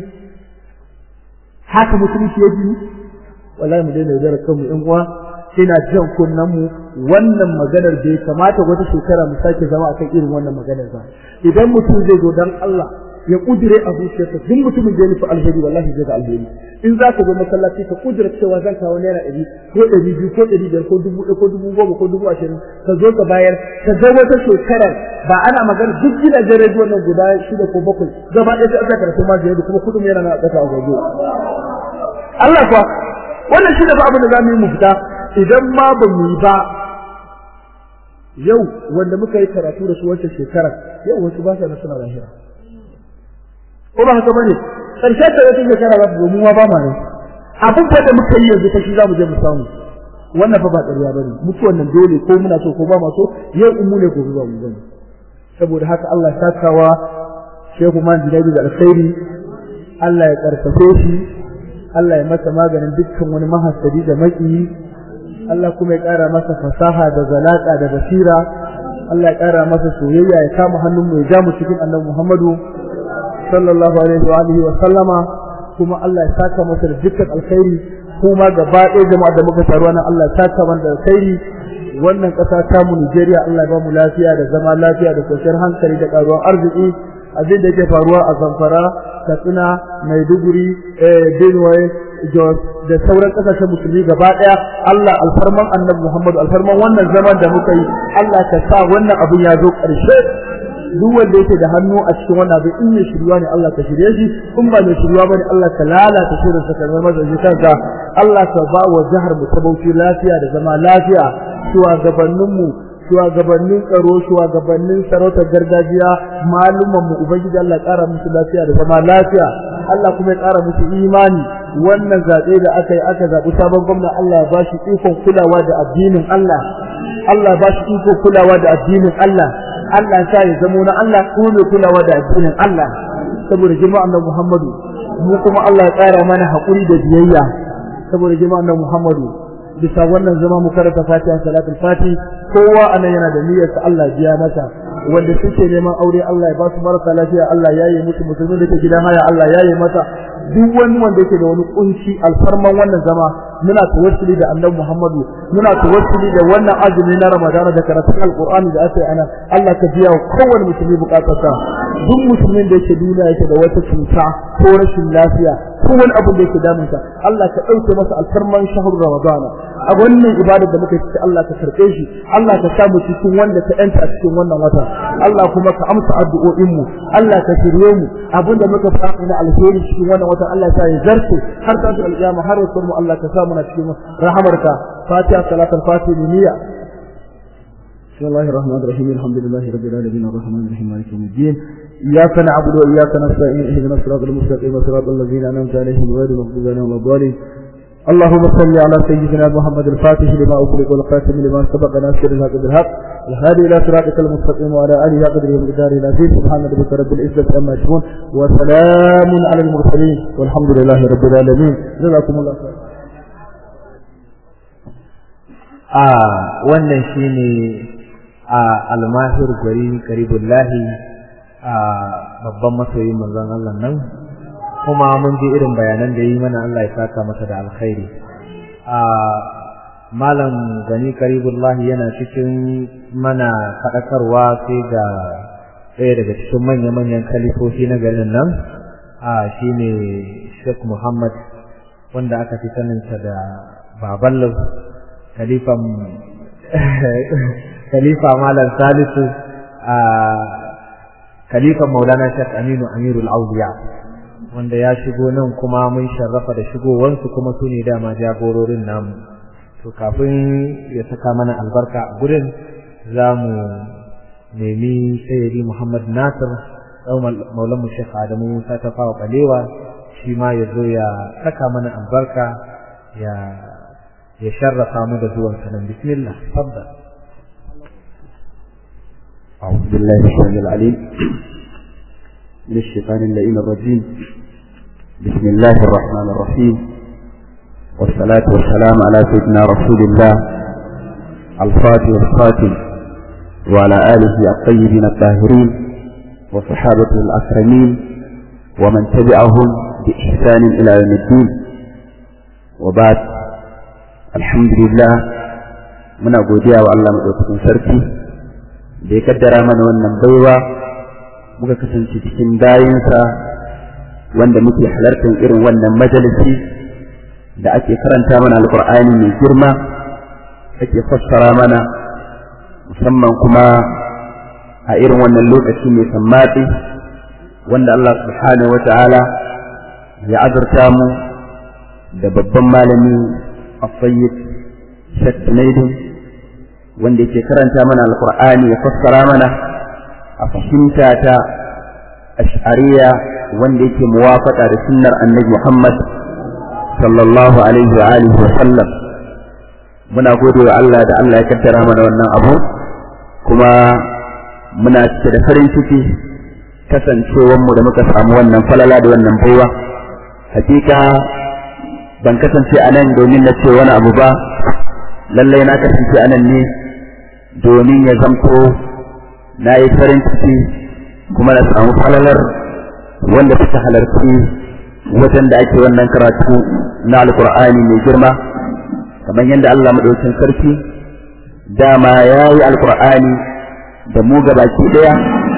haka musulunci ya ji wallahi mu daina yaudarar kanmu in uwa ina jan kunnen mu wannan maganar bai kamata wata shekara mu sake zama akan irin wannan maganar ba idan mutum zai zo dan Allah ya kudire a zuciyarsa duk mutumin da ya nufi alheri wallahi zai ga alheri in za ka zo masallaci ka kudire cewa zan kawo naira ɗari ko ɗari biyu ko ɗari biyar ko dubu ɗaya ko dubu goma ko dubu ashirin ka zo ka bayar ka ga wata shekarar ba ana magana duk gidajen rediyon nan guda shida ko bakwai gaba ɗaya sai aka karatu ma da kuma kuɗin yana na ƙasa a gobe Allah kuwa wannan shi da ba abin da za mu yi mu fita idan ma ba mu yi ba yau wanda muka yi karatu da su wancan shekarar yau wasu ba sa na suna lahira ko ba haka bane karshen da wata shekara za ta zo mu ma ba ma ne abin da muka yi yanzu fa shi za mu je mu samu wannan fa ba ƙarya bane mutuwan nan dole ko muna so ko ba ma so yau in mu ne gobe ba mu bane saboda haka Allah ya sakawa Shehu Man Jinaidu da alkhairi Allah ya karfafe shi Allah ya masa maganin dukkan wani mahasadi da maki Allah kuma ya ƙara masa fasaha da zalaka da basira Allah ya ƙara masa soyayya ya kama hannun mu ya ja mu cikin Annabi Muhammadu sallallahu alaihi wa alihi wa sallama kuma Allah ya saka masa da dukkan alkhairi kuma gaba ɗaya jama'a da muka taru nan Allah ya saka mana da alkhairi wannan ƙasa ta mu Nigeria Allah ya ba mu lafiya da zama lafiya da kwanciyar hankali da ƙaruwar arziki abin da yake faruwa a Zamfara Katsina Maiduguri Benue Jos da sauran kasashen musulmi gaba daya Allah alfarman Annabi Muhammad alfarman wannan zaman da muka yi Allah ka sa wannan abin ya zo ƙarshe duk wanda yake da hannu a cikin wannan abin in ne shirwa ne Allah ka shirye shi in ba ne shirwa bane Allah ka lalata shirin sa kamar mazaji kanka Allah ka ba wa jihar mu ta Bauchi lafiya da zama lafiya shugabannin mu shugabannin tsaro shugabannin sarautar gargajiya malumman mu ubangiji Allah ƙara musu lafiya da zama lafiya Allah kuma ya ƙara musu imani wannan zaɓe da aka yi aka zaɓi sabon gwamna Allah ya bashi ikon kulawa da addinin Allah Allah ya bashi ikon kulawa da addinin Allah Allah ya sa ya zamo na Allah kuma mai kulawa da addinin Allah saboda jama'an nan Muhammadu mu kuma Allah ya ƙara mana haƙuri da biyayya saboda jama'an nan Muhammadu bisa wannan zama mu karanta Fatiha salatul Fati kowa anan yana da niyyar sa Allah biya masa wanda suke neman aure Allah ya ba su marasa lafiya Allah ya yi musu musulmi da ke gidan haya Allah ya yi masa duk wani wanda yake da wani kunci alfarman wannan zama muna tawassuli da Annabi Muhammadu muna tawassuli da wannan azumi na Ramadana da karatun Alqur'ani da aka yi ana Allah ka biya wa kowane musulmi bukatarsa duk musulmin da yake duniya yake da wata cuta ko rashin lafiya ko wani abu da yake damunsa Allah ka ɗauke masa alfarman shahar Ramadana a wannan ibadar da muka yi Allah ka karɓe shi Allah ka samu cikin wanda ka yanta a cikin wannan wata Allah kuma ka amsa addu'o'in mu Allah ka shirye mu abinda muka fara na alheri cikin wannan wata Allah ya ya zarce har ta alƙiyama har rasul mu Allah ka sa mu na cikin rahamarka Fatiha salatul Fatiha niyya بسم الله الرحمن الرحيم الحمد لله رب العالمين الرحمن الرحيم مالك يوم الدين إياك نعبد وإياك نستعين اهدنا الصراط المستقيم صراط الذين أنعمت عليهم غير المغضوب عليهم ولا الضالين اللهم صل على سيدنا محمد الفاتح لما أغلق والخاتم لما سبق ناصر الحق بالحق الهادي إلى صراطك المستقيم وعلى آله قدره ومقداره العزيز سبحان ربك رب العزة عما يصفون وسلام على المرسلين والحمد لله رب العالمين جزاكم الله خير a wannan shine a almahir gwari karibullahi a babban masoyin manzon Allah nan kuma mun ji irin bayanan da yi mana Allah ya saka masa da alkhairi a malam gani karibullahi yana cikin mana faɗakarwa sai ga ɗaya daga cikin manya-manyan kalifofi na garin nan a shine Sheikh Muhammad wanda aka fi saninsa da baballo kalifan khalifa malam salisu a khalifan maulana shek aminu amirul auliya wanda ya shigo nan kuma mun sharrafa da shigowansu kuma su ne dama jagororin namu to kafin ya saka mana albarka a gurin za mu nemi sayyidi muhammad nasir ɗau maulanmu shek adamu musa ta fawa ɓalewa shi ma ya zo ya saka mana albarka ya ya sharrafa mu da zuwan sanan bismillah tabbas أعوذ بالله السميع العليم من الشيطان اللئيم الرجيم بسم الله الرحمن الرحيم والصلاة والسلام على سيدنا رسول الله الفاتح الخاتم وعلى آله الطيبين الطاهرين وصحابته الأكرمين ومن تبعهم بإحسان إلى يوم الدين وبعد الحمد لله muna godiya wa Allah madaukakin sarki da ya kaddara mana wannan baiwa muka kasance cikin bayinsa wanda muke halartar irin wannan majalisi da ake karanta mana alkur'ani mai girma ake fassara mana musamman kuma a irin wannan lokaci mai sammatsi wanda Allah subhanahu wa ta'ala ya azurta mu da babban malami a sayyid Sheikh Junaidin wanda yake karanta mana alkur'ani ya fassara mana a fahimta ta ash'ariya wanda yake muwafaka da sunnar annabi Muhammad sallallahu alaihi wa alihi wa sallam muna gode wa Allah da Allah ya kaddara mana wannan abu kuma muna cike da farin ciki kasancewar mu da muka samu wannan falala da wannan baiwa hakika ban kasance a nan domin na ce wani abu ba lallai na kasance a nan ne domin ya zamto na yi farin ciki kuma na samu falalar wanda suka halarci wajen da ake wannan karatu na alkur'ani mai girma kamar yadda Allah maɗaukin sarki dama ya yi alkur'ani da mu gabaki ɗaya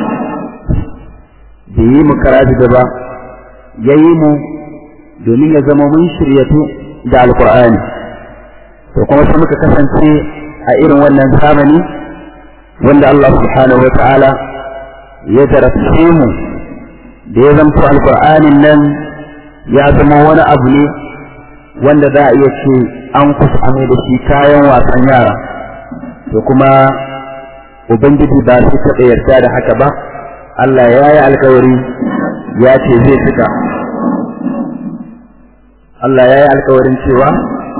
da yi mu karatu gaba ya yi mu domin ya zama mun shiryatu da alkur'ani to kuma sai muka kasance a irin wannan zamani wanda Allah subhanahu wa ta'ala ya jarabce mu da ya zamto alkur'anin nan ya zama wani abu ne wanda za a iya ce an kusa amai da shi kayan wasan yara to kuma ubangiji ba su taɓa yarda da haka ba Allah ya yi alkawari ya ce zai cika Allah ya yi alkawarin cewa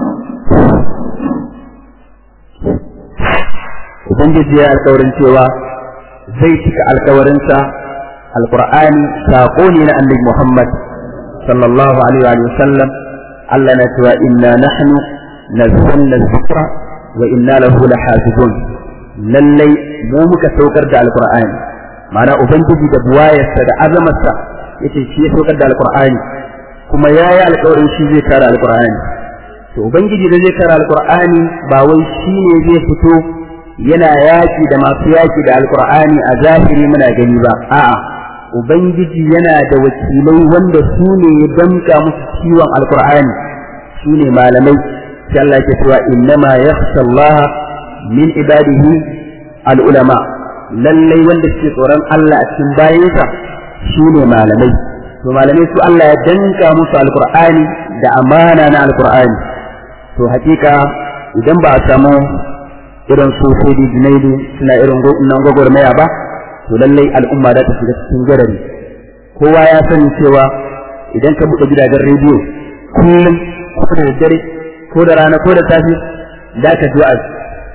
ubangiji ya yi alkawarin cewa zai cika alkawarinsa alkur'ani saƙo ne na annabi Muhammad sallallahu alaihi wa sallam Allah na cewa inna nahnu nazzalna dhikra wa inna lahu lahafizun lallai mu muka saukar da alkur'ani ma'ana ubangiji da buwayarsa da azamarsa yace shi ya saukar da alkur'ani kuma yayi alƙawarin shi zai kare alkur'ani to ubangiji da zai kare alkur'ani ba wai shi ne zai fito yana yaki da masu yaki da alkur'ani a zahiri muna gani ba a'a ubangiji yana da wakilai wanda su ne ya damka musu ciwon alkur'ani su ne malamai sai Allah ke cewa innama yakhsha Allah min ibadihi al-ulama lallai wanda suke tsoron Allah a cikin bayansa su ne malamai to malamai su Allah ya danka musu alkur'ani da amana na alkur'ani to hakika idan ba a samu irin su sai junaidu suna irin nan gwagwarmaya ba to lallai al'umma za ta shiga cikin garari kowa ya sani cewa idan ka buɗe gidajen rediyo kullum ko da daddare ko da rana ko da safe za ka ji wa'azi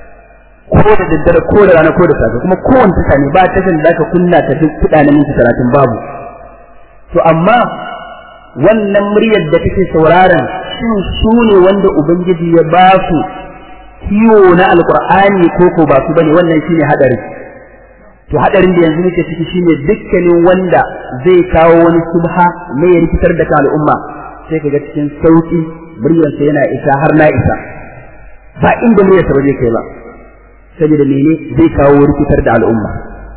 ko da daddare ko da rana ko da safe kuma kowane tasha ne ba tashan da ka kunna ta duk kuɗa na minti talatin babu to amma wannan muryar da kake sauraron shin su ne wanda ubangiji ya ba su kiwo na alkur'ani ko ko ba su bane wannan shine hadari to hadarin da yanzu muke ciki shine dukkanin wanda zai kawo wani subha ne ya rikitar da kan al'umma sai kaga cikin sauki muryarsa yana isa har na isa ba inda muryarsa ba zai kai ba saboda mene zai kawo rikitar da al'umma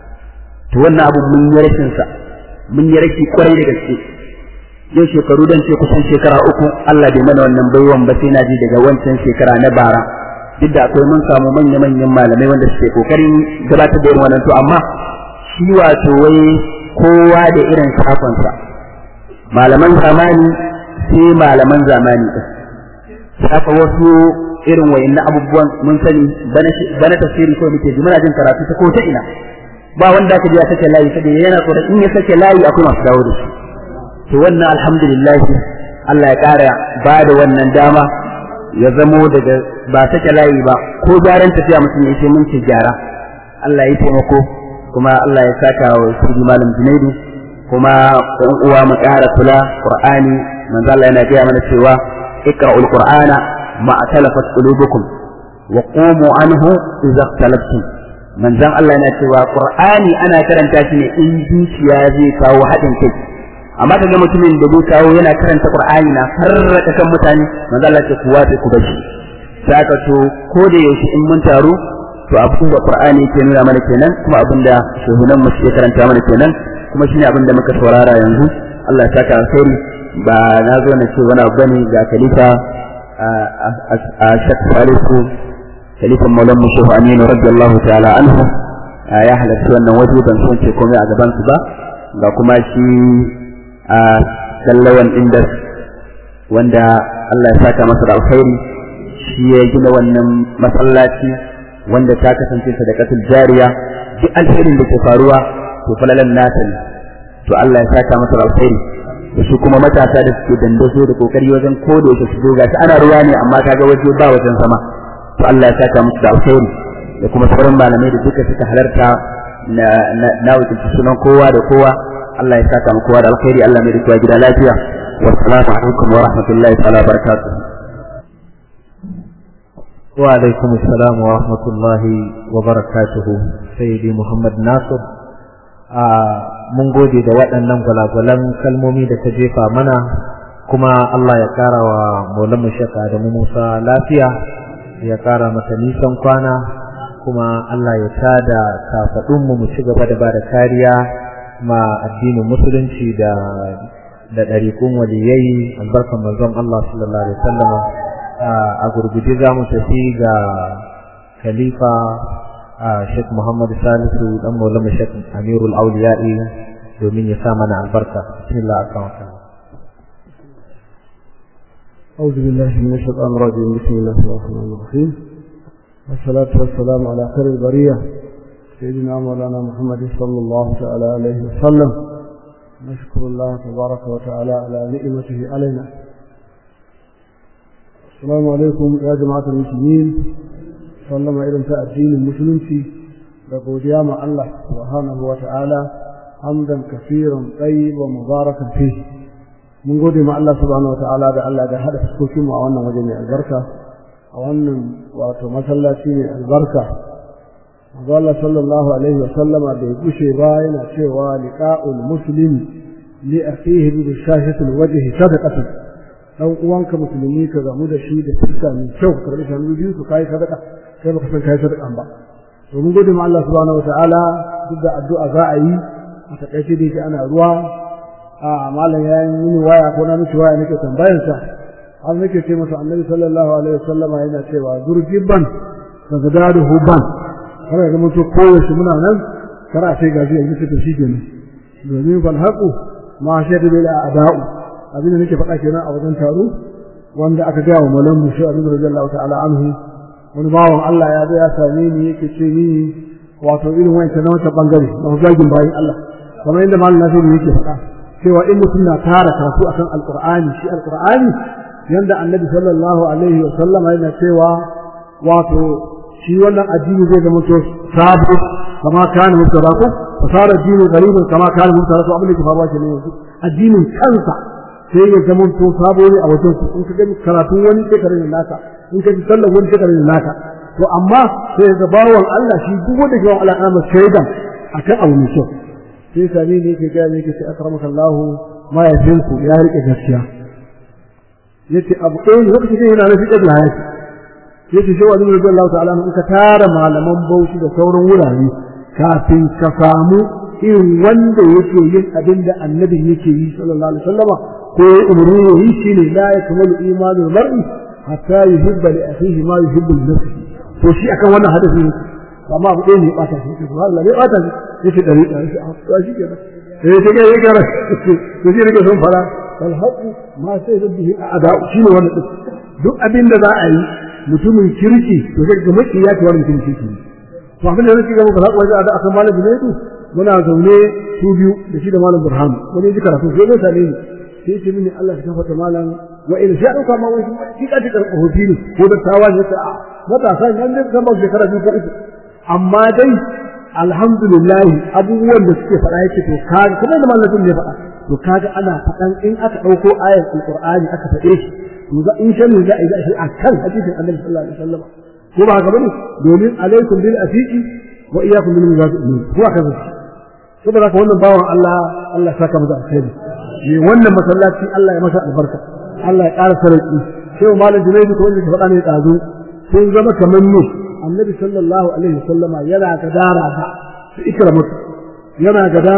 to wannan abu mun yi rashin sa mun yi rashi kwarai da gaske yau shekaru dan ce kusan shekara uku Allah bai mana wannan baiwan ba sai na ji daga wancan shekara na bara duk da akwai mun samu manya manyan malamai wanda suke kokarin gabatar da irin wannan to amma shi wato wai kowa da irin sakonsa malaman zamani sai malaman zamani din haka wasu irin wayannan abubuwan mun sani bana tafsiri ko muke ji muna jin karatu ta ko ta ina ba wanda aka ji ya sake layi saboda yana tsoron in ya sake layi akwai masu dawo da shi to wannan alhamdulillah Allah ya kara ba da wannan dama ya zamo daga ba sake layi ba ko gyaran tafiya mutum ya ce mun ce gyara Allah ya taimako kuma Allah ya saka wa sirri malam Junaidu kuma ɗan uwa mu ƙara kula Qur'ani manzo Allah yana gaya mana cewa iqra'ul qur'ana ma atalafat qulubukum wa qumu anhu idza ikhtalaftum manzon Allah yana cewa Qur'ani ana karanta shi ne in zuciya zai kawo haɗin kai amma ka ga mutumin da zai kawo yana karanta Qur'ani na farraka kan mutane manzo Allah ce ku wace ku bashi saka to ko da yaushe in mun taru to abin da Qur'ani yake nuna mana kenan kuma abin da shehunan mu suke karanta mana kenan kuma shine abin da muka saurara yanzu Allah ya saka alkhairi ba na zo na ce wani abu bane ga khalifa a shak salisu khalifan maulan mu shehu aminu radiyallahu ta'ala anhu ya halarci wannan waje ban so ce komai a gaban su ba ga kuma shi a sallawan indas wanda Allah ya saka masa da alkhairi shi ya gina wannan masallaci wanda ta kasance sadaqatul jariya duk alherin da ke faruwa to falalan nata ne to Allah ya saka masa da alkhairi da su kuma matasa da suke dandazo da kokari wajen kodo su su ga ana ruwa ne amma kaga waje ba wajen sama to Allah ya saka musu da alkhairi da kuma sauran malamai da duka suka halarta na na wakilci sunan kowa da kowa Allah ya saka mu kowa da alkhairi Allah mai rikuwa gida lafiya wassalamu alaikum wa rahmatullahi ta'ala barakatuh wa alaikum assalam wa rahmatullahi wa barakatuhu sayyidi muhammad nasir a mun gode da waɗannan gwalagwalan kalmomi da ta jefa mana kuma Allah ya ƙara wa maulan shaka da mu Musa lafiya ya ƙara masa nisan kwana kuma Allah ya tada kafaɗinmu mu ci gaba da ba da kariya ma addinin musulunci da da ɗariƙun waliyai albarkan manzon Allah sallallahu alaihi wasallam a gurguje za mu tafi ga khalifa Sheikh Muhammad Salisu dan Maulana Sheikh Amirul Auliya'i domin ya sa mana albarka bismillah akan أعوذ بالله من الشيطان الرجيم بسم الله الرحمن الرحيم والصلاة والسلام على خير البرية سيدنا مولانا محمد صلى الله تعالى عليه وسلم نشكر الله تبارك وتعالى على نعمته علينا السلام عليكم يا جماعة المسلمين sallama irin ta addinin musulunci da godiya ma Allah subhanahu wa ta'ala hamdan kafiran tayyiban mubarakan fi mun gode ma Allah subhanahu wa ta'ala da Allah da hada fuskokin mu a wannan waje mai albarka a wannan wato masallaci mai albarka Manzo Allah sallallahu alaihi wa sallama da ya gushe ba yana cewa liqa'ul muslim li akhihi bi shahatil wajhi sadaqatan dan uwanka musulmi ka gamu da shi da fuska mai kyau karbi shanu biyu su kai sadaka kai baka san kai sadakan ba to mun gode ma Allah subhanahu wataala duk da addu'a za a yi a takaice da yake ana ruwa a malam ya yi mini waya ko na miki waya nake tambayar sa har nake ce masa annabi sallallahu alaihi wasallam yana cewa zurgibban daga dadu huban har ga mutu kowace muna nan kar a sai gaji yanzu ta shi kenan domin fal haqu ma shaidu bil a'da'u abin da nake faɗa kenan a wajen taro wanda aka gaya wa malam mushi abin radiyallahu ta'ala anhu wani bawan Allah ya zo ya same ni yake ce ni wato irin wancan na wata bangare na zagin bayan Allah kamar yadda malam Nasiru yake faɗa cewa in mutum na tara karatu akan alqur'ani shi alqur'ani yanda annabi sallallahu alaihi wa sallam yana cewa wato shi wannan addini zai zama to sabu kama kana mutaraku fasara dinu gariban kama kana mutaraku abin da ke faruwa kenan yanzu addinin kansa sai ya zama to sabo ne a wajen in ka gani karatun wani sai ka rage naka in ka ji sallar wani sai ka rage naka to amma sai ga bawan Allah shi duk wanda ke wa Allah ana shaidan akan abu mai kyau sai sami ne yake ga ne yake sai akramaka Allah ma ya ku ya rike gaskiya yace abu ɗaya ne lokacin yana na fiƙar da hayati yace sai wani rabbi Allah ta'ala in ka tara malaman bauchi da sauran wurare kafin ka samu irin wanda yake yin abin da annabin yake yi sallallahu alaihi wasallama ko umarni ya yi shi ne la ya kamalu imanin mar'i hatta yuhibba li akhihi ma yuhibbu li nafsihi to shi akan wannan hadisi ne amma abu ɗaya ne ya ɓata shi subhanallah ne ɓata shi yake ɗari ɗari shi a shi kenan sai ta ga yake ra to shi nake son fara fal haqu ma sai da bihi ada shi ne wannan duk abin da za a yi mutumin kirki to sai ga maki ya ce wannan mutumin kirki ne to abin da nake ga muku haƙu wajen ada akan malam Junaidu muna zaune su biyu da shi da malam Burhan wani ji karatu sai zai same ni sai ce mini Allah ya kafa malam wa in sha dauka ma wani shi ka ji karɓa hofi ne ko da tawa ne ta matasa nan da zama shekara biyu ko uku amma dai alhamdulillah abubuwan da suke faɗa yake to kaga kuma da malamin ne faɗa to kaga ana faɗan in aka ɗauko ayar alqur'ani aka faɗe shi to za in shanu za a yi shi akan hadisin annabi sallallahu alaihi wasallam ko ba haka bane domin alaikum bil afiqi wa iyyakum bil muzafiqin ko haka bane saboda haka wannan bawan Allah Allah saka masa alkhairi ne wannan masallaci Allah ya masa albarka Allah ya ƙara sarki sai malam Junaidu ko wanda faɗa ne ɗazu sun zama kamar ne annabi sallallahu alaihi wasallama yana gadara da su ikramatu yana gadara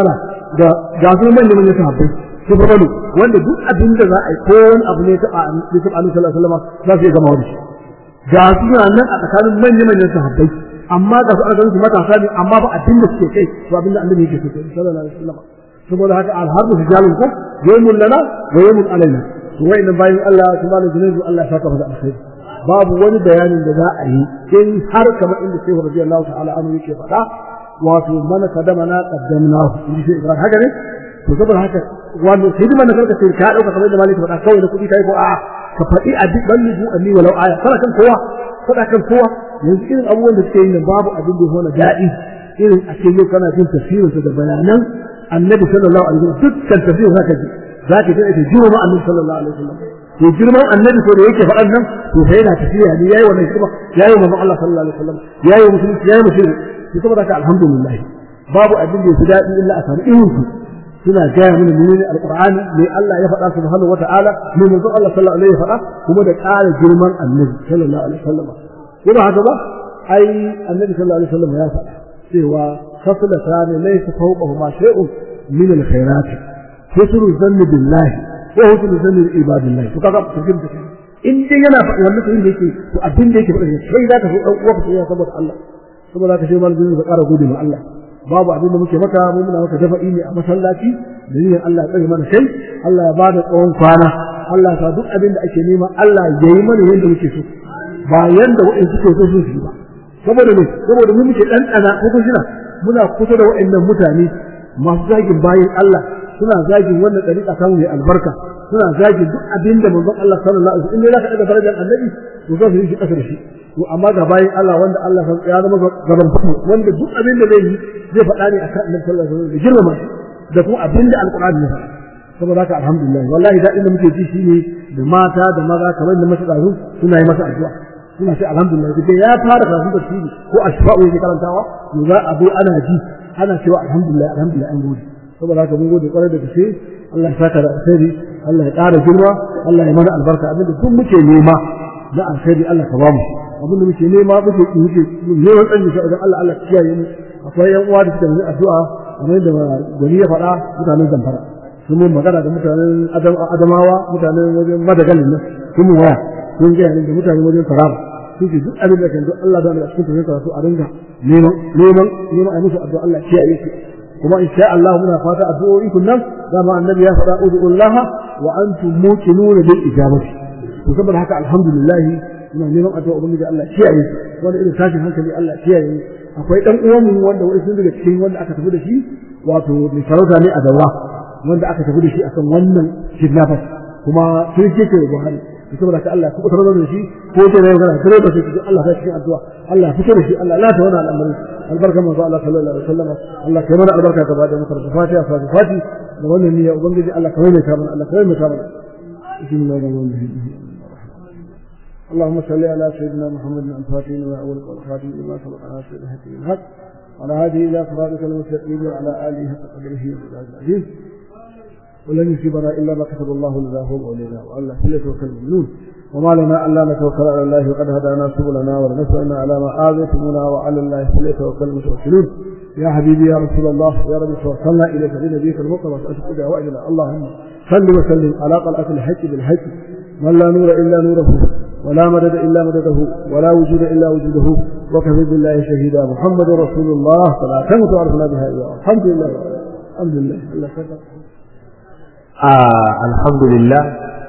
da ga su manyan manyan sahabbai su farfado wanda duk abin da za a yi ko wani abu ne taɓa ne taɓa annabi sallallahu alaihi wasallam za su iya gama wani ga su nan a tsakanin manyan manyan sahabbai amma ga su aka su matasa ne amma ba abin da suke kai ba abin da annabi yake so sallallahu alaihi wasallam saboda haka alharbu rijalun ko yawmun lana wa yawmun alaina to wayannan bayan Allah subhanahu wa ta'ala Allah ya saka masa alkhairi babu wani bayanin da za a yi in har kamar inda Shehu radiyallahu ta'ala anhu yake faɗa wato mana kadama na qaddamna in ji Ibrahim haka ne to saboda haka wanda hidima na karka sai ka dauka kamar da maliki faɗa kawai da kuɗi kai ko a ka faɗi a duk ban nubu anni walau aya kana kan kowa faɗa kan kowa yanzu irin abubuwan da suke yi nan babu abin da ya daɗi irin a ce yau kana jin tafsirinsa da bayanan annabi sallallahu alaihi wasallam dukkan tafsirin zaka ji zaka ji ita girma annabi sallallahu alaihi wasallam to girman annabi ko da yake faɗan nan to sai yana tafiya ne yayi wannan hikima yayi manzo Allah sallallahu alaihi wasallam yayi musulunci yayi musulunci to saboda haka alhamdulillah babu abin da yafi daɗi illa a samu irin su suna gaya mana menene alqur'ani me Allah ya faɗa subhanahu wata'ala me manzo Allah sallallahu alaihi ya faɗa kuma da ƙara girman annabi sallallahu alaihi wasallam ko ba haka ba ai annabi sallallahu alaihi wasallam ya faɗa cewa خصلتان ليس فوقهما شيء من الخيرات حسن الظن بالله وحسن الظن بعباد الله to kaga cikin in dai yana faɗi wannan to yake to abin da yake faɗi sai zaka so dan uwa ka saboda Allah saboda ka sai malamin ka ƙara gode ma Allah babu abin da muke maka mu muna maka dafa'i ne a masallaci da niyyar Allah ya tsare mana kai Allah ya bada tsawon kwana Allah ya sa duk abin da ake nema Allah ya yi mana yanda muke so ba yanda wa'in suke so su yi ba saboda ne saboda mu muke dan tsana ko kun shina muna kusa da waɗannan mutane masu zagin bayan Allah suna zagin wannan dariƙa samu mai albarka suna zagin duk abin da manzon Allah sallallahu alaihi wasallam in dai zaka daga darajar annabi to za su yi shi kasar shi to amma ga bayan Allah wanda Allah ya zama gaban mu wanda duk abin da zai yi zai faɗa ne akan annabi sallallahu alaihi wasallam da girmama da kuma abin da alqur'ani ya faɗa saboda haka alhamdulillah wallahi daɗin da muke ji shine da mata da maza kamar da masu ɗazu suna yi masa addu'a suna ce alhamdulillah duk ya fara karatun tafsiri ko ashfa'u yake karantawa to za a zo ana ji ana cewa alhamdulillah alhamdulillah an gode saboda haka mun gode kwarai da gaske Allah ya saka da alkhairi Allah ya ƙara girma Allah ya mana albarka abinda duk muke nema na alkhairi Allah ka bamu abinda muke nema muke muke neman tsanni shi wajen Allah Allah kiyaye mu akwai yan uwa da suka yi addu'a kamar yadda gwani ya faɗa mutanen zamfara sun mun magana da mutanen adamawa mutanen wajen madagalin nan sun mun waya sun gaya da mutanen wajen taraba suke duk abin da kan duk Allah da cikin tafiyar karatu a dinga neman neman neman a musu addu'a Allah kiyaye su kuma insha Allah muna fata addu'o'i kun nan dama annabi ya faɗa ud'ullah wa antum muqinuna bil ijabati to saboda haka alhamdulillah muna neman addu'a ubangiji Allah kiyaye su wanda irin tashin hankali Allah kiyaye akwai dan uwan mu wanda wai sun daga cikin wanda aka tafi da shi wato mai sarauta ne a dawa wanda aka tafi da shi akan wannan kidnappers kuma sun ce ke Buhari saboda ka Allah ku tarar da shi ko ce ne magana kare da shi Allah ya cikin addu'a Allah fito da shi Allah la ta wannan al'amari albarka manzo Allah sallallahu alaihi wasallam Allah kai mana albarka ka bada maka da fatiha fa fati da wannan niyya ubangiji Allah kai mai kamar Allah kai mai kamar bismillahir rahmanir rahim اللهم صل على سيدنا محمد الفاتح وأول والخاتم لما سبق على سيدنا الحق وعلى هذه إلى صراطك المستقيم وعلى آله حق قدره العزيز ولن يصيبنا الا ما كتب الله لنا هو مولينا والله فليتوكل المؤمنون وما لنا الا نتوكل على الله وقد هدانا سبلنا ولنسالنا على ما اذيتمونا وعلى الله فليتوكل المتوكلون يا حبيبي يا رسول الله يا رب توكلنا اليك لنبيك المقرب واشهد دعوائنا اللهم صل وسلم على قلعه الحق بالحق من لا نور الا نوره ولا مدد الا مدده ولا وجود الا وجوده وكفى بالله شهيدا محمد رسول الله فلا تمت وعرفنا بها اياه الحمد لله الحمد لله الله شكرا alhamdulillah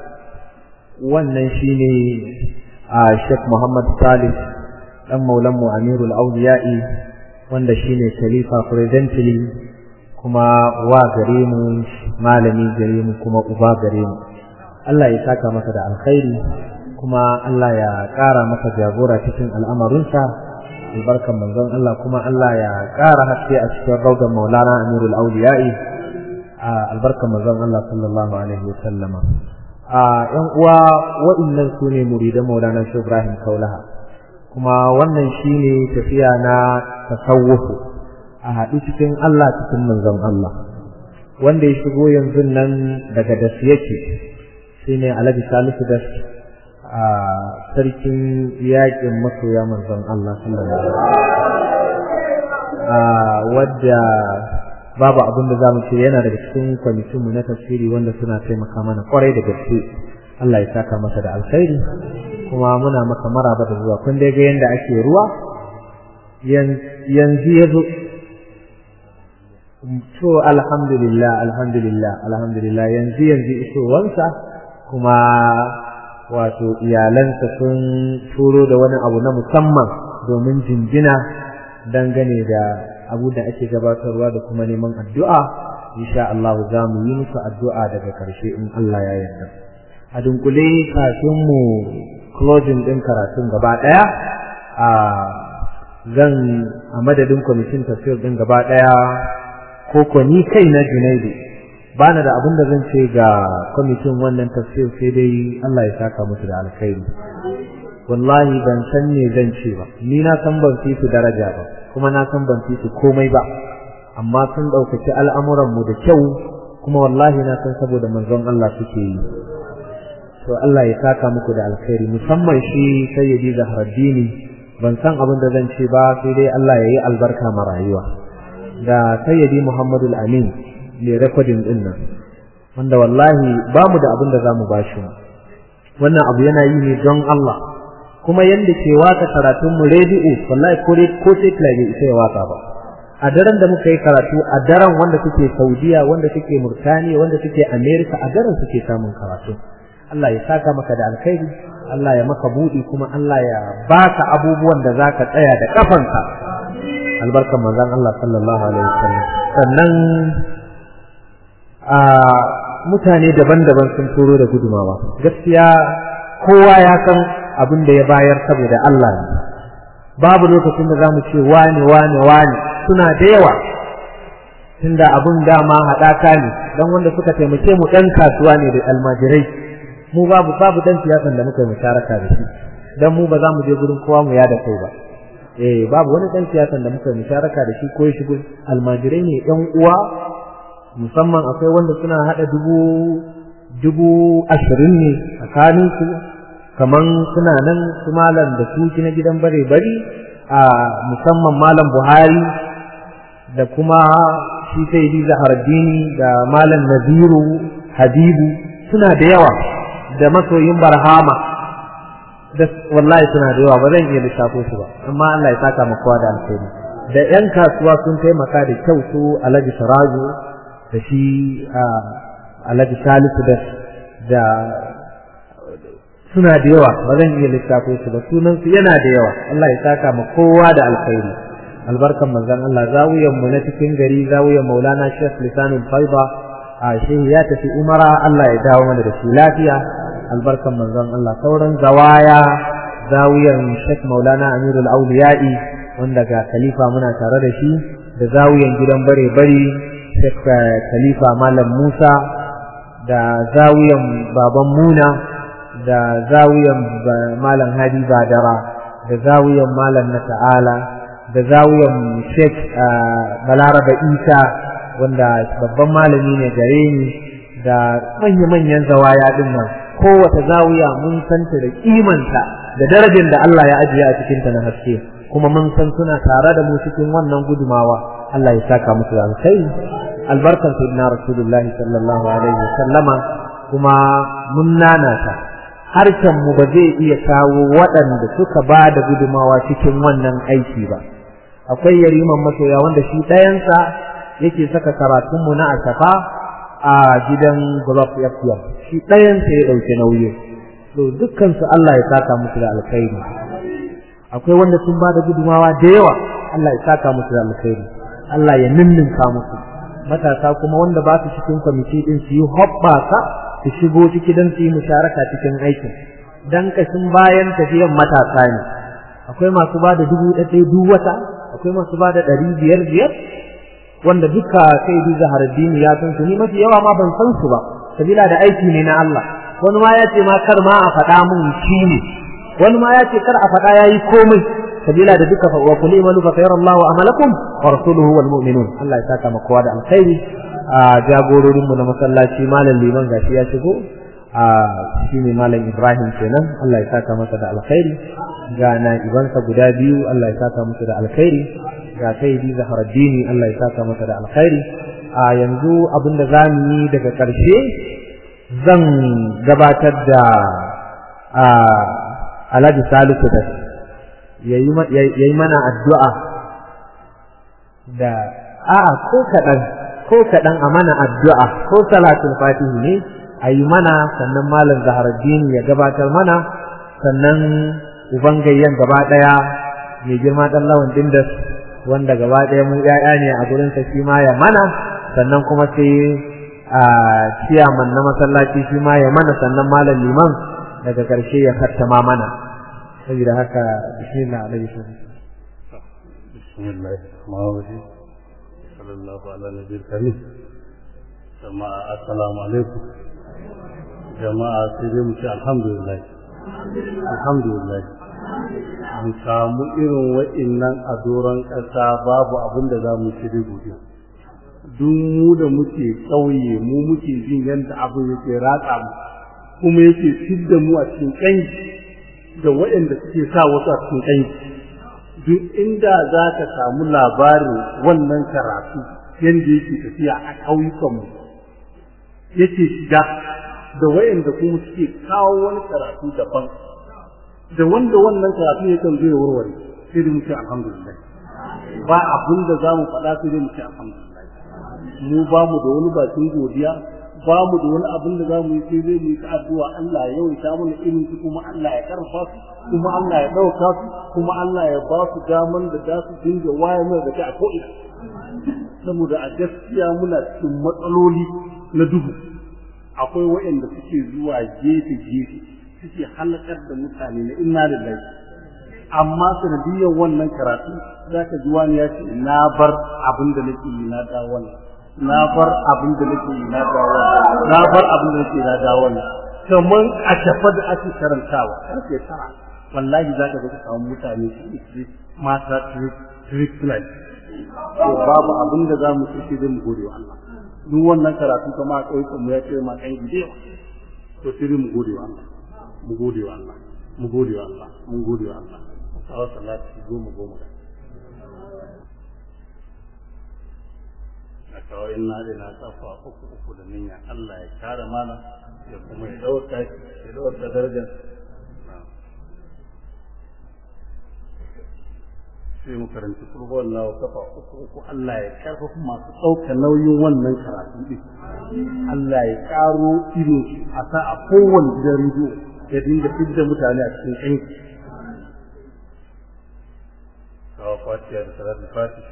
wannan shine a Sheikh Muhammad Salih dan maulan mu Amirul Awliya'i wanda shine khalifa presently kuma wa gare mu malami gare mu kuma uba gare mu Allah ya saka masa da alkhairi kuma Allah ya ƙara masa jagora cikin al'amarinsa albarkan manzon Allah kuma Allah ya ƙara haske a cikin raudan maulana Amirul Awliya'i albarkar manzon Allah sallallahu alaihi wa sallama a ƴan uwa waɗannan su ne muridan Maulana Shehu Ibrahim Kaulaha kuma wannan shine tafiya na tasawufu a haɗu cikin Allah cikin manzon Allah wanda ya shigo yanzu nan daga das yake shine Alhaji Salisu das a sarkin yaƙin masoya manzon Allah sallallahu alaihi wa wadda babu abin da zamu ce yana daga cikin kwamitin mu na tafsiri wanda suna taimaka mana kwarai da gaske Allah ya saka masa da alkhairi kuma muna maka maraba da zuwa kun dai ga yanda ake ruwa yanzu ya zo to alhamdulillah alhamdulillah alhamdulillah yanzu yanzu isowansa kuma wato iyalansa sun turo da wani abu na musamman domin jinjina dangane da abu da ake gabatarwa da kuma neman addu'a insha Allah za mu yi musu addu'a daga karshe in Allah ya yarda a dunkule kafin mu closing din karatun gaba daya a zan a madadin kwamitin tafsir din gaba daya ko ko ni kai na Junaidu bana da abin da zan ce ga kwamitin wannan tafsir sai dai Allah ya saka musu da alkhairi wallahi ban san me zan ce ba ni na san ban fi su daraja ba kuma na san ban fi su komai ba amma sun ɗaukaci al'amuran mu da kyau kuma wallahi na san saboda manzon Allah suke yi to Allah ya saka muku da alkhairi musamman shi sayyidi Zahraddini ban san abin da zan ce ba sai dai Allah ya yi albarka ma rayuwa da sayyidi Muhammadu Amin mai rekodin din nan wanda wallahi ba mu da abin da za mu bashi wannan abu yana yi ne don Allah kuma yanda ke waka karatun mu rediyo wallahi ko ko sai bai isa ya waka ba a daren da muka yi karatu a daren wanda suke Saudiya wanda suke Murtaniya wanda suke America a daren suke samun karatu Allah ya saka maka da alkhairi Allah ya maka buɗi kuma Allah ya baka abubuwan da zaka tsaya da kafanka albarkan manzon Allah sallallahu alaihi wasallam sannan a mutane daban-daban sun turo da gudumawa gaskiya kowa ya san abin da ya bayar saboda Allah ne babu lokacin da zamu ce wani wani wani suna da yawa tunda abin dama haɗaka ne don wanda suka taimake mu ɗan kasuwa ne da almajirai mu babu babu dan siyasan da muka yi musharaka da shi dan mu ba za mu je gurin kowa mu yada kai ba eh babu wani dan siyasan da muka yi musharaka da shi ko ya shigo almajirai ne ɗan uwa musamman akwai wanda suna hada dubu dubu ashirin ne tsakanin su kaman suna nan su malam da su na gidan bare bari a musamman malam buhari da kuma shi sai di zahardini da malam naziru habibu suna da yawa da masoyin barhama da wallahi suna da yawa ba zan iya lissafo su ba amma Allah ya saka mu kowa da alheri da yan kasuwa sun taimaka da kyau su Alhaji Sarajo da shi Alhaji Salisu da da suna da yawa ba zan iya lissafo su ba sunan su yana da yawa Allah ya saka mu kowa da alkhairi albarkan manzon Allah zawiyan mu na cikin gari zawiyan Maulana Sheikh Lisanul Faiba a shehi ya tafi umara Allah ya dawo mana da shi lafiya albarkan manzon Allah sauran zawaya zawiyan Sheikh Maulana Amirul Auliya'i wanda ga khalifa muna tare da shi da zawiyan gidan bare bari Sheikh Khalifa Malam Musa da zawiyan baban Muna da zawiyan Malam Hadi Badara da zawiyan Malam na Ta'ala da zawiyan Sheikh Balaraba Isa wanda babban malami ne gare ni da manya-manyan zawaya din nan kowace zawiya mun santa da kimanta da darajar da Allah ya ajiye a cikinta na haske kuma mun san suna tare da mu cikin wannan gudumawa Allah ya saka musu da alkhairi albarkan sayyidina rasulullahi sallallahu alaihi wasallama kuma mun nanata harshen mu ba zai iya kawo waɗanda suka ba da gudumawa cikin wannan aiki ba akwai yariman masoya wanda shi ɗayansa yake saka karatunmu na asafa a gidan Globe FM shi ɗayansa ya ɗauki nauyi to dukkansu Allah ya saka musu da alkhairi akwai wanda sun ba da gudumawa da yawa Allah ya saka musu da alkhairi Allah ya ninninka musu matasa kuma wanda ba su cikin kwamiti din su yi hoɓɓasa su shigo ciki don su yi musharaka cikin aikin dan kashin bayan tafiyan matasa ne akwai masu ba da dubu ɗaya duk wata akwai masu ba da ɗari biyar biyar wanda duka sai bi zaharaddini ya san su ni mafi yawa ma ban san su ba sabila da aiki ne na Allah wani ma ya ce ma kar ma a faɗa mun shi ne wani ma ya ce kar a faɗa yayi komai sabila da duka wa kulli malu fa khayra Allah wa amalakum wa rasuluhu wal mu'minun Allah ya saka maka da alkhairi a jagororin mu na masallaci malam liman gashi ya shigo a shine malam Ibrahim kenan Allah ya saka masa da alkhairi ga na ibansa guda biyu Allah ya saka masa da alkhairi ga sayyidi Zaharaddini Allah ya saka masa da alkhairi a yanzu abin da za mu yi daga ƙarshe zan gabatar da alhaji salisu da ya yi mana addu'a da a'a ko kaɗan ko kaɗan a mana addu'a ko salatul fatihi ne a yi mana sannan malam zaharaddini ya gabatar mana sannan ubangayyan gaba ɗaya mai girma ɗan lawan dindas wanda gaba ɗaya mu ƴaƴa ne a gurinsa shi ma ya mana sannan kuma sai a ciyaman na masallaci shi ma ya mana sannan malam liman daga ƙarshe ya kattama mana saboda haka bismillah alaihi bismillah ma'awadi sallallahu ala nabiyil karim jama'a assalamu alaikum jama'a sai dai mu ce alhamdulillah alhamdulillah mu samu irin wa'innan a doron ƙasa babu abin da za mu ci da godiya duk mu da muke ƙauye mu muke jin yadda abin yake ratsa mu kuma yake fidda mu a cikin ƙangi da waɗanda suke sa wasu a cikin ƙangi duk inda za ka samu labarin wannan karatu yadda yake tafiya a ƙauyukanmu yake shiga da waɗanda kuma suke kawo wani karatu daban da wanda wannan karatu ya kan zai warware sai dai mu ce alhamdulillah ba abin da za mu faɗa sai dai mu ce alhamdulillah mu ba mu da wani bakin godiya ba mu da wani abin da za mu yi sai dai mu yi ta addu'a Allah ya yawaita mana irin su kuma Allah ya karfa su kuma Allah ya ɗauka su kuma Allah ya ba su daman da za su dinga waye mana da ta a ko'ina saboda a gaskiya muna cikin matsaloli na duhu akwai waɗanda suke zuwa gefe gefe suke halakar da mutane na inna lillahi amma sanadiyyar wannan karatu za ka ji wani ya ce na bar abin da nake yi na da wannan na bar abin da nake yi na da wannan na bar abin da nake na da wannan kamar a tafa da ake karantawa karfe tara wallahi za ka ga samu mutane su mata treatment to babu abin da za mu ci sai mu gode wa Allah duk wannan karatu kama a ƙauyukan mu ya ce ma kan gidewa to sai mu gode wa Allah mu gode wa Allah mu gode wa Allah mu gode wa Allah kawo salati goma goma a kawo ina da na kafa uku uku da niyya Allah ya kare mana ya kuma ya dauka ya dauka darajar sai mu karanci kurbo Allah wa kafa uku uku Allah ya karfafa masu ɗauka nauyin wannan karatu din Allah ya karo irin a sa a kowane gidan rediyo ya dinga fidda mutane a cikin ƙanki kawo fatiha da salatul fatih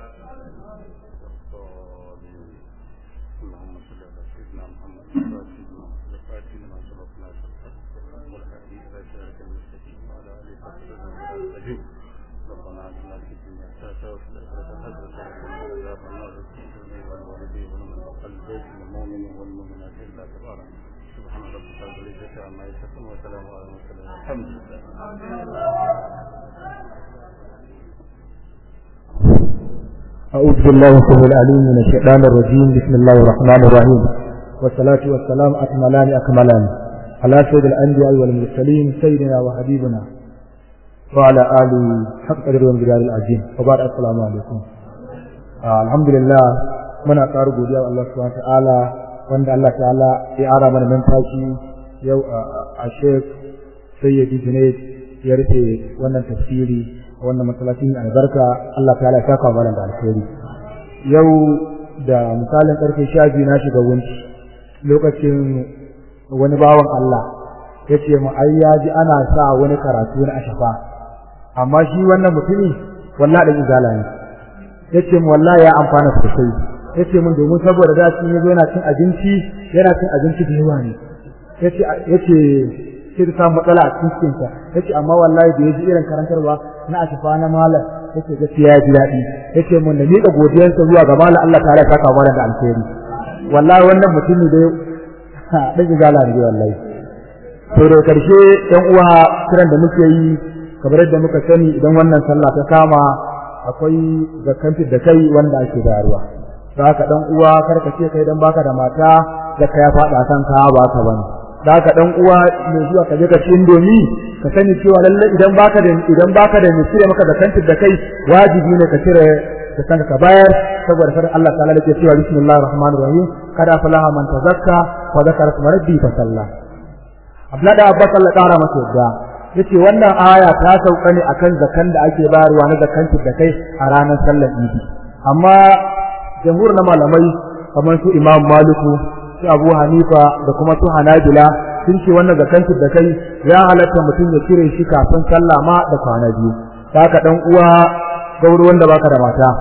اللهم صل على سيدنا محمد الفاتح لما سبق ناصر والهادي الى صراط المستقيم وعلى اله وصحبه وسلم ربنا اتنا في الدنيا حسنه وفي الاخره حسنه وقنا عذاب النار والوالدين ومن بقى البيت المؤمن والمؤمنات الا تبارك سبحان ربك رب العزه عما يصفون وسلام على المرسلين الحمد لله أعوذ بالله السميع العليم من الشيطان الرجيم بسم الله الرحمن الرحيم والصلاة والسلام أكملان أكملان على سيد الأنبياء والمرسلين سيدنا وحبيبنا وعلى آله حق قدر وانجلال العظيم وبعد السلام عليكم آه الحمد لله muna ƙara godiya wa Allah subhanahu wa ta'ala wanda Allah ta'ala ya ara mana numfashi yau a Sheikh Sayyidi Junaid ya rufe wannan tafsiri wannan masallacin albarka Allah ta ya saka mana da alheri yau da misalin karfe 12 na shiga wunci lokacin wani bawan Allah yace mu ai ya ji ana sa wani karatu na ashafa amma shi wannan mutumi wallahi da izala ne yace mu wallahi ya amfana sosai yace mun domin saboda da shi yazo yana cin abinci yana cin abinci da yawa ne yace yace sai ta samu matsala a cikin sa yace amma wallahi da yaji irin karantarwa na ashifa na malam yace gaskiya ya ji daɗi yace mun da miƙa godiyarsa zuwa ga malam Allah ta'ala ya saka mana da alheri wallahi wannan mutumi da dan izala ne wallahi to da karshe ɗan uwa kiran da muke yi kamar yadda muka sani idan wannan sallah ta kama akwai zakkan da kai wanda ake bayarwa da haka dan uwa karka ce kai dan baka da mata zakka ya faɗa kanka ba ka bane da haka dan uwa mai zuwa ka je ka ci indomi ka sani cewa lalle idan baka da idan baka da mai cire maka da kantin da kai wajibi ne ka cire zakan ka bayar saboda fadin Allah ta'ala da ke cewa bismillahir rahmanir rahim kada falaha man tazakka wa zakara isma rabbi fa salla Abdullah da Abbas Allah ƙara masa yadda yace wannan aya ta sauka ne akan zakan da ake bayarwa na zakan da kai a ranar sallar Idi amma jamhur na malamai kamar su Imam Maliku su Abu Hanifa da kuma su Hanabila sun ce wannan zakan da kai ya halatta mutum ya cire shi kafin sallah ma da kwana biyu haka dan uwa gauru wanda baka da mata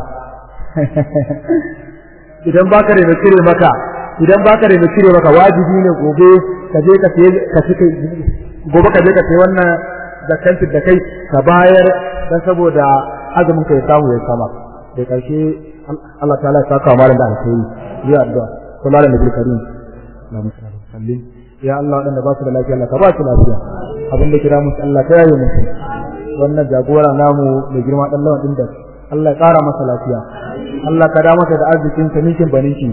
idan baka da cire maka idan baka da cire maka wajibi ne gobe ka je ka ka cike gobe ka je ka sai wannan zakanti da kai ka bayar dan saboda azumin ka ya samu ya sama da karshe Allah ta'ala ya saka malam da alheri ya addu'a sallallahu alaihi karim na musallu sallin ya Allah wadanda ba su da lafiya Allah ka ba su lafiya abin da kira musu Allah ta yaye musu wannan jagora namu mai girma dan lawan din da Allah ya kara masa lafiya Allah ka da masa da arzikin sa ninkin baninki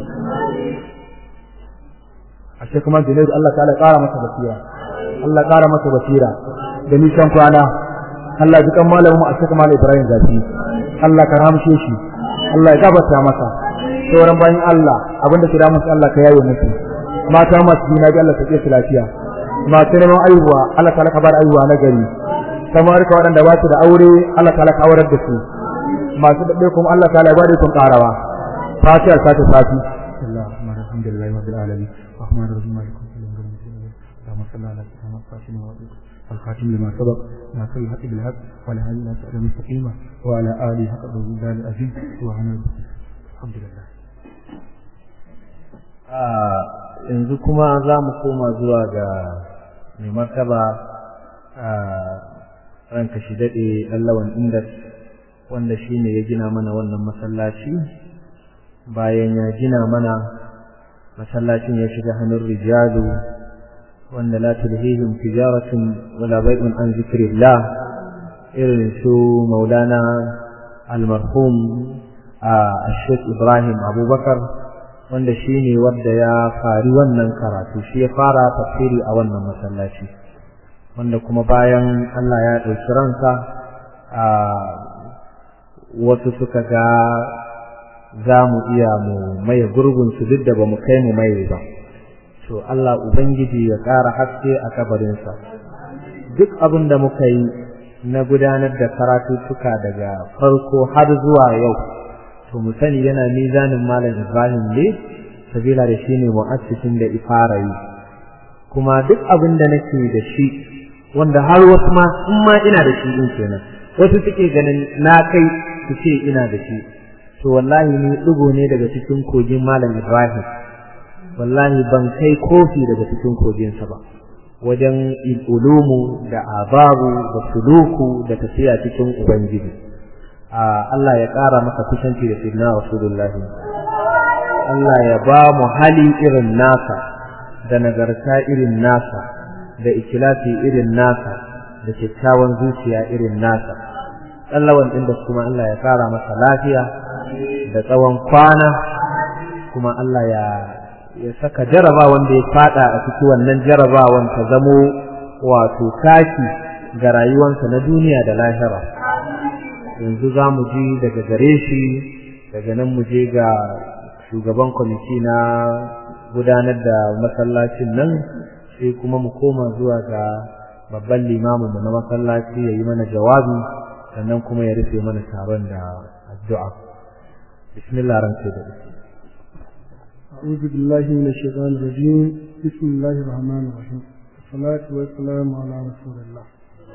ashe kuma Junaidu Allah ta'ala ya kara masa basira Allah ya kara masa basira da nisan kwana Allah ji kan malamin mu ashe kuma Ibrahim Zafi Allah ka ramshe shi Allah ya gabata masa sauran bayan Allah abinda kira musu Allah ka yaye musu mata masu jina ji Allah ta ke su lafiya masu neman aihuwa Allah ta'ala ka bar aihuwa na gari kamar ka waɗanda ba su da aure Allah ta'ala ka aurar da su masu daɗe kuma Allah ta'ala ya bada sun ƙarawa fatiha ta tafi alhamdulillah rabbil alamin rahman rahim malik اللهم صل على سيدنا محمد الخاتم لما سبق ناصر الحق بالحق وعلى اله وصحبه المستقيمه وعلى اله حق الرضا العظيم سبحان الحمد لله yanzu kuma za mu koma zuwa ga mai martaba a ranka shi daɗe allawan inda wanda shi ne ya gina mana wannan masallaci bayan ya gina mana masallacin ya shiga hannun rijalu wanda la tulhihim tijaratun wala bai'un an zikrillah irin su maulana almarhum a Sheikh Ibrahim Abubakar wanda shi ne wanda ya fari wannan karatu shi ya fara tafsiri a wannan masallaci wanda kuma bayan Allah ya ɗauki ransa a wasu suka ga za mu iya mu maye gurbinsu duk da ba mu kai mu maye ba to Allah Ubangiji ya ƙara haske a kabarinsa duk abin da muka yi na gudanar da karatuttuka daga farko har zuwa yau to mu sani yana mizanin malam Ibrahim ne sabila da shi ne mu'assisin da ifara yi kuma duk abin da nake da shi wanda har wasu ma in ma ina da shi din kenan wasu suke ganin na kai su ce ina da shi to wallahi ni dugo ne daga cikin kogin malam Ibrahim wallahi ban kai kofi daga cikin koginsa ba wajen ulumu da ababu da suluku da tafiya cikin ubangiji Allah ya ƙara maka kusanci da sayyidina rasulullahi Allah ya ba mu hali irin nasa da nagarta irin nasa da ikilasi irin nasa da kyakkyawan zuciya irin nasa tsallawan ɗin da kuma Allah ya ƙara masa lafiya da tsawon kwana kuma Allah ya ya saka jarabawan da ya fada a cikin wannan jarabawan ta zamo wato kaki ga rayuwarsa na duniya da lahira yanzu za mu ji daga gare shi daga nan mu je ga shugaban kwamiti na gudanar da masallacin nan sai kuma mu koma zuwa ga babban limamin mu na masallaci ya yi mana jawabi sannan kuma ya rufe mana taron da addu'a bismillah ran sai da أعوذ بالله من الشيطان الرجيم بسم الله الرحمن الرحيم والصلاة والسلام على رسول الله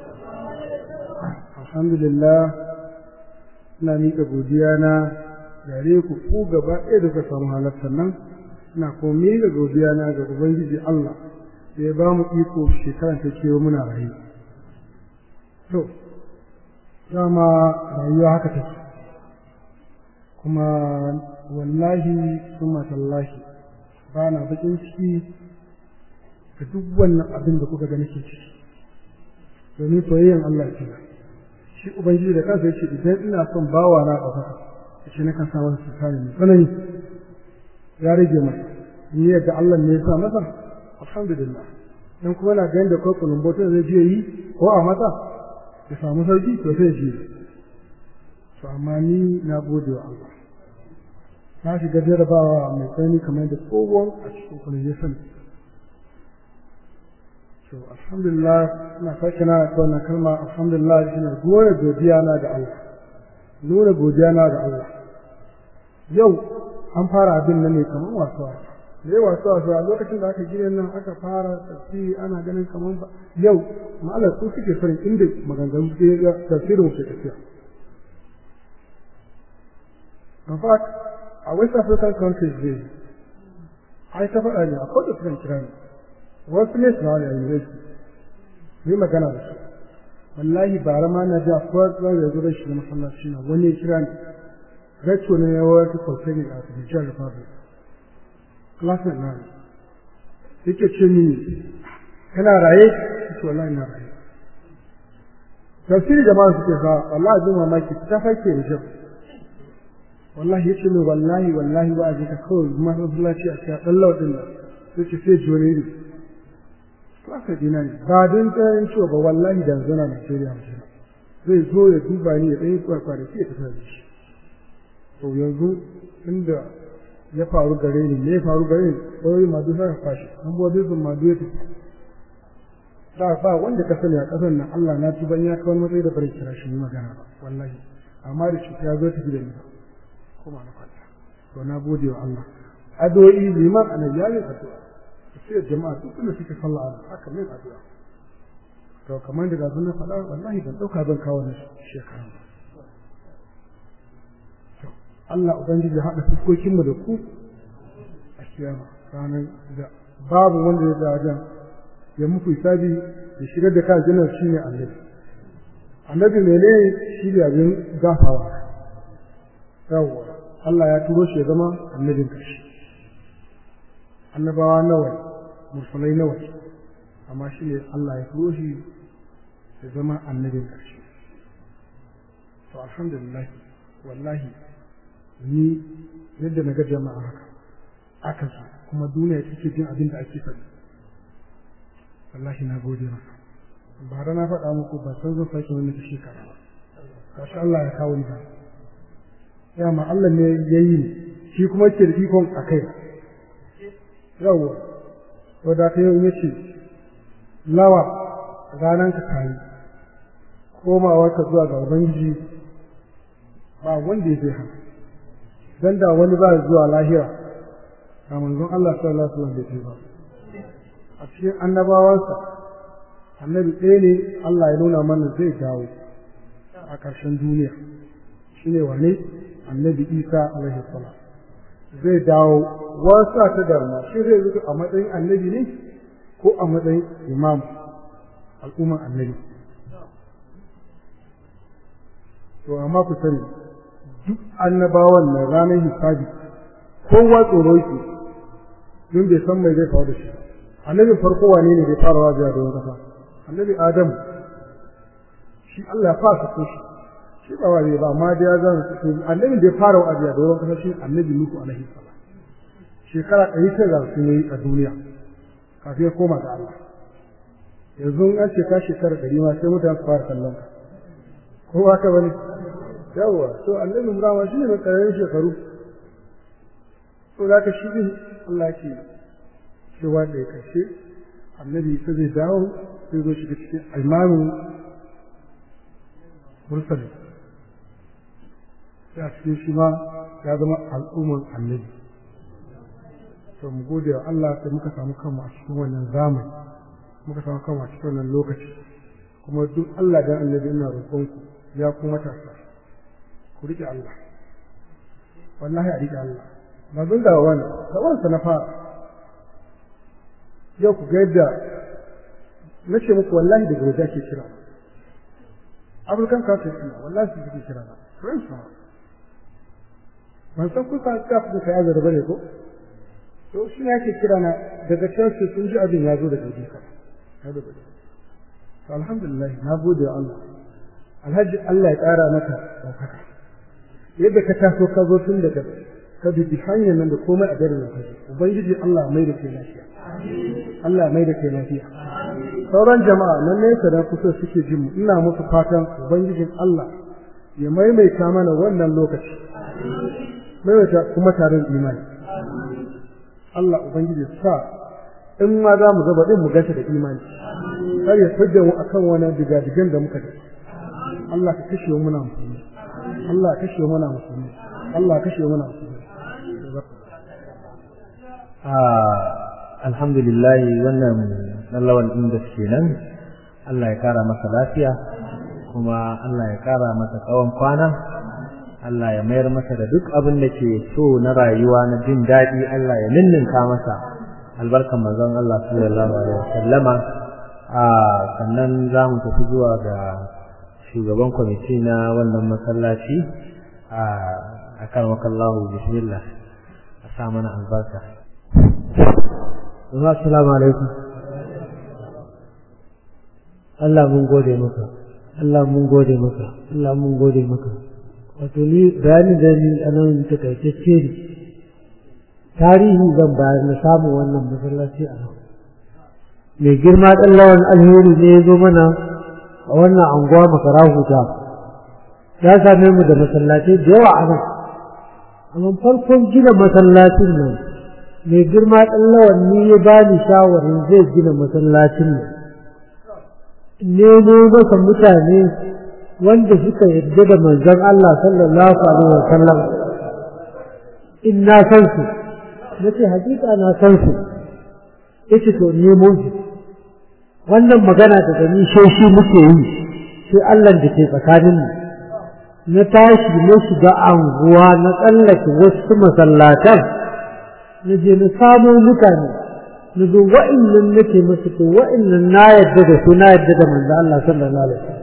الحمد لله ina miƙa godiya na gare ku ku gaba ɗaya da ka samu halartar nan ina kuma miƙa godiya na ga ubangiji Allah da ya ba mu iko shekaran ta kewa muna rayu to dama rayuwa haka take kuma wallahi summa tallahi ba na bakin ciki da duk wannan abin da kuka ga nake ciki domin soyayyen Allah ce shi ubangiji da kansa yace idan ina son bawa na ɗaukaka yace na kan sa masa tsari mai tsanani ya rage masa ni yadda Allah ne ya sa masa alhamdulillah dan kuma na ganin da ko kulumboto zai je yi ko a mata ya samu sauki to sai ji to amma ni na gode wa Allah na shiga jarabawa mai tsani kamar da tsohon a cikin kwanan ya sani to alhamdulillah ina sake na ta wannan kalma alhamdulillah shi ne nuna godiya na ga Allah nuna godiya na ga Allah yau an fara abin nan ne kamar wasu wasu da yawa su wasu a lokacin da aka gina nan aka fara tafsiri ana ganin kamar ba yau ma'alar su suke farin inda maganganu tafsirin ke tafiya in fact a west african countries ne ai ta faɗa ne akwai da sukan kira ne wasu ne suna wani a university ne magana da su wallahi bara ma na ji akwai tsawon da zo da shi da masallaci na wani ya kira ne gacho ne ya wata kwalfani a Nijar Republic classmate na ne yake ce mini kana raye ce wallahi na raye tafsiri jama'a suke sa wallahi zuma mamaki ta fake da jab wallahi yace min wallahi wallahi ba a ji ka kawai masallaci a cikin dan laudin nan sai ce sai jone ne classmate dina ne ba don tsayin cewa ba wallahi da zana Nigeria mutum zai zo ya duba ni ya ɗaya kwarkwarki ya tafi da shi to yanzu inda ya faru gare ni me ya faru gare ni ɗauri madu sai fashi an bo dai sun madu ya tafi da ba wanda ka sani a ƙasar nan Allah na tuba ya kawo matsayi da bari kira shi magana ba wallahi amma da shi ya zo tafi da ni kuma na kwanta to na gode wa Allah addu'o'i liman annabi ya yi addu'a sai jama'a duk da suke sallah a haka mai addu'a to kamar da gazu na faɗa wallahi ban ɗauka zan kawo na shekara Allah Ubangiji ya haɗa fuskokinmu da ku a kiyama ranar da babu wanda ya wajen ya muku hisabi ya shigar da kan jinar shi ne annabi annabi mene shi da abin gafawa yawwa Allah ya turo shi ya zama annabin ƙarshe annabawa nawa mursalai nawa amma shi ne Allah ya turo shi ya zama annabin ƙarshe to alhamdulillah wallahi ni yadda na ga jama'a haka aka su kuma duniya take jin abin da ake faɗi wallahi na gode masa bara na faɗa muku ba san zan sake wani ta shekara ba kashi Allah ya kawo ni ba ya ma Allah ne ya yi ni shi kuma ke da ikon a kai yawwa to da ta yau ya ce lawa ranar ka tayi komawar ka zuwa ga ubangiji ba wanda ya zai hana dan da wani ba zuwa lahira a manzon Allah sallallahu alaihi wasallam bai ba a cikin annabawansa annabi ɗaya ne Allah ya nuna mana zai dawo a ƙarshen duniya shine wane annabi Isa alaihi salam zai dawo wasa ta darma shi zai zuka a matsayin annabi ne ko a matsayin imam al'umman annabi to amma ku sani duk annabawan na ranar hisabi kowa tsoro yake don bai san mai zai faru da shi annabin farko wane ne bai fara wajiya da wani kasa annabi adam shi Allah ya fasa ko shi shi ba wani ba amma da ya zan su annabin da ya fara wajiya da wani kasa shi annabi Nuhu alaihi salam shekara ɗari ta za su yi a duniya kafin ya koma ga Allah yanzu an ce ka shekara ɗari ma sai mutane su fara kallon ka ko haka bane yawa to annabi Ibrahim shi ne mai karayen shekaru to da ka shi din Allah ke cewa da ya kashe annabi sai zai dawo sai zo shiga cikin imamin mursali ya cikin shi ma ya zama al'ummar annabi to mu gode wa Allah sai muka samu kanmu a cikin wannan zamani muka samu kanmu a cikin wannan lokaci kuma duk Allah dan annabi ina roƙonku ya kuma matasa ku rike Allah wallahi a rike Allah ba zan da wani da wansa na fara yau ku ga yadda na ce muku wallahi daga waje ake kira African countries ina wallahi su suke kira na friends na ban san kun sa ka fi kai azar bane ko to shi ne ake kira na daga can su sun ji abin ya zo daga waje ka to alhamdulillah na gode wa Allah alhaji Allah ya ƙara maka ɗaukaka yadda ka taso ka zo tun daga ka bi hanyar nan da komai a garin ka ubangiji Allah mai da kai lafiya Allah mai da kai lafiya sauran jama'a nan ne da kusa suke jin ina musu fatan ubangijin Allah ya maimaita mana wannan lokaci maimaita kuma tarin imani Allah ubangiji sa in ma za mu gaba din mu gashi da imani har ya fidda mu akan wani digadigan da muka da Allah ka kashe mu muna musulmi Allah ka kashe mu muna musulmi Allah ka kashe mu muna musulmi alhamdulillah wannan lallawan inda kenan Allah ya kara masa lafiya kuma Allah ya kara masa tsawon kwana Allah ya mayar masa da duk abin da ke so na rayuwa na jin daɗi Allah ya ninninka masa albarkan manzon Allah sallallahu alaihi wasallama a sannan za mu tafi zuwa ga shugaban kwamiti na wannan masallaci a akan wakallahu bismillah a sa mana albarka assalamu alaikum Allah mun gode maka Allah mun gode maka Allah mun gode maka wato ni bayani da ni anan takaitacce ne tarihi zan bayar na samun wannan masallaci a nan mai girma ɗan lawan alheri ne ya zo mana a wannan anguwa makara huta ya same mu da masallaci da yawa a nan amma farkon gina masallacin nan mai girma ɗan lawan ni ya ba ni shawarin zai gina masallacin nan nemo masa mutane wanda suka yarda da manzon Allah sallallahu alaihi wa sallam in na san su nace hakika na san su yace to nemo su wannan magana da gani shi muke yi sai Allah da ke tsakanin mu na tashi na shiga anguwa na tsallake wasu masallatan na je na samo mutane na zo wa'annan nake musu to wa'annan na yadda da su na yadda da manzo Allah sallallahu alaihi wasallam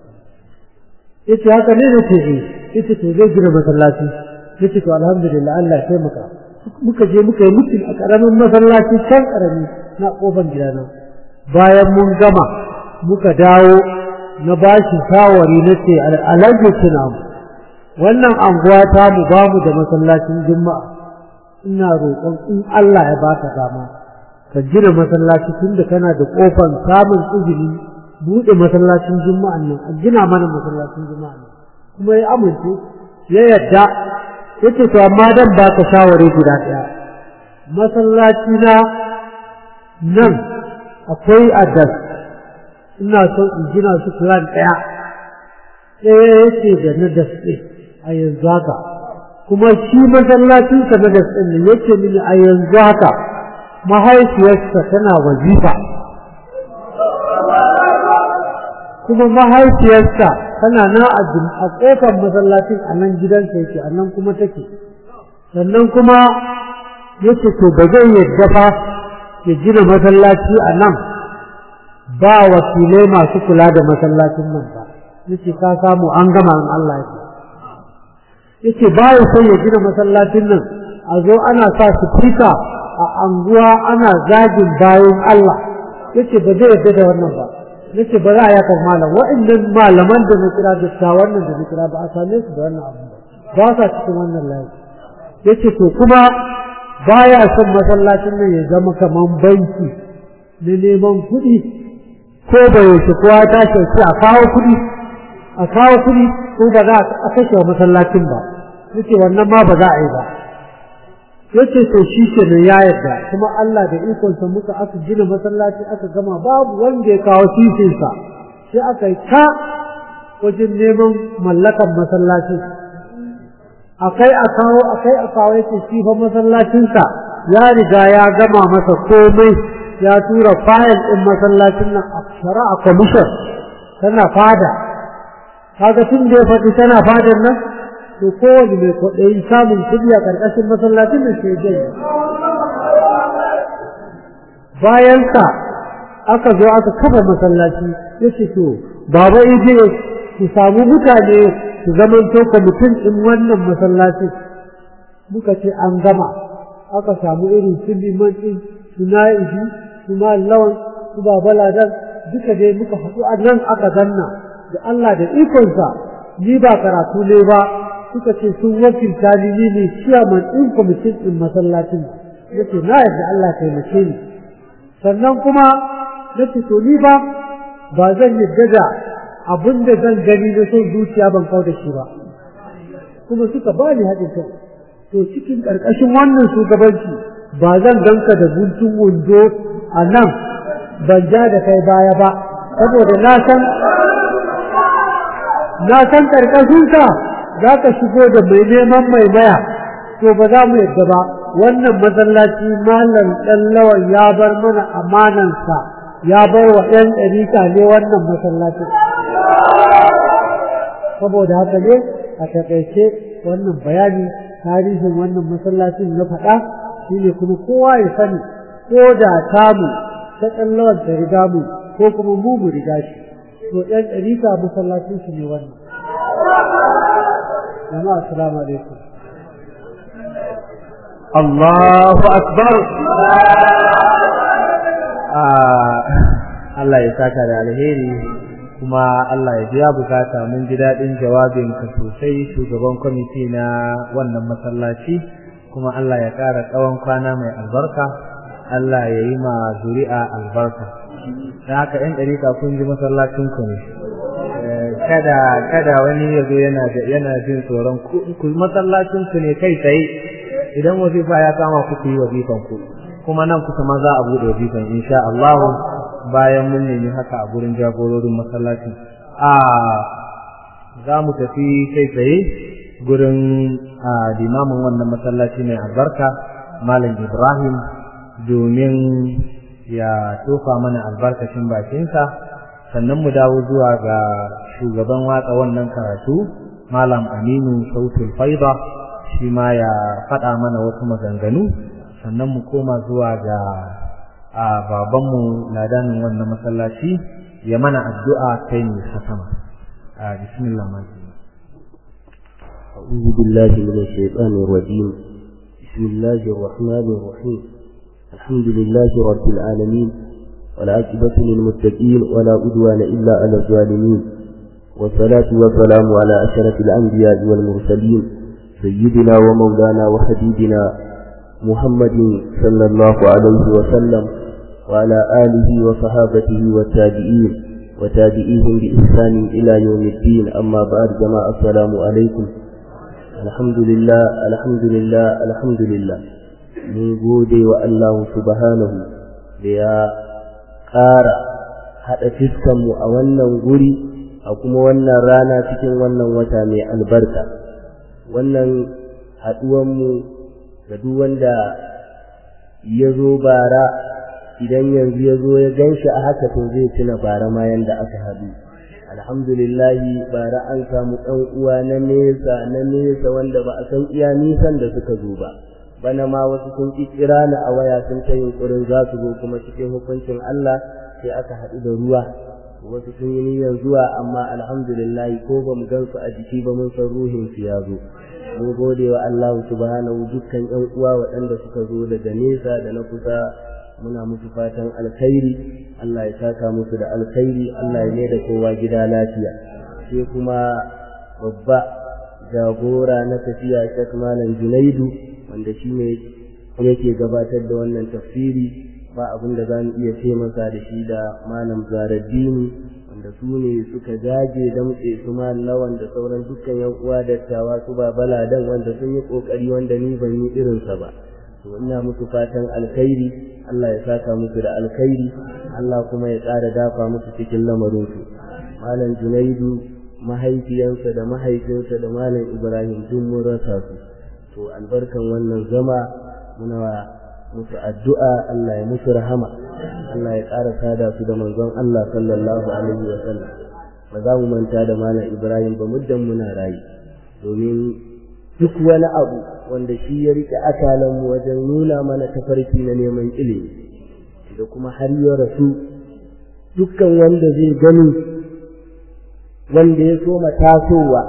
yace haka ne nace eh yace to zai gina masallaci yace to alhamdulillah Allah ya taimaka muka je muka yi mutum a karamin masallaci can karami na kofar gidana bayan mun gama muka dawo na bashi shawari nace alhaji tuna wannan anguwa ta mu ba mu da masallacin juma'a ina roƙon in Allah ya baka dama ka gina masallaci tunda kana da kofar samun izini buɗe masallacin juma'an nan a gina mana masallacin juma'an nan kuma ya amince ya yadda yace to amma dan baka shawari guda ɗaya masallaci na nan akwai adas ina so in gina su plan ɗaya ɗaya yace da na daske a yanzu haka kuma shi masallacin sa na daske ne yace mini a yanzu haka mahaifiyarsa tana wazifa kuma mahaifiyarsa tana na a ƙofar masallacin a nan gidansa yake a nan kuma take sannan kuma yace to ba zai yadda fa ya gina masallaci a nan ba wakilai masu kula da masallacin nan ba yace ka samu an gama in Allah ya yace ba ya son ya gina masallacin nan a zo ana sa sifika a anguwa ana zagin bayan Allah yace ba zai yarda da wannan ba yace ba za a yaka malam wa'annan malaman da na kira da wannan da na kira ba a same su da wannan abu ba sa cikin wannan layi yace to kuma baya son masallacin nan ya zama kaman banki na neman kuɗi ko da yaushe kowa ta shauki a kawo kuɗi a kawo kuɗi ko ba za a kashe wa masallacin ba yace wannan ma ba za a yi ba yace to shi ke ne ya yarda kuma Allah da ikonsa muka aka gina masallaci aka gama babu wanda ya kawo sisinsa sai aka yi ta wajen neman mallakan masallaci akai a kawo akai a kawo yake shi fa masallacinsa ya riga ya gama masa komai ya tura fayil ɗin masallacin nan a shari'a commission tana fada kaga tun da ya faɗi tana fadar nan to kowane mai kwaɗayin samun kuɗi a ƙarƙashin masallacin da ke jai bayan sa aka zo aka kafa masallaci ya ce to baba ije ku samu mutane su zaman to mutum ɗin wannan masallacin muka ce an gama aka samu irin su liman ɗin su na'ibi su lawan su baba ladan duka dai muka haɗu a nan aka zanna da Allah da ikonsa ni ba karatu ne ba suka ce sun wakilta ni ni ne ciyaman ɗin kwamitin ɗin masallacin ya ce na yadda Allah taimake ni sannan kuma na ce to ni ba ba zan yadda da abin da zan gani na son zuciya ban kau da shi ba kuma suka ba ni haɗin kai to cikin ƙarƙashin wannan shugabanci ba zan ganka da guntun wando a nan ban ja da kai baya ba saboda na san na san ƙarƙashinka za ka shigo da mai neman mai maya to ba za mu yadda ba wannan masallaci malam ɗan lawan ya bar mana amanansa ya bar wa ‘yan ɗarika ne wannan masallacin saboda haka ne a taƙaice wannan bayani tarihin wannan masallacin na faɗa shine kuma kowa ya sani ko da tamu ta ɗan lawan ta riga mu ko kuma mu mu riga shi to ‘yan ɗarika masallacin su ne wannan jama'a assalamu alaikum Allahu akbar Allah ya saka da alheri kuma Allah ya biya bukata mun ji daɗin jawabinka sosai shugaban kwamiti na wannan masallaci kuma Allah ya ƙara tsawon kwana mai albarka Allah ya yi ma zuri'a albarka da haka ‘yan ɗarika kun ji masallacinku ne kada kada wani ya zo yana yana jin tsoron ku masallacinku ne kai tsaye idan wazifa ya kama ku yi wazifan ku kuma nan kusa ma za a bude wazifan insha Allah bayan mun nemi haka a gurin jagororin masallacin a za mu tafi kai tsaye gurin limamin wannan masallaci mai albarka malam Ibrahim domin ya tofa mana albarkacin bakinsa sannan mu dawo zuwa ga shugaban watsa wannan karatu malam Aminu Sautul Faida shi ma ya faɗa mana wasu maganganu sannan mu koma zuwa ga a babanmu ladanin wannan masallaci ya mana addu'a kai ne hasama a bismillah ma أعوذ بالله من الشيطان الرجيم بسم الله الرحمن الرحيم الحمد لله رب العالمين والعاقبة للمتقين ولا عدوان إلا على الظالمين والصلاة والسلام على أشرف الأنبياء والمرسلين سيدنا ومولانا وحبيبنا محمد صلى الله عليه وسلم وعلى آله وصحابته والتابعين وتابعيهم بإحسان إلى يوم الدين أما بعد جماعة السلام عليكم الحمد لله الحمد لله الحمد لله من gode wa Allah subhanahu da ya ƙara haɗa fiskanmu a wannan guri a kuma wannan rana cikin wannan wata mai albarka wannan haɗuwanmu ga duk wanda ya zo bara idan yanzu ya zo ya gan shi a haka to zai tuna bara ma yanda aka haɗu alhamdulillahi bara an samu ɗan uwa na nesa na nesa wanda ba a san iya nisan da suka zo ba bana ma wasu sun ƙi kira ni a waya sun ta yunƙurin za su zo kuma cikin hukuncin Allah sai aka haɗu da ruwa wasu sun yi niyyar zuwa amma alhamdulillahi ko ba mu gan su a jiki ba mun san ruhin su ya zo mun gode wa Allah subhanahu dukkan ƴan uwa waɗanda suka zo daga nesa da na kusa muna musu fatan alkhairi Allah ya saka musu da alkhairi Allah ya da kowa gida lafiya sai kuma babba jagora na tafiya Sheikh Malam Junaidu wanda shi ne yake gabatar da wannan tafsiri ba abin da za mu iya ce masa da shi da Malam Zaraddini wanda su ne suka jage damtse su lawan da sauran dukkan yan uwa dattawa su ba baladan wanda sun yi kokari wanda ni ban yi irinsa ba to ina musu fatan alkhairi Allah ya saka musu da alkhairi Allah kuma ya ƙara dafa musu cikin lamarin su malam Junaidu mahaifiyansa da mahaifinsa da malam Ibrahim duk mun rasa su to albarkan wannan zama muna musu addu'a Allah ya musu rahama Allah ya ƙara sada su da manzon Allah sallallahu alaihi wa sallam ba za mu manta da malam Ibrahim ba muddan muna rayu domin duk wani abu wanda shi ya rike akalan mu wajen nuna mana tafarki na neman ilimi da kuma har ya rasu dukkan wanda zai gani wanda ya so tasowa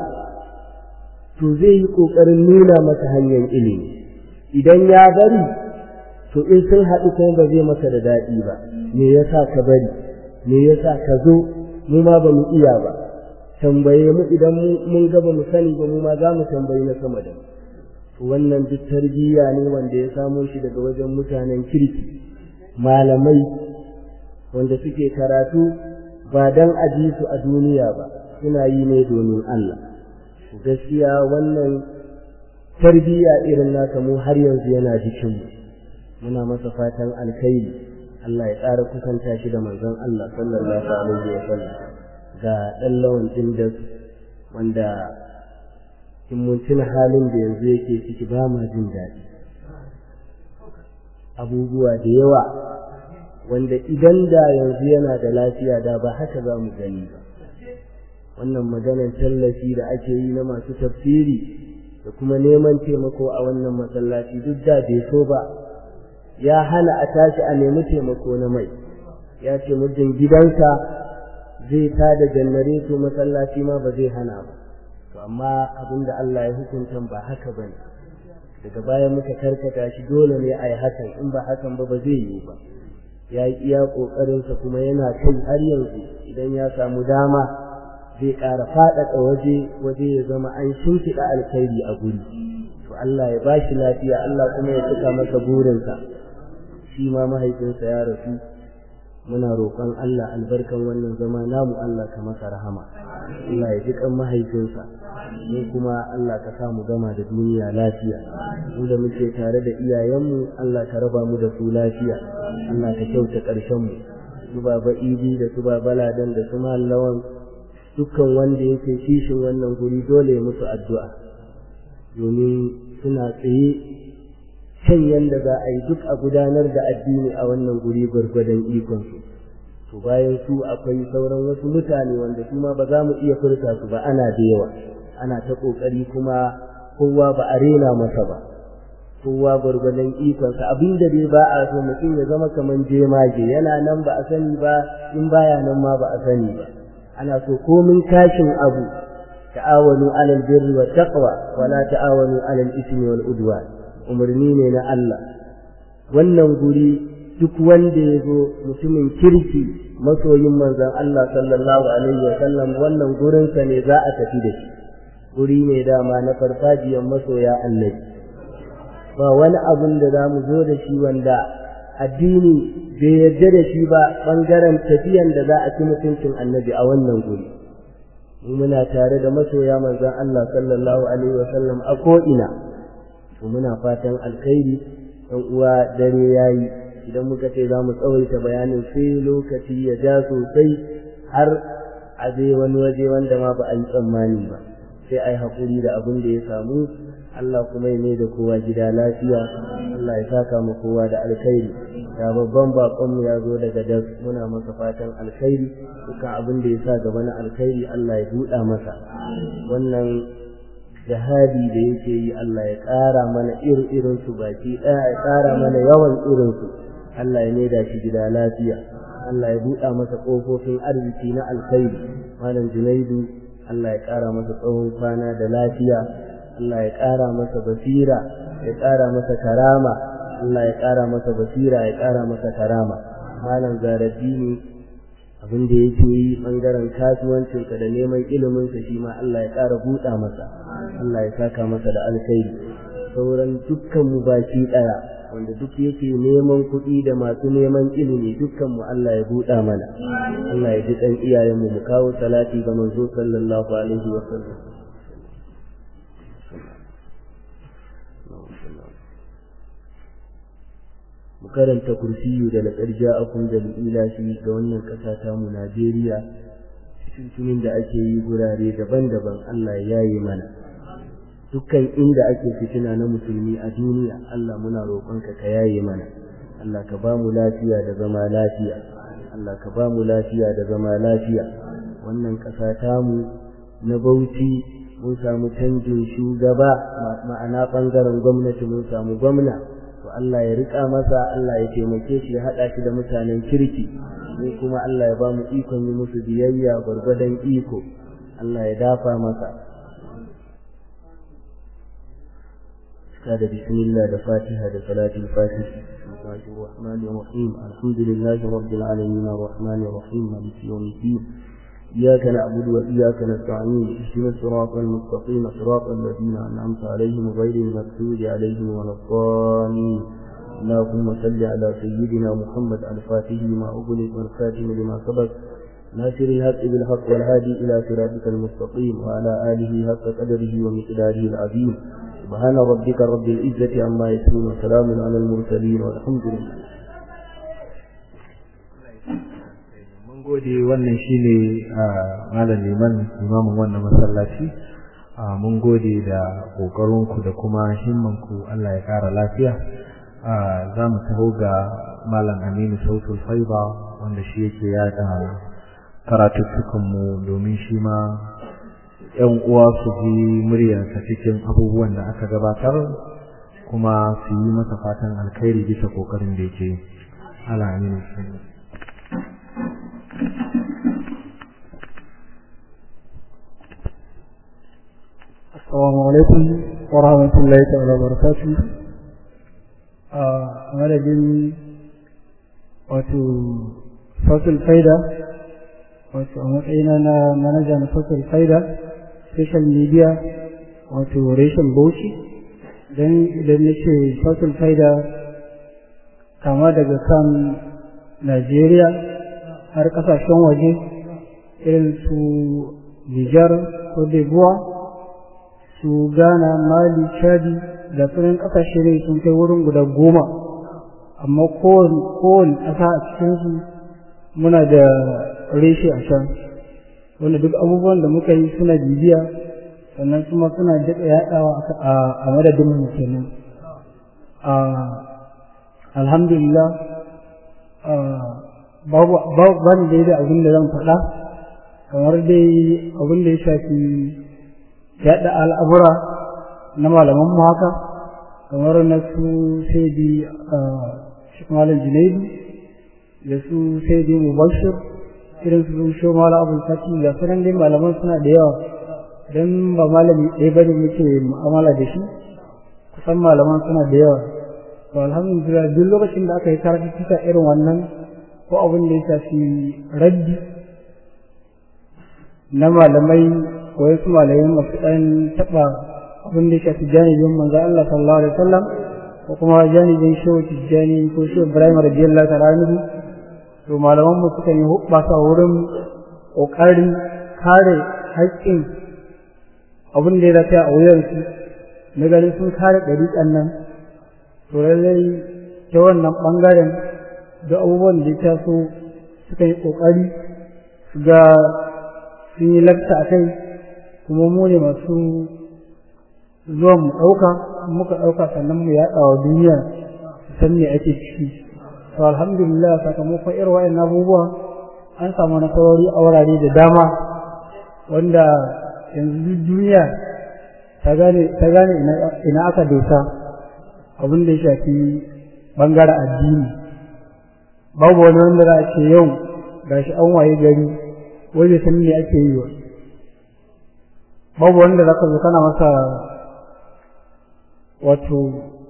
to zai yi ƙoƙarin nuna masa hanyar ilimi idan ya bari to in sun haɗu kuma ba zai masa da daɗi ba me yasa ka bari me yasa ka zo mu ma ba mu iya ba tambaye mu idan mun ga ba mu sani ba mu ma za mu tambayi na sama da mu wannan duk tarbiyya ne wanda ya samo shi daga wajen mutanen kirki malamai wanda suke karatu ba dan a ji su a duniya ba suna yi ne domin Allah gaskiya wannan tarbiyya irin naka mu har yanzu yana jikinmu muna masa fatan alkhairi Allah ya ƙara kusanta shi da manzon Allah sallallahu alaihi wa sallam ga ɗan lawan ɗin da wanda in mun tuna halin da yanzu yake ciki ba ma jin daɗi abubuwa da yawa wanda idan da yanzu yana da lafiya da ba haka za mu gani ba wannan maganar tallafi da ake yi na masu tafsiri da kuma neman taimako a wannan masallaci duk da bai so ba ya hana a tashi a nemi taimako na mai ya ce muddin gidansa zai ta da janareto masallaci ma ba zai hana ba to amma abin da Allah ya hukunta ba haka bane daga baya muka karkata shi dole ne a yi hakan in ba hakan ba ba zai yi ba ya yi iya ƙoƙarinsa kuma yana kai har yanzu idan ya samu dama zai ƙara faɗaɗa waje waje ya zama an shimfiɗa alkhairi a guri to Allah ya ba shi lafiya Allah kuma ya cika masa burinsa shi ma mahaifinsa ya rasu muna roƙon Allah albarkan wannan zama namu Allah ka masa rahama Allah ya ji kan mahaifinsa mu kuma Allah ka sa mu gama da duniya lafiya mu da muke tare da iyayenmu Allah ka raba mu da su lafiya Allah ka kyauta ƙarshen mu su baba idi da su baba ladan da su mallawan dukkan wanda yake kishin wannan guri dole ya musu addu'a domin suna tsaye kan yadda za a yi duk a gudanar da addini a wannan guri gwargwadon ikonsu to bayan su akwai sauran wasu mutane wanda su ma ba za mu iya furta su ba ana da yawa ana ta ƙoƙari kuma kowa ba a rena masa ba kowa gwargwadon ikonsa abin da dai ba a so mutum ya zama kamar jemage yana nan ba a sani ba in baya nan ma ba a sani ba ana so komin kashin abu ta'awanu alal birri wa taqwa wala ta'awanu alal ismi wal udwan umarni ne na Allah wannan guri duk wanda ya zo mutumin kirki masoyin manzon Allah sallallahu alaihi wa sallam wannan gurinsa ne za a tafi da shi guri ne dama na farfajiyar masoya annabi ba wani abun da za mu zo da shi wanda addini bai yarda da shi ba ɓangaren tafiyan da za a ci mutuncin annabi a wannan guri mu muna tare da masoya manzon Allah sallallahu alaihi wa sallam a ko'ina to muna fatan alkhairi ɗan uwa dare yayi idan muka ce za mu tsawaita bayanin sai lokaci ya ja sosai har a je wani waje wanda ma ba a yi tsammani ba sai a yi haƙuri da abin da ya samu Allah kuma ya mai da kowa gida lafiya Allah ya saka mu kowa da alkhairi da babban baƙonmu ya zo daga das muna masa fatan alkhairi dukkan abin da ya sa gaba na alkhairi Allah ya buɗa masa wannan jihadi da yake yi Allah ya ƙara mana irin su baki ɗaya ya ƙara mana yawan irinsu Allah ya maida shi gida lafiya Allah ya buɗa masa ƙofofin arziki na alkhairi malam Junaidu Allah ya ƙara masa tsawon kwana da lafiya Allah ya ƙara masa basira ya ƙara masa karama Allah ya ƙara masa basira ya ƙara masa karama malam Zaraddini abin da yake yi ɓangaren kasuwancinsa da neman iliminsa shi ma Allah ya ƙara buɗa masa Allah ya saka masa da alkhairi sauran dukkan mu baki ɗaya wanda duk yake neman kuɗi da masu neman ilimi dukkan mu Allah ya buɗa mana Allah ya ji ɗan iyayenmu mu kawo salati ga manzo sallallahu alaihi wa sallam mu karanta kursiyu da laƙar ja'akum da ilashi ga wannan ƙasa ta mu Najeriya cikin da ake yi gurare daban-daban Allah ya yaye mana dukkan inda ake fitina na musulmi a duniya Allah muna roƙonka ka yaye mana Allah ka ba mu lafiya da zama lafiya Allah ka ba mu lafiya da zama lafiya wannan ƙasa tamu na Bauchi mun samu canjin shugaba ma'ana ɓangaren gwamnati mun samu gwamna to Allah ya rika masa Allah ya taimake shi ya haɗa shi da mutanen kirki mu kuma Allah ya ba mu ikon yi musu biyayya gwargwadon iko Allah ya dafa masa هذا بسم الله الفاتحة لصلاة الفاتحة بسم الله الرحمن الرحيم الحمد لله رب العالمين الرحمن الرحيم مالك يوم الدين إياك نعبد وإياك نستعين اهدنا الصراط المستقيم صراط الذين أنعمت عليهم غير المغضوب عليهم ولا الضالين اللهم صل على سيدنا محمد الفاتح لما أغلق والخاتم لما سبق ناصر الحق بالحق والهادي إلى صراطك المستقيم وعلى آله حق قدره ومقداره العظيم سبحان ربك رب العزة عما يصفون وسلام على المرسلين والحمد لله mun gode wannan shine malam liman imamin wannan masallaci mun gode da kokarinku da kuma himmanku Allah ya kara lafiya za mu taho ga malam Aminu Sautul Faiba wanda shi yake yada karatuttukanmu domin shi ma ‘yan uwa su ji muryarsa cikin abubuwan da aka gabatar kuma su yi masa fatan alkhairi bisa kokarin da yake ala aminu السلام عليكم ورحمة الله تعالى وبركاته a madadin wato fasul faida wato a matsayina na manaja na fasul faida social media wato reshen bauchi don idan na ce fasul faida kama daga kan najeriya har kasashen waje irin su nijar ko debuwa su ghana mali chadi da sunan kasashe ne sun kai wurin guda goma amma kowane ƙasa a cikinsu muna da reshe a can wanda duk abubuwan da muka yi suna bibiya sannan kuma suna daɗa yaɗawa a madadin mu kenan alhamdulillah babu ban da da abin da zan faɗa kamar dai abin da ya shafi yaɗa al'amura na malaman mu haka kamar na su sai di malam junaidu da su sai di mubashir irin su shi mala abul fati da sunan dai malaman suna da yawa don ba malami ɗaya bane muke mu'amala da shi kusan malaman suna da yawa to alhamdulillah duk lokacin da aka yi karatu irin wannan ko abin da ya shafi raddi na malamai ko wasu malamai masu ɗan taɓa abin da ya shafi janibin manzo Allah sallallahu alaihi wasallam ko kuma janibin shehu tijjani ko shehu ibrahim radiyallahu ta'ala anhu to malaman mu suka yi hubbasa wurin kokarin kare haƙƙin abin da ya rafi a wuyansu na ganin sun kare ɗariƙan nan to lallai ta wannan ɓangaren da abubuwan da ya taso suka yi ƙoƙari su ga sun yi lakta a kai kuma mu ne masu zuwa mu ɗauka muka ɗauka sannan mu yaɗa wa duniya su san me ake ciki to alhamdulillah sakamakon irin wa'in abubuwa an samu nasarori a wurare da dama wanda yanzu duniya ta gane ta gane ina aka dosa abin da ya shafi bangaren addini babu wani wanda za a ce yau gashi an waye gari wai bai san me ake yi ba babu wanda za ka zo kana masa wato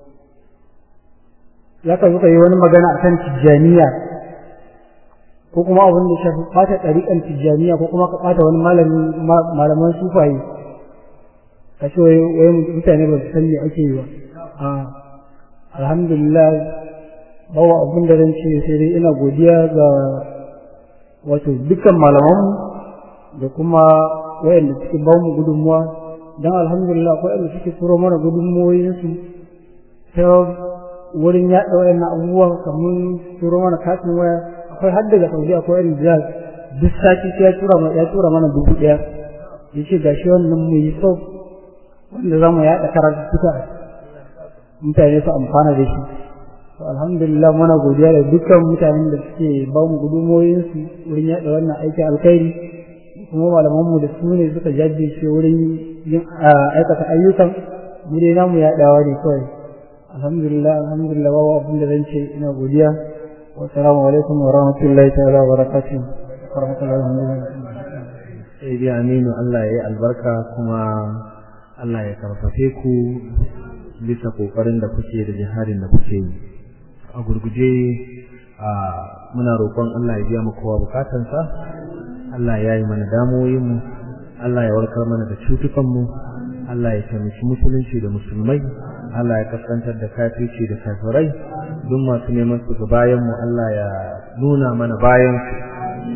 za ka zo ka yi wani magana a kan tijjaniya ko kuma abin da shafi ɓata ɗariƙan tijjaniya ko kuma ka ɓata wani malaman sufaye ka ce wai mutane ba su san me ake yi ba a alhamdulillah bawa abin da zan ce sai dai ina godiya ga wato dukkan malamanmu da kuma wayanda suke ba mu gudunmuwa don alhamdulillah akwai wanda suke turo mana gudunmuwoyinsu ta wurin yaɗa wayannan abubuwa kamar turo mana katin waya akwai har daga saudi akwai wanda da duk sati sai ya tura mana ya tura mana dubu ɗaya ya ce gashi wannan mu yi sau wanda za mu yaɗa karatu suka mutane su amfana da shi to alhamdulillah muna godiya da dukkan mutanen da suke ba mu gudunmuwoyinsu wurin yaɗa wannan aikin alkhairi kuma malamanmu da su ne suka jajirce wurin yin aikata ayyukan mu dai namu yaɗawa ne kawai alhamdulillah alhamdulillah babu abin da zan ce ina godiya wa salamu alaikum wa rahmatullahi ta'ala wa barakatuh wa rahmatullahi wa barakatuh sai dai aminu Allah ya yi albarka kuma Allah ya karfafe ku bisa kokarin da kuke da jihadin da kuke yi a gurguje muna roƙon Allah ya biya mu kowa bukatansa Allah ya yi mana damoyinmu Allah ya warkar mana da cutukanmu Allah ya taimaki musulunci da musulmai Allah ya kaskantar da kafirci da kafirai duk masu neman su ga bayanmu Allah ya nuna mana bayan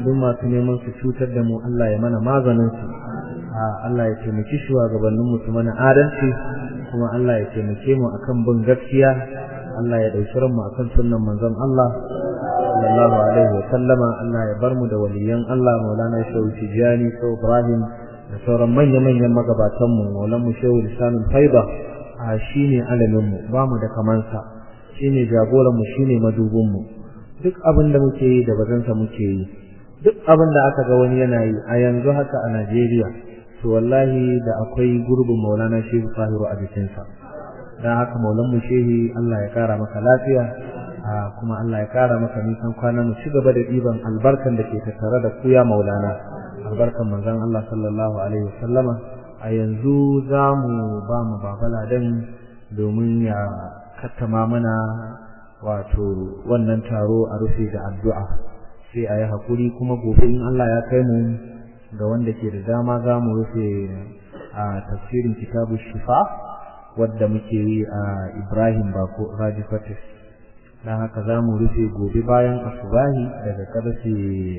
duk masu neman su cutar da mu Allah ya mana maganin su Allah ya taimaki shugabannin mu su mana adalci kuma Allah ya taimake mu akan bin gaskiya Allah ya dauki ranmu akan sunnan manzon Allah sallallahu alaihi wa sallama Allah ya bar mu da waliyan Allah Maulana Shehu Tijani Shehu Ibrahim da sauran manya-manyan magabatan mu Maulana mu Shehu Lisanul Faida a shine alamin mu ba mu da kamansa shine jagoran mu shine madubin mu duk abin da muke yi da bazansa muke yi duk abin da aka ga wani yana yi a yanzu haka a Najeriya to wallahi da akwai gurbin Maulana Shehu Fahiru a jikinsa dan haka Maulan mu Shehi Allah ya kara maka lafiya kuma Allah ya kara maka nisan kwana mu ci gaba da diban albarkan da ke tattare da ku ya Maulana albarkan manzon Allah sallallahu alaihi wasallama a yanzu za mu ba mu babala dan domin ya kattama mana wato wannan taro a rufe da addu'a sai a yi hakuri kuma gobe in Allah ya kai mu ga wanda ke da dama za mu rufe a tafsirin kitabu shifa wadda muke yi a Ibrahim Bako Raji Fatis dan haka za mu rufe gobe bayan asubahi daga karfe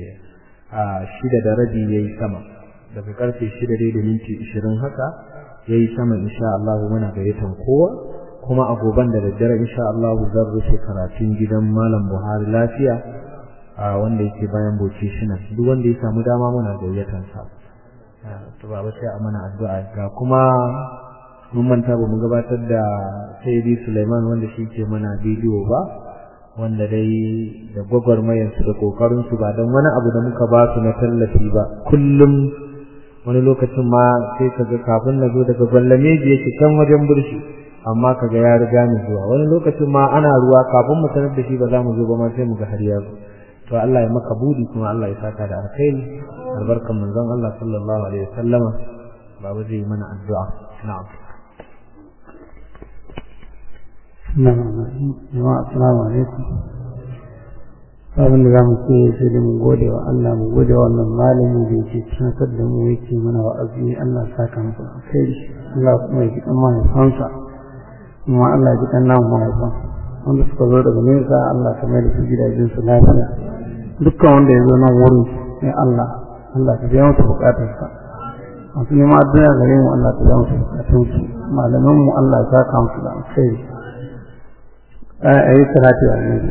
a shida da rabi ya yi sama daga karfe shida dai da minti ishirin haka ya yi sama insha Allah muna gayyatan kowa kuma a goban da daddare insha Allah zan rufe karatun gidan Malam Buhari lafiya a wanda yake bayan boci shina duk wanda ya samu dama muna gayyatan sa to baba sai a mana addu'a ga kuma mun manta ba mu gabatar da Sayyidi Sulaiman wanda shi ke mana bidiyo ba wanda dai da gwagwarmayar su da kokarin su ba don wani abu da muka ba su na tallafi ba kullum wani lokacin ma sai kaga kafin na zo daga gwallameji yake can wajen burshi amma kaga ya riga ni zuwa wani lokacin ma ana ruwa kafin mu sanar da shi ba za mu zo ba ma sai mu ga har ya zo to Allah ya maka budi kuma Allah ya saka da alkhairi albarkan manzon Allah sallallahu alaihi wasallama babu zai mana addu'a na'am jama'a assalamu alaikum abin da za mu ce sai da mu gode wa Allah mu gode wa wannan malami da yake tunatar da mu yake mana wa'azi Allah ya saka masa alkhairi Allah kuma ya ji kan mahaifansa kuma Allah ya ji kan namu mahaifan wanda suka zo daga nesa Allah ka mai da su gidajen su lafiya dukkan wanda ya zo nan wurin sai Allah Allah ka biya masa bukatarsa masu neman addu'a gare mu Allah ka biya masa bukatunsu malaman mu Allah ya saka musu da alkhairi a yi salati wa annabi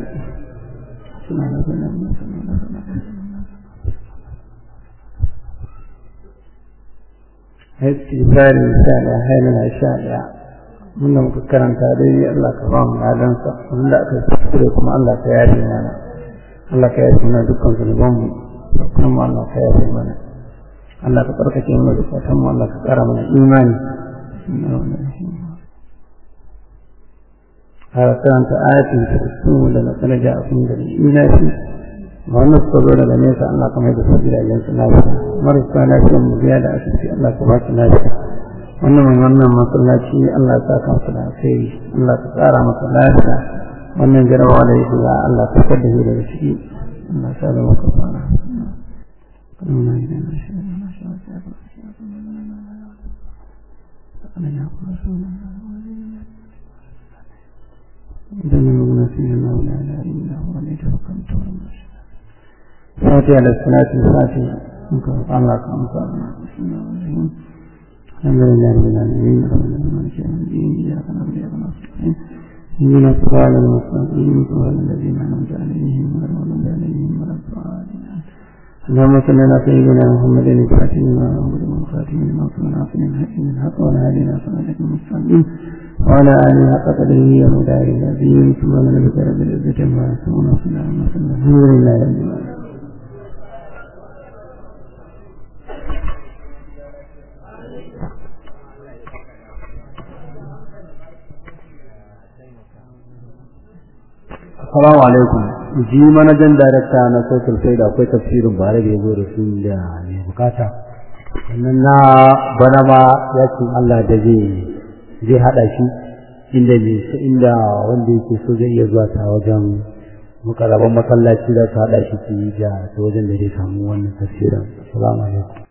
istighfari sha ɗaya hailana sha ɗaya wanda muka karanta dai Allah ka ba mu ladansa wanda aka kuskure kuma Allah ka yafe mana Allah ka yafe mana dukkan zunubanmu kuma Allah ka yafe mana Allah ka tsarkake mana zukatan mu Allah ka ƙara mana imani har karanta ayatin ta su da na sanar da abin da ina shi ma wannan suka zo daga nesa Allah ka mai da su gidajen su lafiya marasa lafiya mu biya da asibiti Allah ka ba su lafiya wannan mai wannan masallaci Allah ya sa ka masa da kai Allah ka tsara masa lafiya wannan jarabawa da yake ga Allah ka kada shi daga ciki Allah ya sa da maka fara إذن المغنسين الله لا إله إلا هو عليه توكلت فاتحة للصلاة الفاتحة الله كم بسم الله الرحمن الحمد لله رب العالمين الرحمن مالك يوم الدين إياك نعبد وإياك نستعين اهدنا الصراط المستقيم صراط الذين أنعمت عليهم غير المغضوب عليهم ولا الضالين اللهم صل على سيدنا محمد الفاتح لما أمر والخاتم لما صنع في الحكيم الحق والهادي صراطك المستقيم وعلى آله حق قدره ومدار الذين سبحان ربك رب العزة عما يصفون وسلام على الحمد لله رب العالمين Assalamu alaikum. Ji manajan darakta na social faida akwai tafsirin bare da ya zo da su da mai bukata. Sannan na bana ma yakin Allah da zai zai hada shi inda ne inda wanda yake so zai iya zuwa ta wajen mukarraban masallaci da ta hada shi da ta wajen da zai samu wannan tafsirin. Assalamu alaikum.